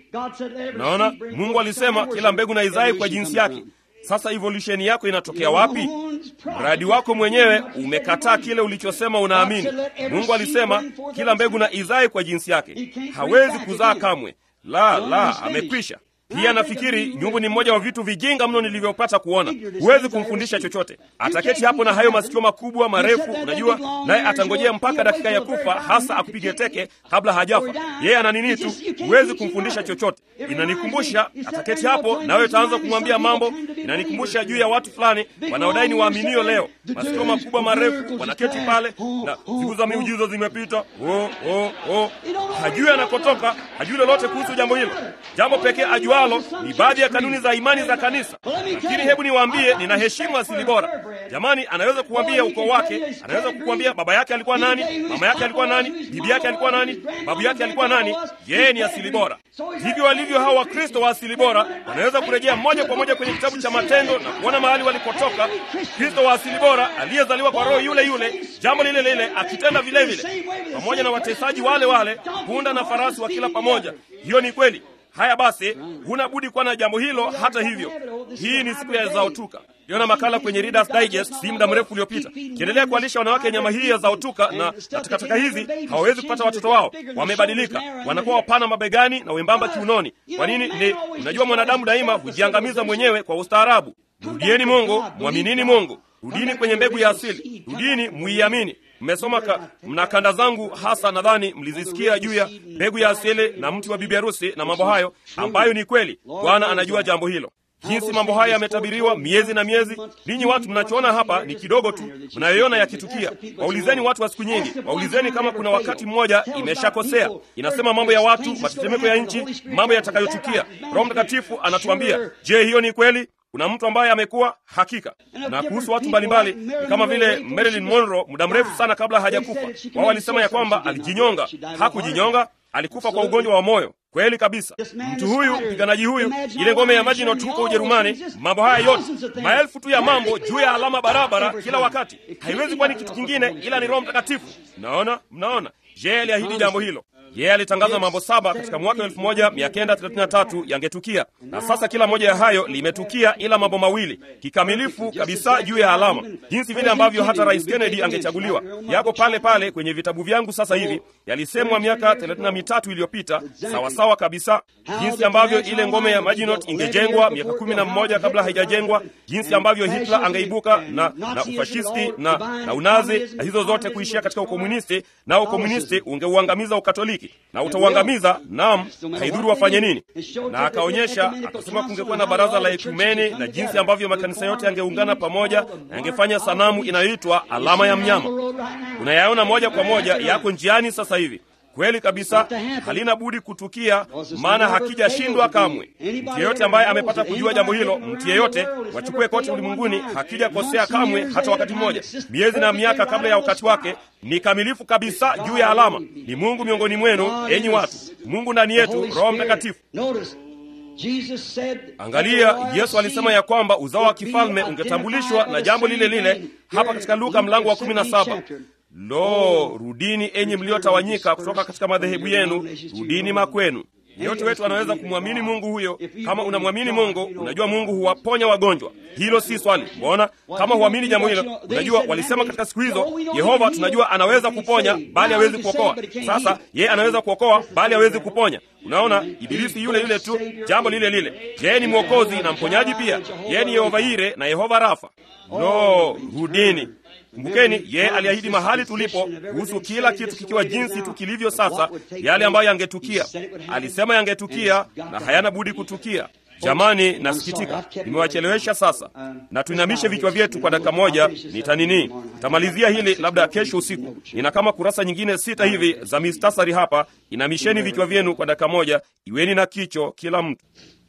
Naona Mungu alisema kila mbegu na izae kwa jinsi yake. Sasa evolusheni yako inatokea wapi? Mradi wako mwenyewe umekataa kile ulichosema unaamini. Mungu alisema kila mbegu na izae kwa jinsi yake, hawezi kuzaa kamwe. La, la, amekwisha. Pia nafikiri nyumbu ni mmoja wa vitu vijinga mno nilivyopata kuona. Huwezi kumfundisha chochote, ataketi hapo na hayo masikio makubwa marefu, unajua, naye atangojea mpaka dakika ya kufa hasa akupige teke kabla hajafa. Yeye ana nini tu, huwezi kumfundisha chochote. Inanikumbusha, ataketi hapo nawe utaanza kumwambia mambo. Inanikumbusha juu ya watu fulani wanaodai ni waaminio leo, masikio makubwa marefu, wanaketi pale na siku za miujiza zimepita. Oh, oh, oh. Hajui anakotoka, hajui lolote kuhusu jambo hilo. Jambo pekee ajua ni baadhi ya kanuni za imani za kanisa, lakini hebu niwaambie, ninaheshimu asili bora. Jamani, anaweza kukuambia ukoo wake, anaweza kukuambia baba yake alikuwa nani, mama yake alikuwa nani, bibi yake alikuwa nani, babu yake alikuwa nani. Yeye ni asili bora. Hivyo walivyo hao Wakristo wa asili bora, wanaweza kurejea moja kwa moja kwenye kitabu cha Matendo na kuona mahali walipotoka. Kristo wa asili bora aliyezaliwa kwa roho yule yule, jambo lile lile, akitenda vile vile, pamoja na watesaji wale wale, punda na farasi wa kila pamoja. Hiyo ni kweli. Haya basi, huna budi kuwa na jambo hilo. Hata hivyo, hii ni siku ya zaotuka. Liona makala kwenye Reader's Digest si muda mrefu uliopita, kiendelea kuwalisha wanawake nyama hii ya zaotuka, na takataka hizi hawawezi kupata watoto wao. Wamebadilika, wanakuwa wapana mabegani na wembamba kiunoni. Kwa nini? Ni unajua, mwanadamu daima hujiangamiza mwenyewe kwa ustaarabu. Rudieni Mungu, mwaminini Mungu, rudini kwenye mbegu ya asili, rudini muiamini. Mmesoma ka, mna kanda zangu hasa, nadhani mlizisikia juu ya mbegu ya asili na mti wa bibi harusi na mambo hayo, ambayo ni kweli. Bwana anajua jambo hilo, jinsi mambo haya yametabiriwa miezi na miezi. Ninyi watu mnachoona hapa ni kidogo tu mnayoona yakitukia. Waulizeni watu wa siku nyingi, waulizeni kama kuna wakati mmoja imeshakosea. Inasema mambo ya watu, matetemeko ya nchi, mambo yatakayotukia. Roho Mtakatifu anatuambia, je, hiyo ni kweli? Kuna mtu ambaye amekuwa hakika. Na kuhusu watu mbalimbali, ni kama vile Marilyn Monroe, muda mrefu sana kabla hajakufa, wao walisema ya kwamba alijinyonga. Hakujinyonga, alikufa kwa ugonjwa wa moyo. Kweli kabisa. Mtu huyu mpiganaji huyu, ile ngome ya Maginot huko Ujerumani, mambo haya yote, maelfu tu ya mambo juu ya alama barabara kila wakati, haiwezi kuwa ni kitu kingine ila ni Roho Mtakatifu. Mnaona, mnaona, je, aliahidi jambo hilo yeye alitangaza mambo saba katika mwaka 1933 yangetukia, na sasa kila moja ya hayo limetukia, ila mambo mawili kikamilifu kabisa juu ya alama, jinsi vile ambavyo hata Rais Kennedy angechaguliwa. Yako pale pale kwenye vitabu vyangu sasa hivi, yalisemwa miaka 33 iliyopita, sawasawa kabisa, jinsi ambavyo ile ngome ya Maginot ingejengwa miaka kumi na mmoja kabla haijajengwa, jinsi ambavyo Hitler angeibuka na, na ufashisti na, na unazi na hizo zote kuishia katika ukomunisti, na ukomunisti ungeuangamiza Ukatoliki. rafiki na utauangamiza naam haidhuru wafanye nini na akaonyesha akasema kungekuwa na baraza la ekumeni na jinsi ambavyo makanisa yote yangeungana pamoja na yangefanya sanamu inayoitwa alama ya mnyama unayaona moja kwa moja yako njiani sasa hivi kweli kabisa halina budi kutukia maana hakijashindwa kamwe mtu yeyote ambaye amepata kujua jambo hilo mtu yeyote wachukue kote ulimwenguni hakijakosea kamwe hata wakati mmoja miezi na miaka kabla ya wakati wake ni kamilifu kabisa juu ya alama ni mungu miongoni mwenu enyi watu mungu ndani yetu roho mtakatifu angalia yesu alisema ya kwamba uzao wa kifalme ungetambulishwa na jambo lile lile hapa katika luka mlango wa kumi na saba lo rudini enyi mliotawanyika kutoka katika madhehebu yenu rudini makwenu yeyote wetu anaweza kumwamini mungu huyo kama unamwamini mungu unajua mungu huwaponya wagonjwa hilo si swali mbona kama huamini jambo hilo unajua walisema katika siku hizo yehova tunajua anaweza kuponya bali hawezi kuokoa sasa yeye anaweza kuokoa bali hawezi kuponya unaona ibilisi yule yule tu jambo lile lile yeye ni mwokozi na mponyaji pia yeye ni yehova ire na yehova rafa lo rudini kumbukeni yeye aliahidi mahali tulipo kuhusu kila kitu kikiwa jinsi tu kilivyo sasa yale ambayo yangetukia alisema yangetukia na hayana budi kutukia jamani nasikitika nimewachelewesha sasa na tuinamishe vichwa vyetu kwa dakika moja nitanini tamalizia hili labda kesho usiku nina kama kurasa nyingine sita hivi za mistasari hapa inamisheni vichwa vyenu kwa dakika moja iweni na kicho kila mtu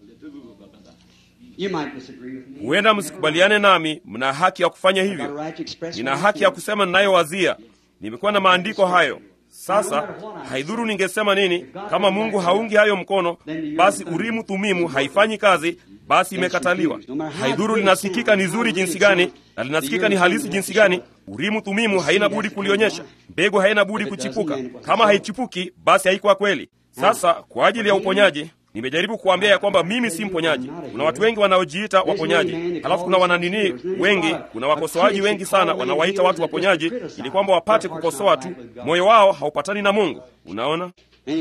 huenda msikubaliane nami mna haki ya kufanya hivyo nina haki ya kusema ninayowazia nimekuwa na maandiko hayo sasa haidhuru ningesema nini kama mungu haungi hayo mkono basi urimu thumimu haifanyi kazi basi imekataliwa haidhuru linasikika ni zuri jinsi gani na linasikika ni halisi jinsi gani urimu thumimu haina budi kulionyesha mbegu haina budi kuchipuka kama haichipuki basi haikuwa kweli sasa kwa ajili ya uponyaji nimejaribu kuambia ya kwamba mimi si mponyaji kuna watu wengi wanaojiita waponyaji halafu kuna wananini wengi kuna wakosoaji wengi sana wanawaita watu waponyaji ili kwamba wapate kukosoa tu moyo wao haupatani na mungu unaona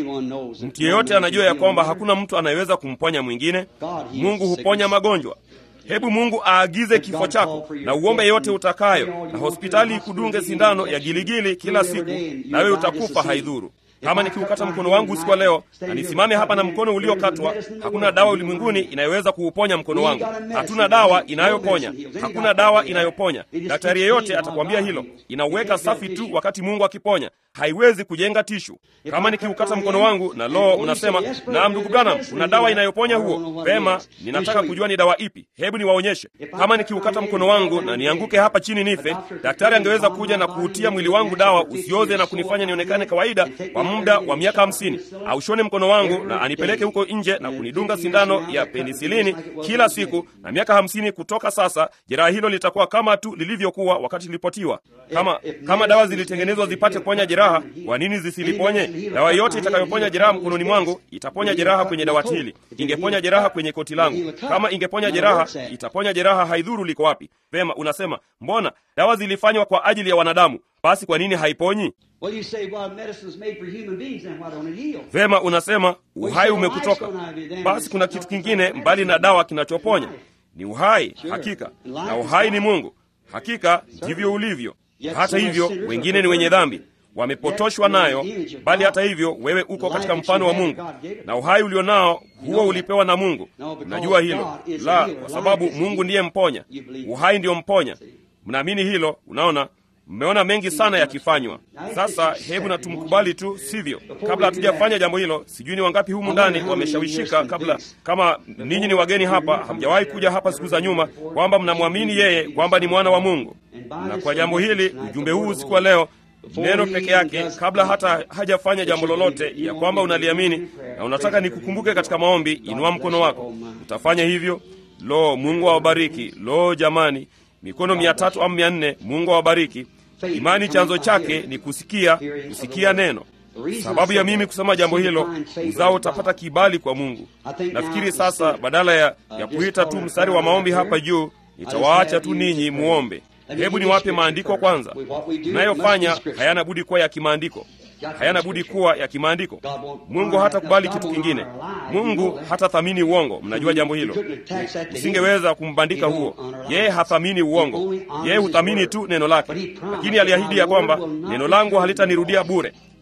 mtu yeyote anajua ya kwamba hakuna mtu anayeweza kumponya mwingine mungu huponya magonjwa hebu mungu aagize kifo chako na uombe yote utakayo na hospitali ikudunge sindano ya giligili kila siku nawe utakufa haidhuru kama nikiukata mkono wangu usiku wa leo na nisimame hapa na mkono uliokatwa hakuna dawa ulimwenguni inayoweza kuuponya mkono wangu hatuna dawa inayoponya hakuna dawa inayoponya daktari yeyote atakwambia hilo inauweka safi tu wakati mungu akiponya haiwezi kujenga tishu kama nikiukata mkono wangu na loo unasema naam ndugu branam kuna dawa inayoponya huo vema ninataka kujua ni dawa ipi hebu niwaonyeshe kama nikiukata mkono wangu na nianguke hapa chini nife daktari angeweza kuja na kuutia mwili wangu dawa usioze na kunifanya nionekane kawaida kwa muda wa miaka hamsini aushone mkono wangu na anipeleke huko nje na kunidunga sindano ya penisilini kila siku na miaka hamsini kutoka sasa jeraha hilo litakuwa kama tu lilivyokuwa wakati lilipotiwa kama kama dawa zilitengenezwa zipate kuponya jeraha kwa nini zisiliponye dawa yote itakayoponya jeraha mkononi mwangu itaponya jeraha kwenye dawati hili ingeponya jeraha kwenye koti langu kama ingeponya jeraha itaponya jeraha haidhuru liko wapi vema unasema mbona dawa zilifanywa kwa ajili ya wanadamu basi kwa nini haiponyi Well, you say, well, medicine's made for human beings, then why don't it heal? vema unasema uhai umekutoka basi kuna kitu kingine mbali na dawa kinachoponya ni uhai hakika na uhai ni mungu hakika ndivyo ulivyo hata hivyo wengine ni wenye dhambi wamepotoshwa nayo bali hata hivyo wewe uko katika mfano wa mungu na uhai ulionao huo ulipewa na mungu najua hilo la kwa sababu mungu ndiye mponya uhai ndiyo mponya mnaamini hilo unaona mmeona mengi sana yakifanywa sasa hebu na tumkubali tu sivyo kabla hatujafanya jambo hilo sijui ni wangapi humu ndani wameshawishika kabla kama ninyi ni wageni hapa hamjawahi kuja hapa siku za nyuma kwamba mnamwamini yeye kwamba ni mwana wa mungu na kwa jambo hili ujumbe huu usiku wa leo neno peke yake kabla hata hajafanya jambo lolote ya kwamba unaliamini na unataka nikukumbuke katika maombi inua mkono wako utafanya hivyo lo mungu awabariki lo jamani mikono mia tatu au mia nne mungu awabariki imani chanzo chake ni kusikia kusikia neno sababu ya mimi kusema jambo hilo uzao utapata kibali kwa mungu nafikiri sasa badala ya, ya kuita tu mstari wa maombi hapa juu nitawaacha tu ninyi muombe hebu niwape maandiko kwanza tunayofanya hayana budi kuwa ya kimaandiko hayana budi kuwa ya kimaandiko mungu hatakubali kitu kingine mungu hatathamini uongo mnajua jambo hilo usingeweza kumbandika huo yeye hathamini uongo yeye huthamini tu neno lake lakini aliahidi ya kwamba neno langu halitanirudia bure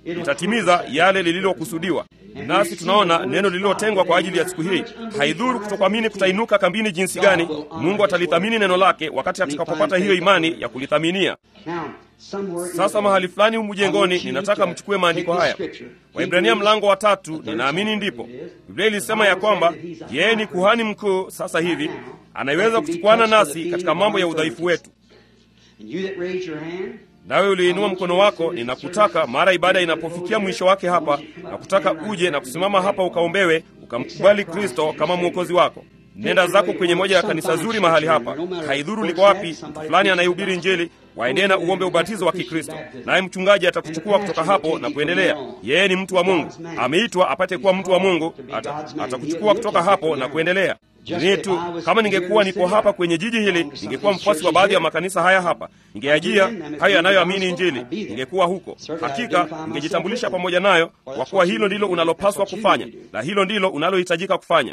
litatimiza yale lililokusudiwa. Nasi tunaona neno lililotengwa kwa ajili ya siku hii. Haidhuru kutokuamini kutainuka kambini jinsi gani, Mungu atalithamini neno lake wakati atakapopata hiyo imani ya kulithaminia. Sasa mahali fulani humu jengoni, ninataka mchukue maandiko haya, Waibrania mlango wa tatu. Ninaamini ndipo Biblia ilisema ya kwamba yeye ni kuhani mkuu sasa hivi, anayeweza kuchukuana nasi katika mambo ya udhaifu wetu. Nawe uliinua mkono wako, ninakutaka mara ibada inapofikia mwisho wake hapa, na kutaka uje na kusimama hapa ukaombewe, ukamkubali Kristo kama mwokozi wako. Nenda zako kwenye moja ya kanisa zuri mahali hapa, haidhuru liko wapi, mtu fulani anayehubiri Injili, waendee na uombe ubatizo wa Kikristo, naye mchungaji atakuchukua kutoka hapo na kuendelea. Yeye ni mtu wa Mungu, ameitwa apate kuwa mtu wa Mungu, atakuchukua kutoka hapo na kuendelea. Ni tu kama ningekuwa nipo hapa kwenye jiji hili, ningekuwa mfuasi wa baadhi ya makanisa haya hapa, ningeajia hayo yanayoamini Injili, ningekuwa huko. Hakika ningejitambulisha pamoja nayo, kwa kuwa hilo ndilo unalopaswa kufanya na hilo ndilo unalohitajika kufanya.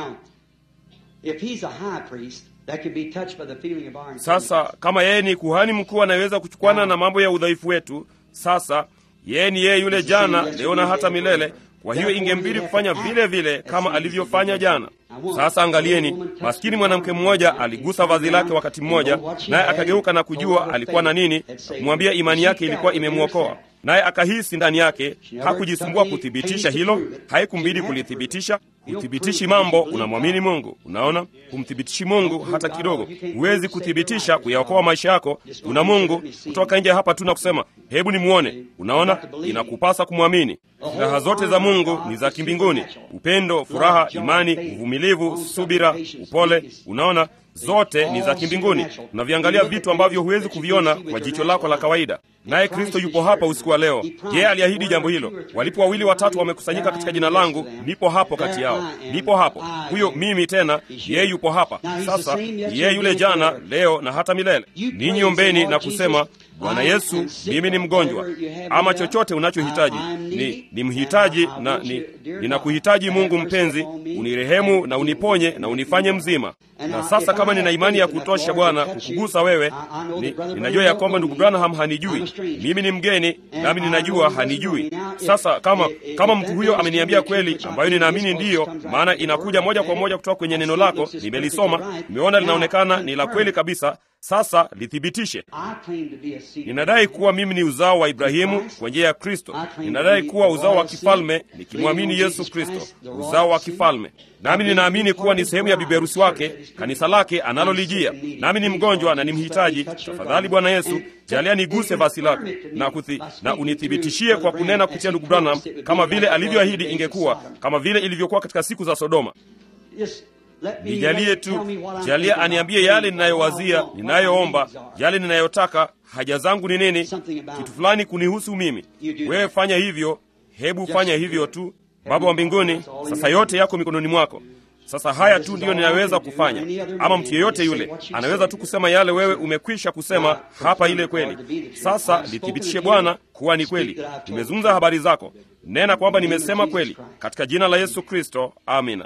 Sasa kama yeye ni kuhani mkuu anayeweza kuchukwana na mambo ya udhaifu wetu, sasa yeye ni yeye yule jana, leo na hata milele. Kwa hiyo ingembidi kufanya vile vile kama alivyofanya jana. Sasa angalieni, maskini mwanamke mmoja aligusa vazi lake wakati mmoja, naye akageuka na kujua alikuwa na nini, na kumwambia imani yake ilikuwa imemwokoa naye akahisi ndani yake. Hakujisumbua kuthibitisha hilo, haikumbidi kulithibitisha. Uthibitishi mambo, unamwamini Mungu. Unaona, humthibitishi Mungu hata kidogo. Huwezi kuthibitisha kuyaokoa maisha yako. Una Mungu kutoka nje hapa tu na kusema hebu nimwone. Unaona, inakupasa kumwamini. Silaha zote za Mungu ni za kimbinguni: upendo, furaha, imani, uvumilivu, subira, upole. Unaona, zote ni za kimbinguni. Unaviangalia vitu ambavyo huwezi kuviona kwa jicho lako la kawaida. Naye Kristo yupo hapa usiku wa leo. Yeye aliahidi jambo hilo, walipo wawili watatu wamekusanyika katika jina langu, nipo hapo kati yao. Nipo hapo, huyo mimi tena, yeye yupo hapa sasa. Yeye yule jana, leo na hata milele. Ninyi ombeni na kusema, Bwana Yesu, mimi ni mgonjwa, ama chochote unachohitaji ni, ni mhitaji na ni, ninakuhitaji Mungu mpenzi, unirehemu na uniponye na unifanye mzima. Na sasa kama nina imani ya kutosha Bwana kukugusa wewe, ni, ninajua ya kwamba ndugu Branham hanijui mimi, ni mgeni nami ninajua hanijui. Sasa kama kama mtu huyo ameniambia kweli, ambayo ninaamini ndiyo, maana inakuja moja kwa moja kutoka kwenye neno lako, nimelisoma, nimeona linaonekana ni la kweli kabisa. Sasa lithibitishe. Ninadai kuwa mimi ni uzao wa Ibrahimu kwa njia ya Kristo. Ninadai kuwa uzao wa kifalme nikimwamini Yesu Kristo, uzao wa kifalme. Nami ninaamini kuwa ni sehemu ya biberusi wake, kanisa lake analolijia. Nami ni mgonjwa na ni mhitaji. Tafadhali Bwana Yesu, jalia niguse basi lako na, kuthi, na unithibitishie kwa kunena kupitia ndugu Branham, kama vile alivyoahidi ingekuwa, kama vile ilivyokuwa katika siku za Sodoma. Nijalie tu, jalia aniambie yale ninayowazia, ninayoomba, yale ninayotaka, haja zangu ni nini, kitu fulani kunihusu mimi. Wewe fanya hivyo, hebu fanya hivyo tu. Baba wa mbinguni, sasa yote yako mikononi mwako. Sasa haya tu ndiyo ninaweza kufanya, ama mtu yeyote yule anaweza tu kusema yale wewe umekwisha kusema hapa, ile kweli. Sasa lithibitishe Bwana kuwa ni kweli. Nimezungumza habari zako, nena kwamba nimesema kweli, katika jina la Yesu Kristo, amina.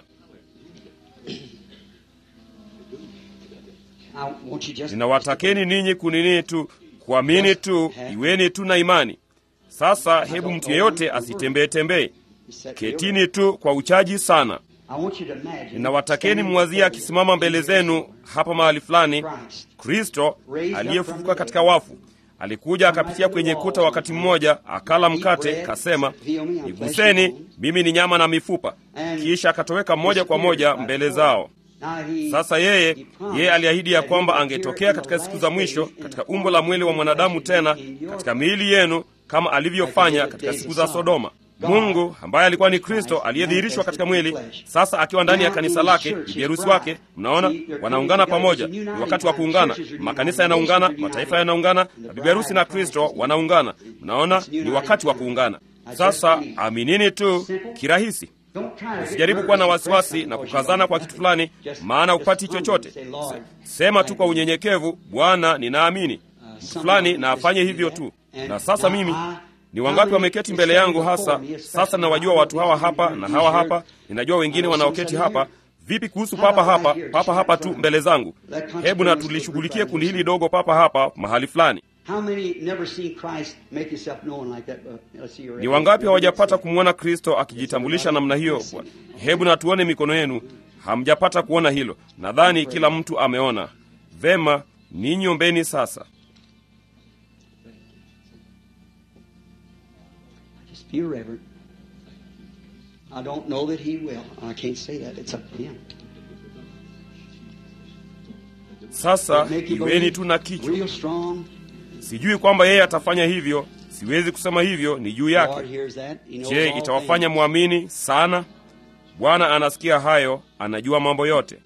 Ninawatakeni ninyi kunini tu, kuamini tu, iweni tu na imani. Sasa hebu mtu yeyote asitembee tembee, ketini tu kwa uchaji sana. Ninawatakeni mwazie akisimama mbele zenu hapa mahali fulani, Kristo aliyefufuka katika wafu. Alikuja akapitia kwenye kuta wakati mmoja, akala mkate, kasema, niguseni, mimi ni nyama na mifupa, kisha akatoweka moja kwa moja mbele zao. Sasa yeye yeye aliahidi ya kwamba angetokea katika siku za mwisho katika umbo la mwili wa mwanadamu, tena katika miili yenu kama alivyofanya katika siku za Sodoma. Mungu ambaye alikuwa ni Kristo aliyedhihirishwa katika mwili, sasa akiwa ndani ya kanisa lake, biberusi wake. Mnaona, wanaungana pamoja. Ni wakati wa kuungana, makanisa yanaungana, mataifa yanaungana, na biberusi na Kristo wanaungana. Mnaona, ni wakati wa kuungana. Sasa aminini tu kirahisi. Usijaribu kuwa na wasiwasi na kukazana kwa kitu fulani, maana upati chochote. Sema tu kwa unyenyekevu, Bwana, ninaamini mtu fulani na afanye hivyo tu. Na sasa mimi ni wangapi wameketi mbele yangu hasa sasa? Nawajua watu hawa hapa na hawa hapa, ninajua wengine wanaoketi hapa. Vipi kuhusu papa hapa, papa hapa tu mbele zangu? Hebu na tulishughulikie kundi hili dogo papa hapa mahali fulani. How many never seen Christ make himself known like that? Uh, let's see your Ni wangapi hawajapata kumwona Kristo akijitambulisha namna hiyo? Bwana, hebu na tuone mikono yenu. Hamjapata kuona hilo. Nadhani kila mtu ameona. Vema, ninyi ombeni sasa. Just be reverent. I don't know that he will. I can't say that. It's up to him. Sasa Make you iweni believe tu na kichwa. real strong. Sijui kwamba yeye atafanya hivyo, siwezi kusema hivyo, ni juu The Lord yake. hears that. He knows Je, all itawafanya things. mwamini sana? Bwana anasikia hayo, anajua mambo yote.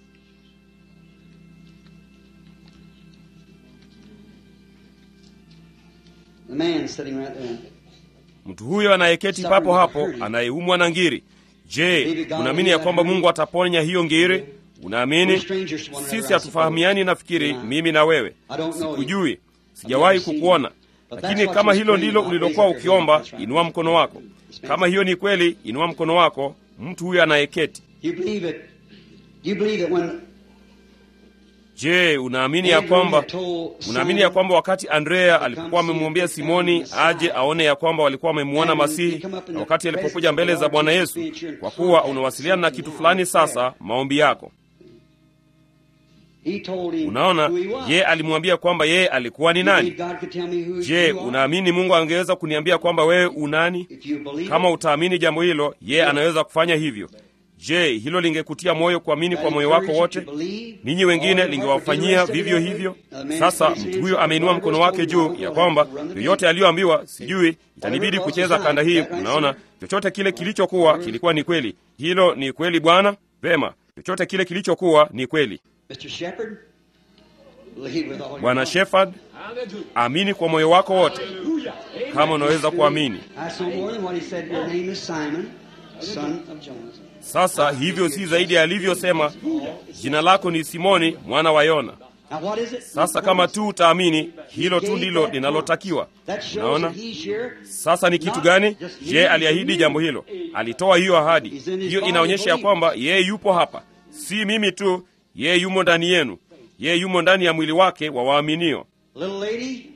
The man sitting right there. Mtu huyo anayeketi papo hapo, anayeumwa na ngiri. Je, unaamini ya kwamba Mungu ataponya hiyo ngiri? Unaamini? Sisi hatufahamiani, nafikiri mimi na wewe. Sikujui, sijawahi kukuona, lakini kama hilo ndilo ulilokuwa ukiomba, inua mkono wako. Kama hiyo ni kweli, inua mkono wako. Mtu huyo anayeketi. You believe it? You believe it when Je, unaamini ya kwamba unaamini ya kwamba wakati Andrea alipokuwa amemwambia Simoni aje aone ya kwamba walikuwa wamemwona Masihi, na wakati alipokuja mbele za Bwana Yesu, kwa kuwa unawasiliana na kitu fulani sasa, maombi yako. he told him Unaona, who he was. ye alimwambia kwamba yeye alikuwa ni You nani. believe God could tell me who Je, you are? unaamini Mungu angeweza kuniambia kwamba wewe unani? If you believe Kama it, utaamini jambo hilo, yeye anaweza kufanya hivyo. Je, hilo lingekutia moyo kuamini that kwa moyo wako encourage you wote? to believe, ninyi wengine all your heart, lingewafanyia would you vivyo rest it hivyo. that way? Sasa The man mtu huyo says, ameinua mkono wake juu ya kwamba yoyote aliyoambiwa, sijui itanibidi kucheza kanda hii. Unaona, chochote kile kilichokuwa kilikuwa ni kweli. Hilo ni kweli, Bwana. Vema, chochote kile kilichokuwa ni kweli. Mr. Shepherd, believe with all your Bwana heart. Shepherd, amini kwa moyo wako wote, kama unaweza kuamini. That's no more than what he said. Your name is Simon, son of Jonas. Sasa hivyo si zaidi ya alivyosema, jina lako ni Simoni mwana wa Yona. Now what is it? Sasa kama tu utaamini, hilo tu ndilo linalotakiwa. That shows Unaona? that he's here. Sasa ni kitu gani? Je, aliahidi jambo hilo? Alitoa hiyo ahadi. Hiyo inaonyesha ya kwamba yeye yupo hapa, si mimi tu, yeye yumo ndani yenu, yeye yumo ndani ya mwili wake wa waaminio. Little lady,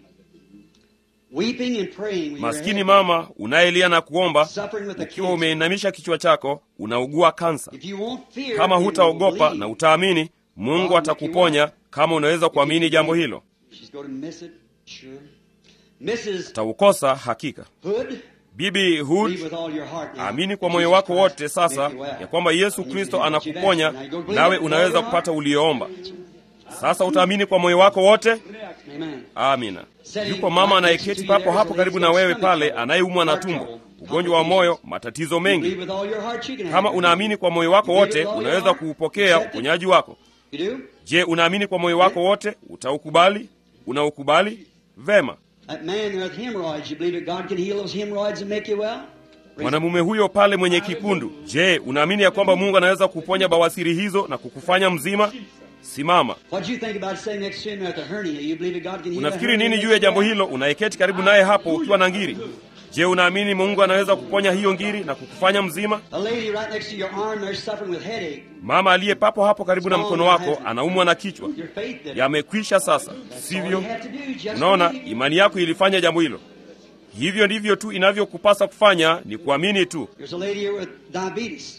weeping and praying with your Maskini head mama unayelia na kuomba, suffering with a ukiwa cancer. umeinamisha kichwa chako, unaugua kansa. If you won't fear, Kama and you hutaogopa believe, na utaamini, Mungu atakuponya kama unaweza kuamini jambo hilo. she's going to miss it, sure. Mrs. Utaukosa hakika. Hood, Bibi Hood, believe with all your heart now. amini kwa that moyo Jesus wako Christ wote sasa make you well. ya kwamba Yesu And you Kristo can get what you've anakuponya, asked. Now you go believe nawe it with unaweza all your kupata heart. ulioomba. Sasa utaamini kwa moyo wako wote. Amen. Amina. Yuko mama anayeketi papo hapo karibu na wewe pale, anayeumwa na tumbo, ugonjwa wa moyo, matatizo Believe mengi. with all your heart you can Kama have it. unaamini kwa moyo wako wote, unaweza kuupokea uponyaji wako. You do? Je, unaamini kwa moyo wako wote? Utaukubali? Unaukubali? Vema. That man there with hemorrhoids, you believe that God can heal those hemorrhoids and make you well? Mwanamume huyo pale mwenye kikundu, je, unaamini ya kwamba Mungu anaweza kuponya bawasiri hizo na kukufanya mzima? Simama. What do you think about sitting next to him at the hernia? You believe that God can heal that Unafikiri hernia nini and juu make ya you jambo well? hilo? Unayeketi karibu naye hapo ukiwa na ngiri. Je, unaamini Mungu anaweza kuponya hiyo ngiri na kukufanya mzima? A lady right next to your arm there suffering with headache. Mama aliye papo hapo karibu na mkono wako anaumwa na kichwa. Your faith did it. Yamekwisha sasa, All sivyo? you have to do is just Unaona, believe. imani yako ilifanya jambo hilo. Hivyo ndivyo tu inavyokupasa kufanya, ni kuamini tu. There's a lady here with diabetes.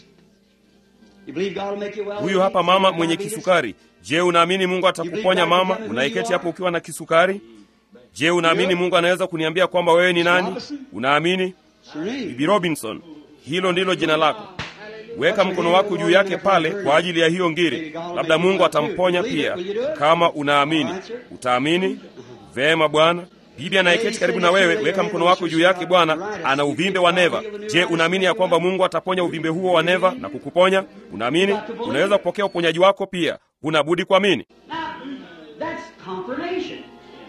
You believe God will make you well? Huyu hapa mama mwenye Diabetes? kisukari. Je, unaamini Mungu atakuponya mama? Unayeketi hapo ukiwa na kisukari? Je, unaamini Mungu anaweza kuniambia kwamba wewe ni nani? Unaamini? Serene. Bibi Robinson, hilo ndilo jina lako. Weka mkono wako juu yake pale kwa ajili ya hiyo ngiri. Labda Mungu atamponya pia. Kama unaamini, utaamini? Vema Bwana. Bibi anayeketi karibu na wewe, weka mkono wako juu yake. Bwana ana uvimbe wa neva. Je, unaamini ya kwamba Mungu ataponya uvimbe huo wa neva na kukuponya? Unaamini? Unaweza kupokea uponyaji wako pia. Huna budi kuamini. Now, that's confirmation.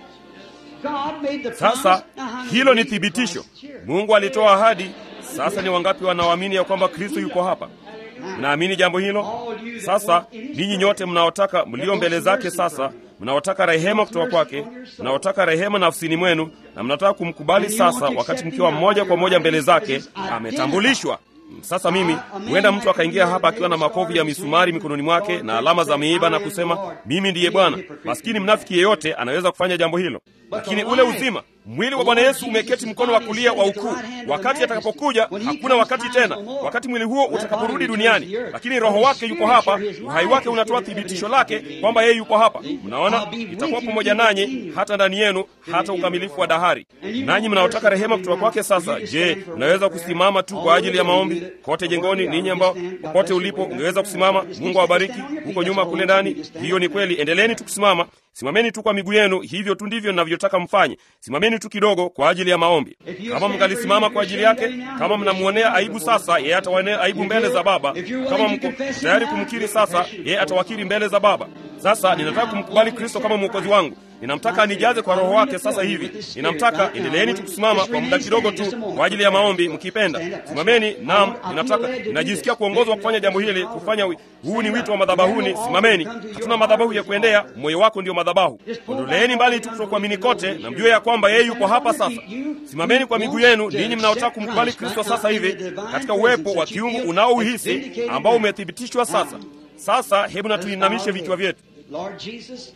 God made the Sasa promise. Now, how many hilo ni believe thibitisho. Christ is here? Mungu alitoa ahadi. Sasa ni wangapi wanaoamini ya kwamba Kristo yuko hapa? Mnaamini jambo hilo? Sasa ninyi nyote mnaotaka mlio mbele zake sasa, mnaotaka rehema kutoka kwake, mnaotaka rehema nafsini mwenu, na mnataka kumkubali sasa, wakati mkiwa mmoja kwa moja mbele zake, ametambulishwa. Sasa mimi huenda mtu akaingia hapa akiwa na makovu ya misumari mikononi mwake na alama za miiba na kusema mimi ndiye Bwana. Maskini mnafiki yeyote anaweza kufanya jambo hilo, lakini ule uzima mwili wa Bwana Yesu umeketi mkono wa kulia wa ukuu. Wakati atakapokuja, hakuna wakati tena, wakati mwili huo utakaporudi duniani, lakini roho wake yuko hapa. Uhai wake unatoa thibitisho lake kwamba yeye yuko hapa. Mnaona, itakuwa pamoja nanyi hata ndani yenu, hata ukamilifu wa dahari. Nanyi mnaotaka rehema kutoka kwake sasa, je, mnaweza kusimama tu kwa ajili ya maombi kote jengoni? Ninyi ambao popote ulipo ungeweza kusimama. Mungu awabariki huko nyuma kule ndani. Hiyo ni kweli, endeleeni tu kusimama. Simameni tu kwa miguu yenu, hivyo tu ndivyo ninavyotaka mfanye. Simameni tu kidogo kwa ajili ya maombi. Kama mngalisimama kwa ajili yake, kama mnamwonea aibu sasa, yeye atawaonea aibu mbele za Baba. Kama mko tayari kumkiri sasa, yeye atawakiri mbele za Baba. Sasa ninataka kumkubali Kristo kama mwokozi wangu. Ninamtaka anijaze kwa Roho wake sasa hivi. Ninamtaka, endeleeni tu kusimama kwa muda kidogo tu kwa ajili ya maombi, mkipenda simameni. Naam, ninataka, ninajisikia kuongozwa kufanya jambo hili, kufanya huu ni wito wa madhabahuni. Simameni, hatuna madhabahu ya kuendea, moyo wako ndio madhabahu. Ondoleeni mbali tu kutokuamini kote, na mjue ya kwamba yeye yuko hapa sasa. Simameni kwa miguu yenu, ninyi mnaotaka kumkubali Kristo sasa hivi katika uwepo wa kiungu unaouhisi ambao umethibitishwa sasa. Sasa hebu na tuinamishe vichwa vyetu. Lord Jesus,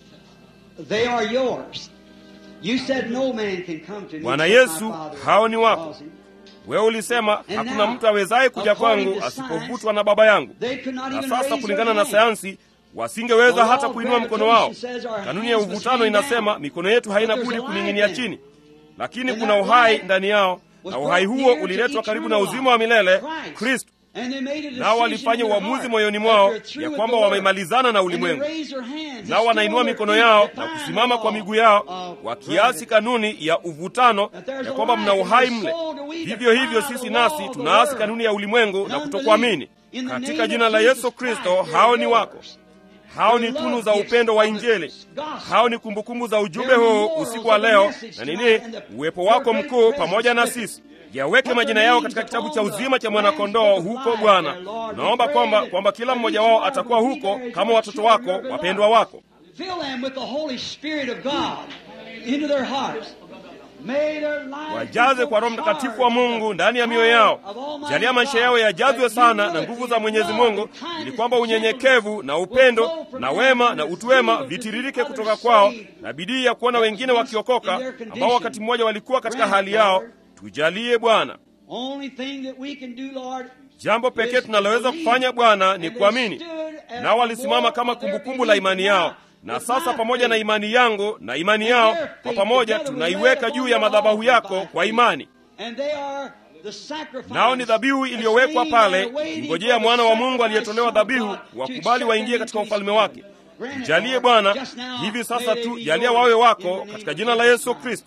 they are yours. You said no man can come to me. Bwana except Yesu, my Father hao ni wako. draws him. Wewe ulisema hakuna mtu awezaye kuja kwangu asipovutwa na Baba yangu. They could not Na even sasa raise kulingana their na hand. sayansi wasingeweza hata kuinua mkono wao. Kanuni ya uvutano inasema mikono yetu haina budi kuning'inia chini, lakini kuna uhai ndani yao, na uhai huo uliletwa karibu na uzima wa milele Kristo. Nao walifanya uamuzi moyoni mwao ya kwamba wamemalizana na ulimwengu, nao wanainua mikono yao na kusimama kwa miguu yao, wakiasi kanuni ya uvutano ya kwamba mna uhai mle. Vivyo hivyo sisi nasi tunaasi kanuni ya ulimwengu na kutokuamini. Katika jina la Yesu Kristo, hao ni wako. Hao ni tunu za upendo wa Injili. Hao ni kumbukumbu za ujumbe huu usiku wa leo, na nini, uwepo wako mkuu pamoja na sisi. Yaweke majina yao katika kitabu cha uzima cha mwanakondoo huko Bwana. Naomba kwamba kwamba kila mmoja wao atakuwa huko kama watoto wako wapendwa wako. Fill them with the Holy Spirit of God into their hearts. May their lives Wajaze kwa Roho Mtakatifu wa Mungu ndani ya mioyo yao. Jalia maisha yao yajazwe sana na nguvu za Mwenyezi Mungu, ili kwamba unyenyekevu na upendo na wema na utu wema vitiririke kutoka kwao, na bidii ya kuona wengine wakiokoka, ambao wakati mmoja walikuwa katika hali yao. Tujalie Bwana. Only thing that we can do, Lord, Jambo pekee tunaloweza kufanya Bwana ni kuamini. Nao walisimama kama kumbukumbu la imani yao, na sasa pamoja na imani yangu na imani yao kwa pamoja tunaiweka juu ya madhabahu yako kwa imani. and they are the sacrifice. Nao ni dhabihu iliyowekwa pale, ingojea mwana wa Mungu aliyetolewa dhabihu, wakubali waingie katika ufalme wake. Jalie Bwana hivi sasa tu, jalia wawe wako katika jina la Yesu Kristo.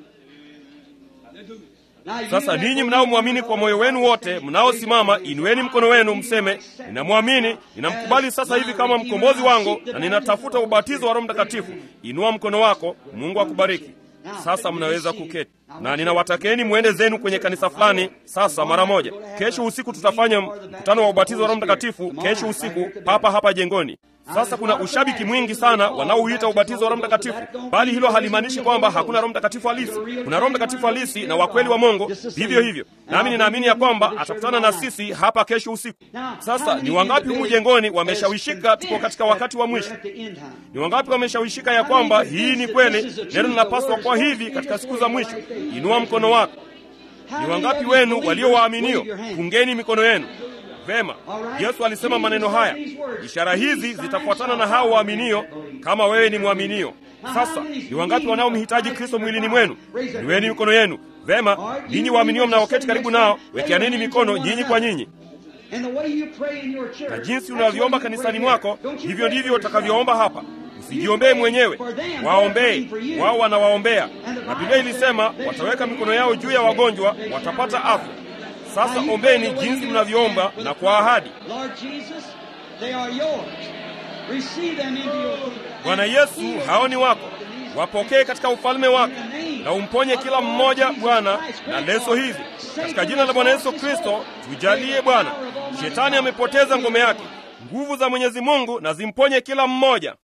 Sasa ninyi mnaomwamini kwa moyo wenu wote, mnaosimama, inueni mkono wenu mseme, ninamwamini, ninamkubali sasa hivi kama mkombozi wangu, na ninatafuta ubatizo wa Roho Mtakatifu. Inua mkono wako. Mungu akubariki. Sasa mnaweza kuketi, na ninawatakeni mwende zenu kwenye kanisa fulani sasa mara moja. Kesho usiku tutafanya mkutano wa ubatizo wa Roho Mtakatifu, kesho usiku papa hapa jengoni. Sasa kuna ushabiki mwingi sana wanaouita ubatizo wa Roho Mtakatifu, bali hilo halimaanishi kwamba hakuna Roho Mtakatifu halisi. Kuna Roho Mtakatifu halisi na wa kweli wa Mungu, vivyo hivyo. Nami ninaamini ya kwamba atakutana na sisi hapa kesho usiku. Sasa ni wangapi humu jengoni wameshawishika tuko katika wakati wa mwisho? Ni wangapi wameshawishika ya kwamba hii ni kweli, neno linapaswa kuwa hivi katika siku za mwisho? Inua mkono wako. Ni wangapi wenu walio waaminio? Fungeni mikono yenu. Vema, Yesu alisema maneno haya, ishara hizi zitafuatana na hao waaminio, kama wewe ni mwaminio. Sasa ni wangapi wanaomhitaji Kristo mwilini mwenu? Niweni mikono yenu. Vema, ninyi waaminio mnaoketi karibu nao, wekeaneni mikono nyinyi kwa nyinyi. Na jinsi unavyoomba kanisani mwako, hivyo ndivyo utakavyoomba hapa. Usijiombee mwenyewe, waombee wao, wanawaombea. Na Biblia ilisema wataweka mikono yao juu ya wagonjwa, watapata afya. Sasa ombeni jinsi mnavyoomba na kwa ahadi. Bwana Yesu, hao ni wako, wapokee katika ufalme wako na umponye kila mmoja Bwana na leso hizi katika jina la Bwana Yesu Kristo. Tujalie Bwana, shetani amepoteza ngome yake. Nguvu za Mwenyezi Mungu na zimponye kila mmoja.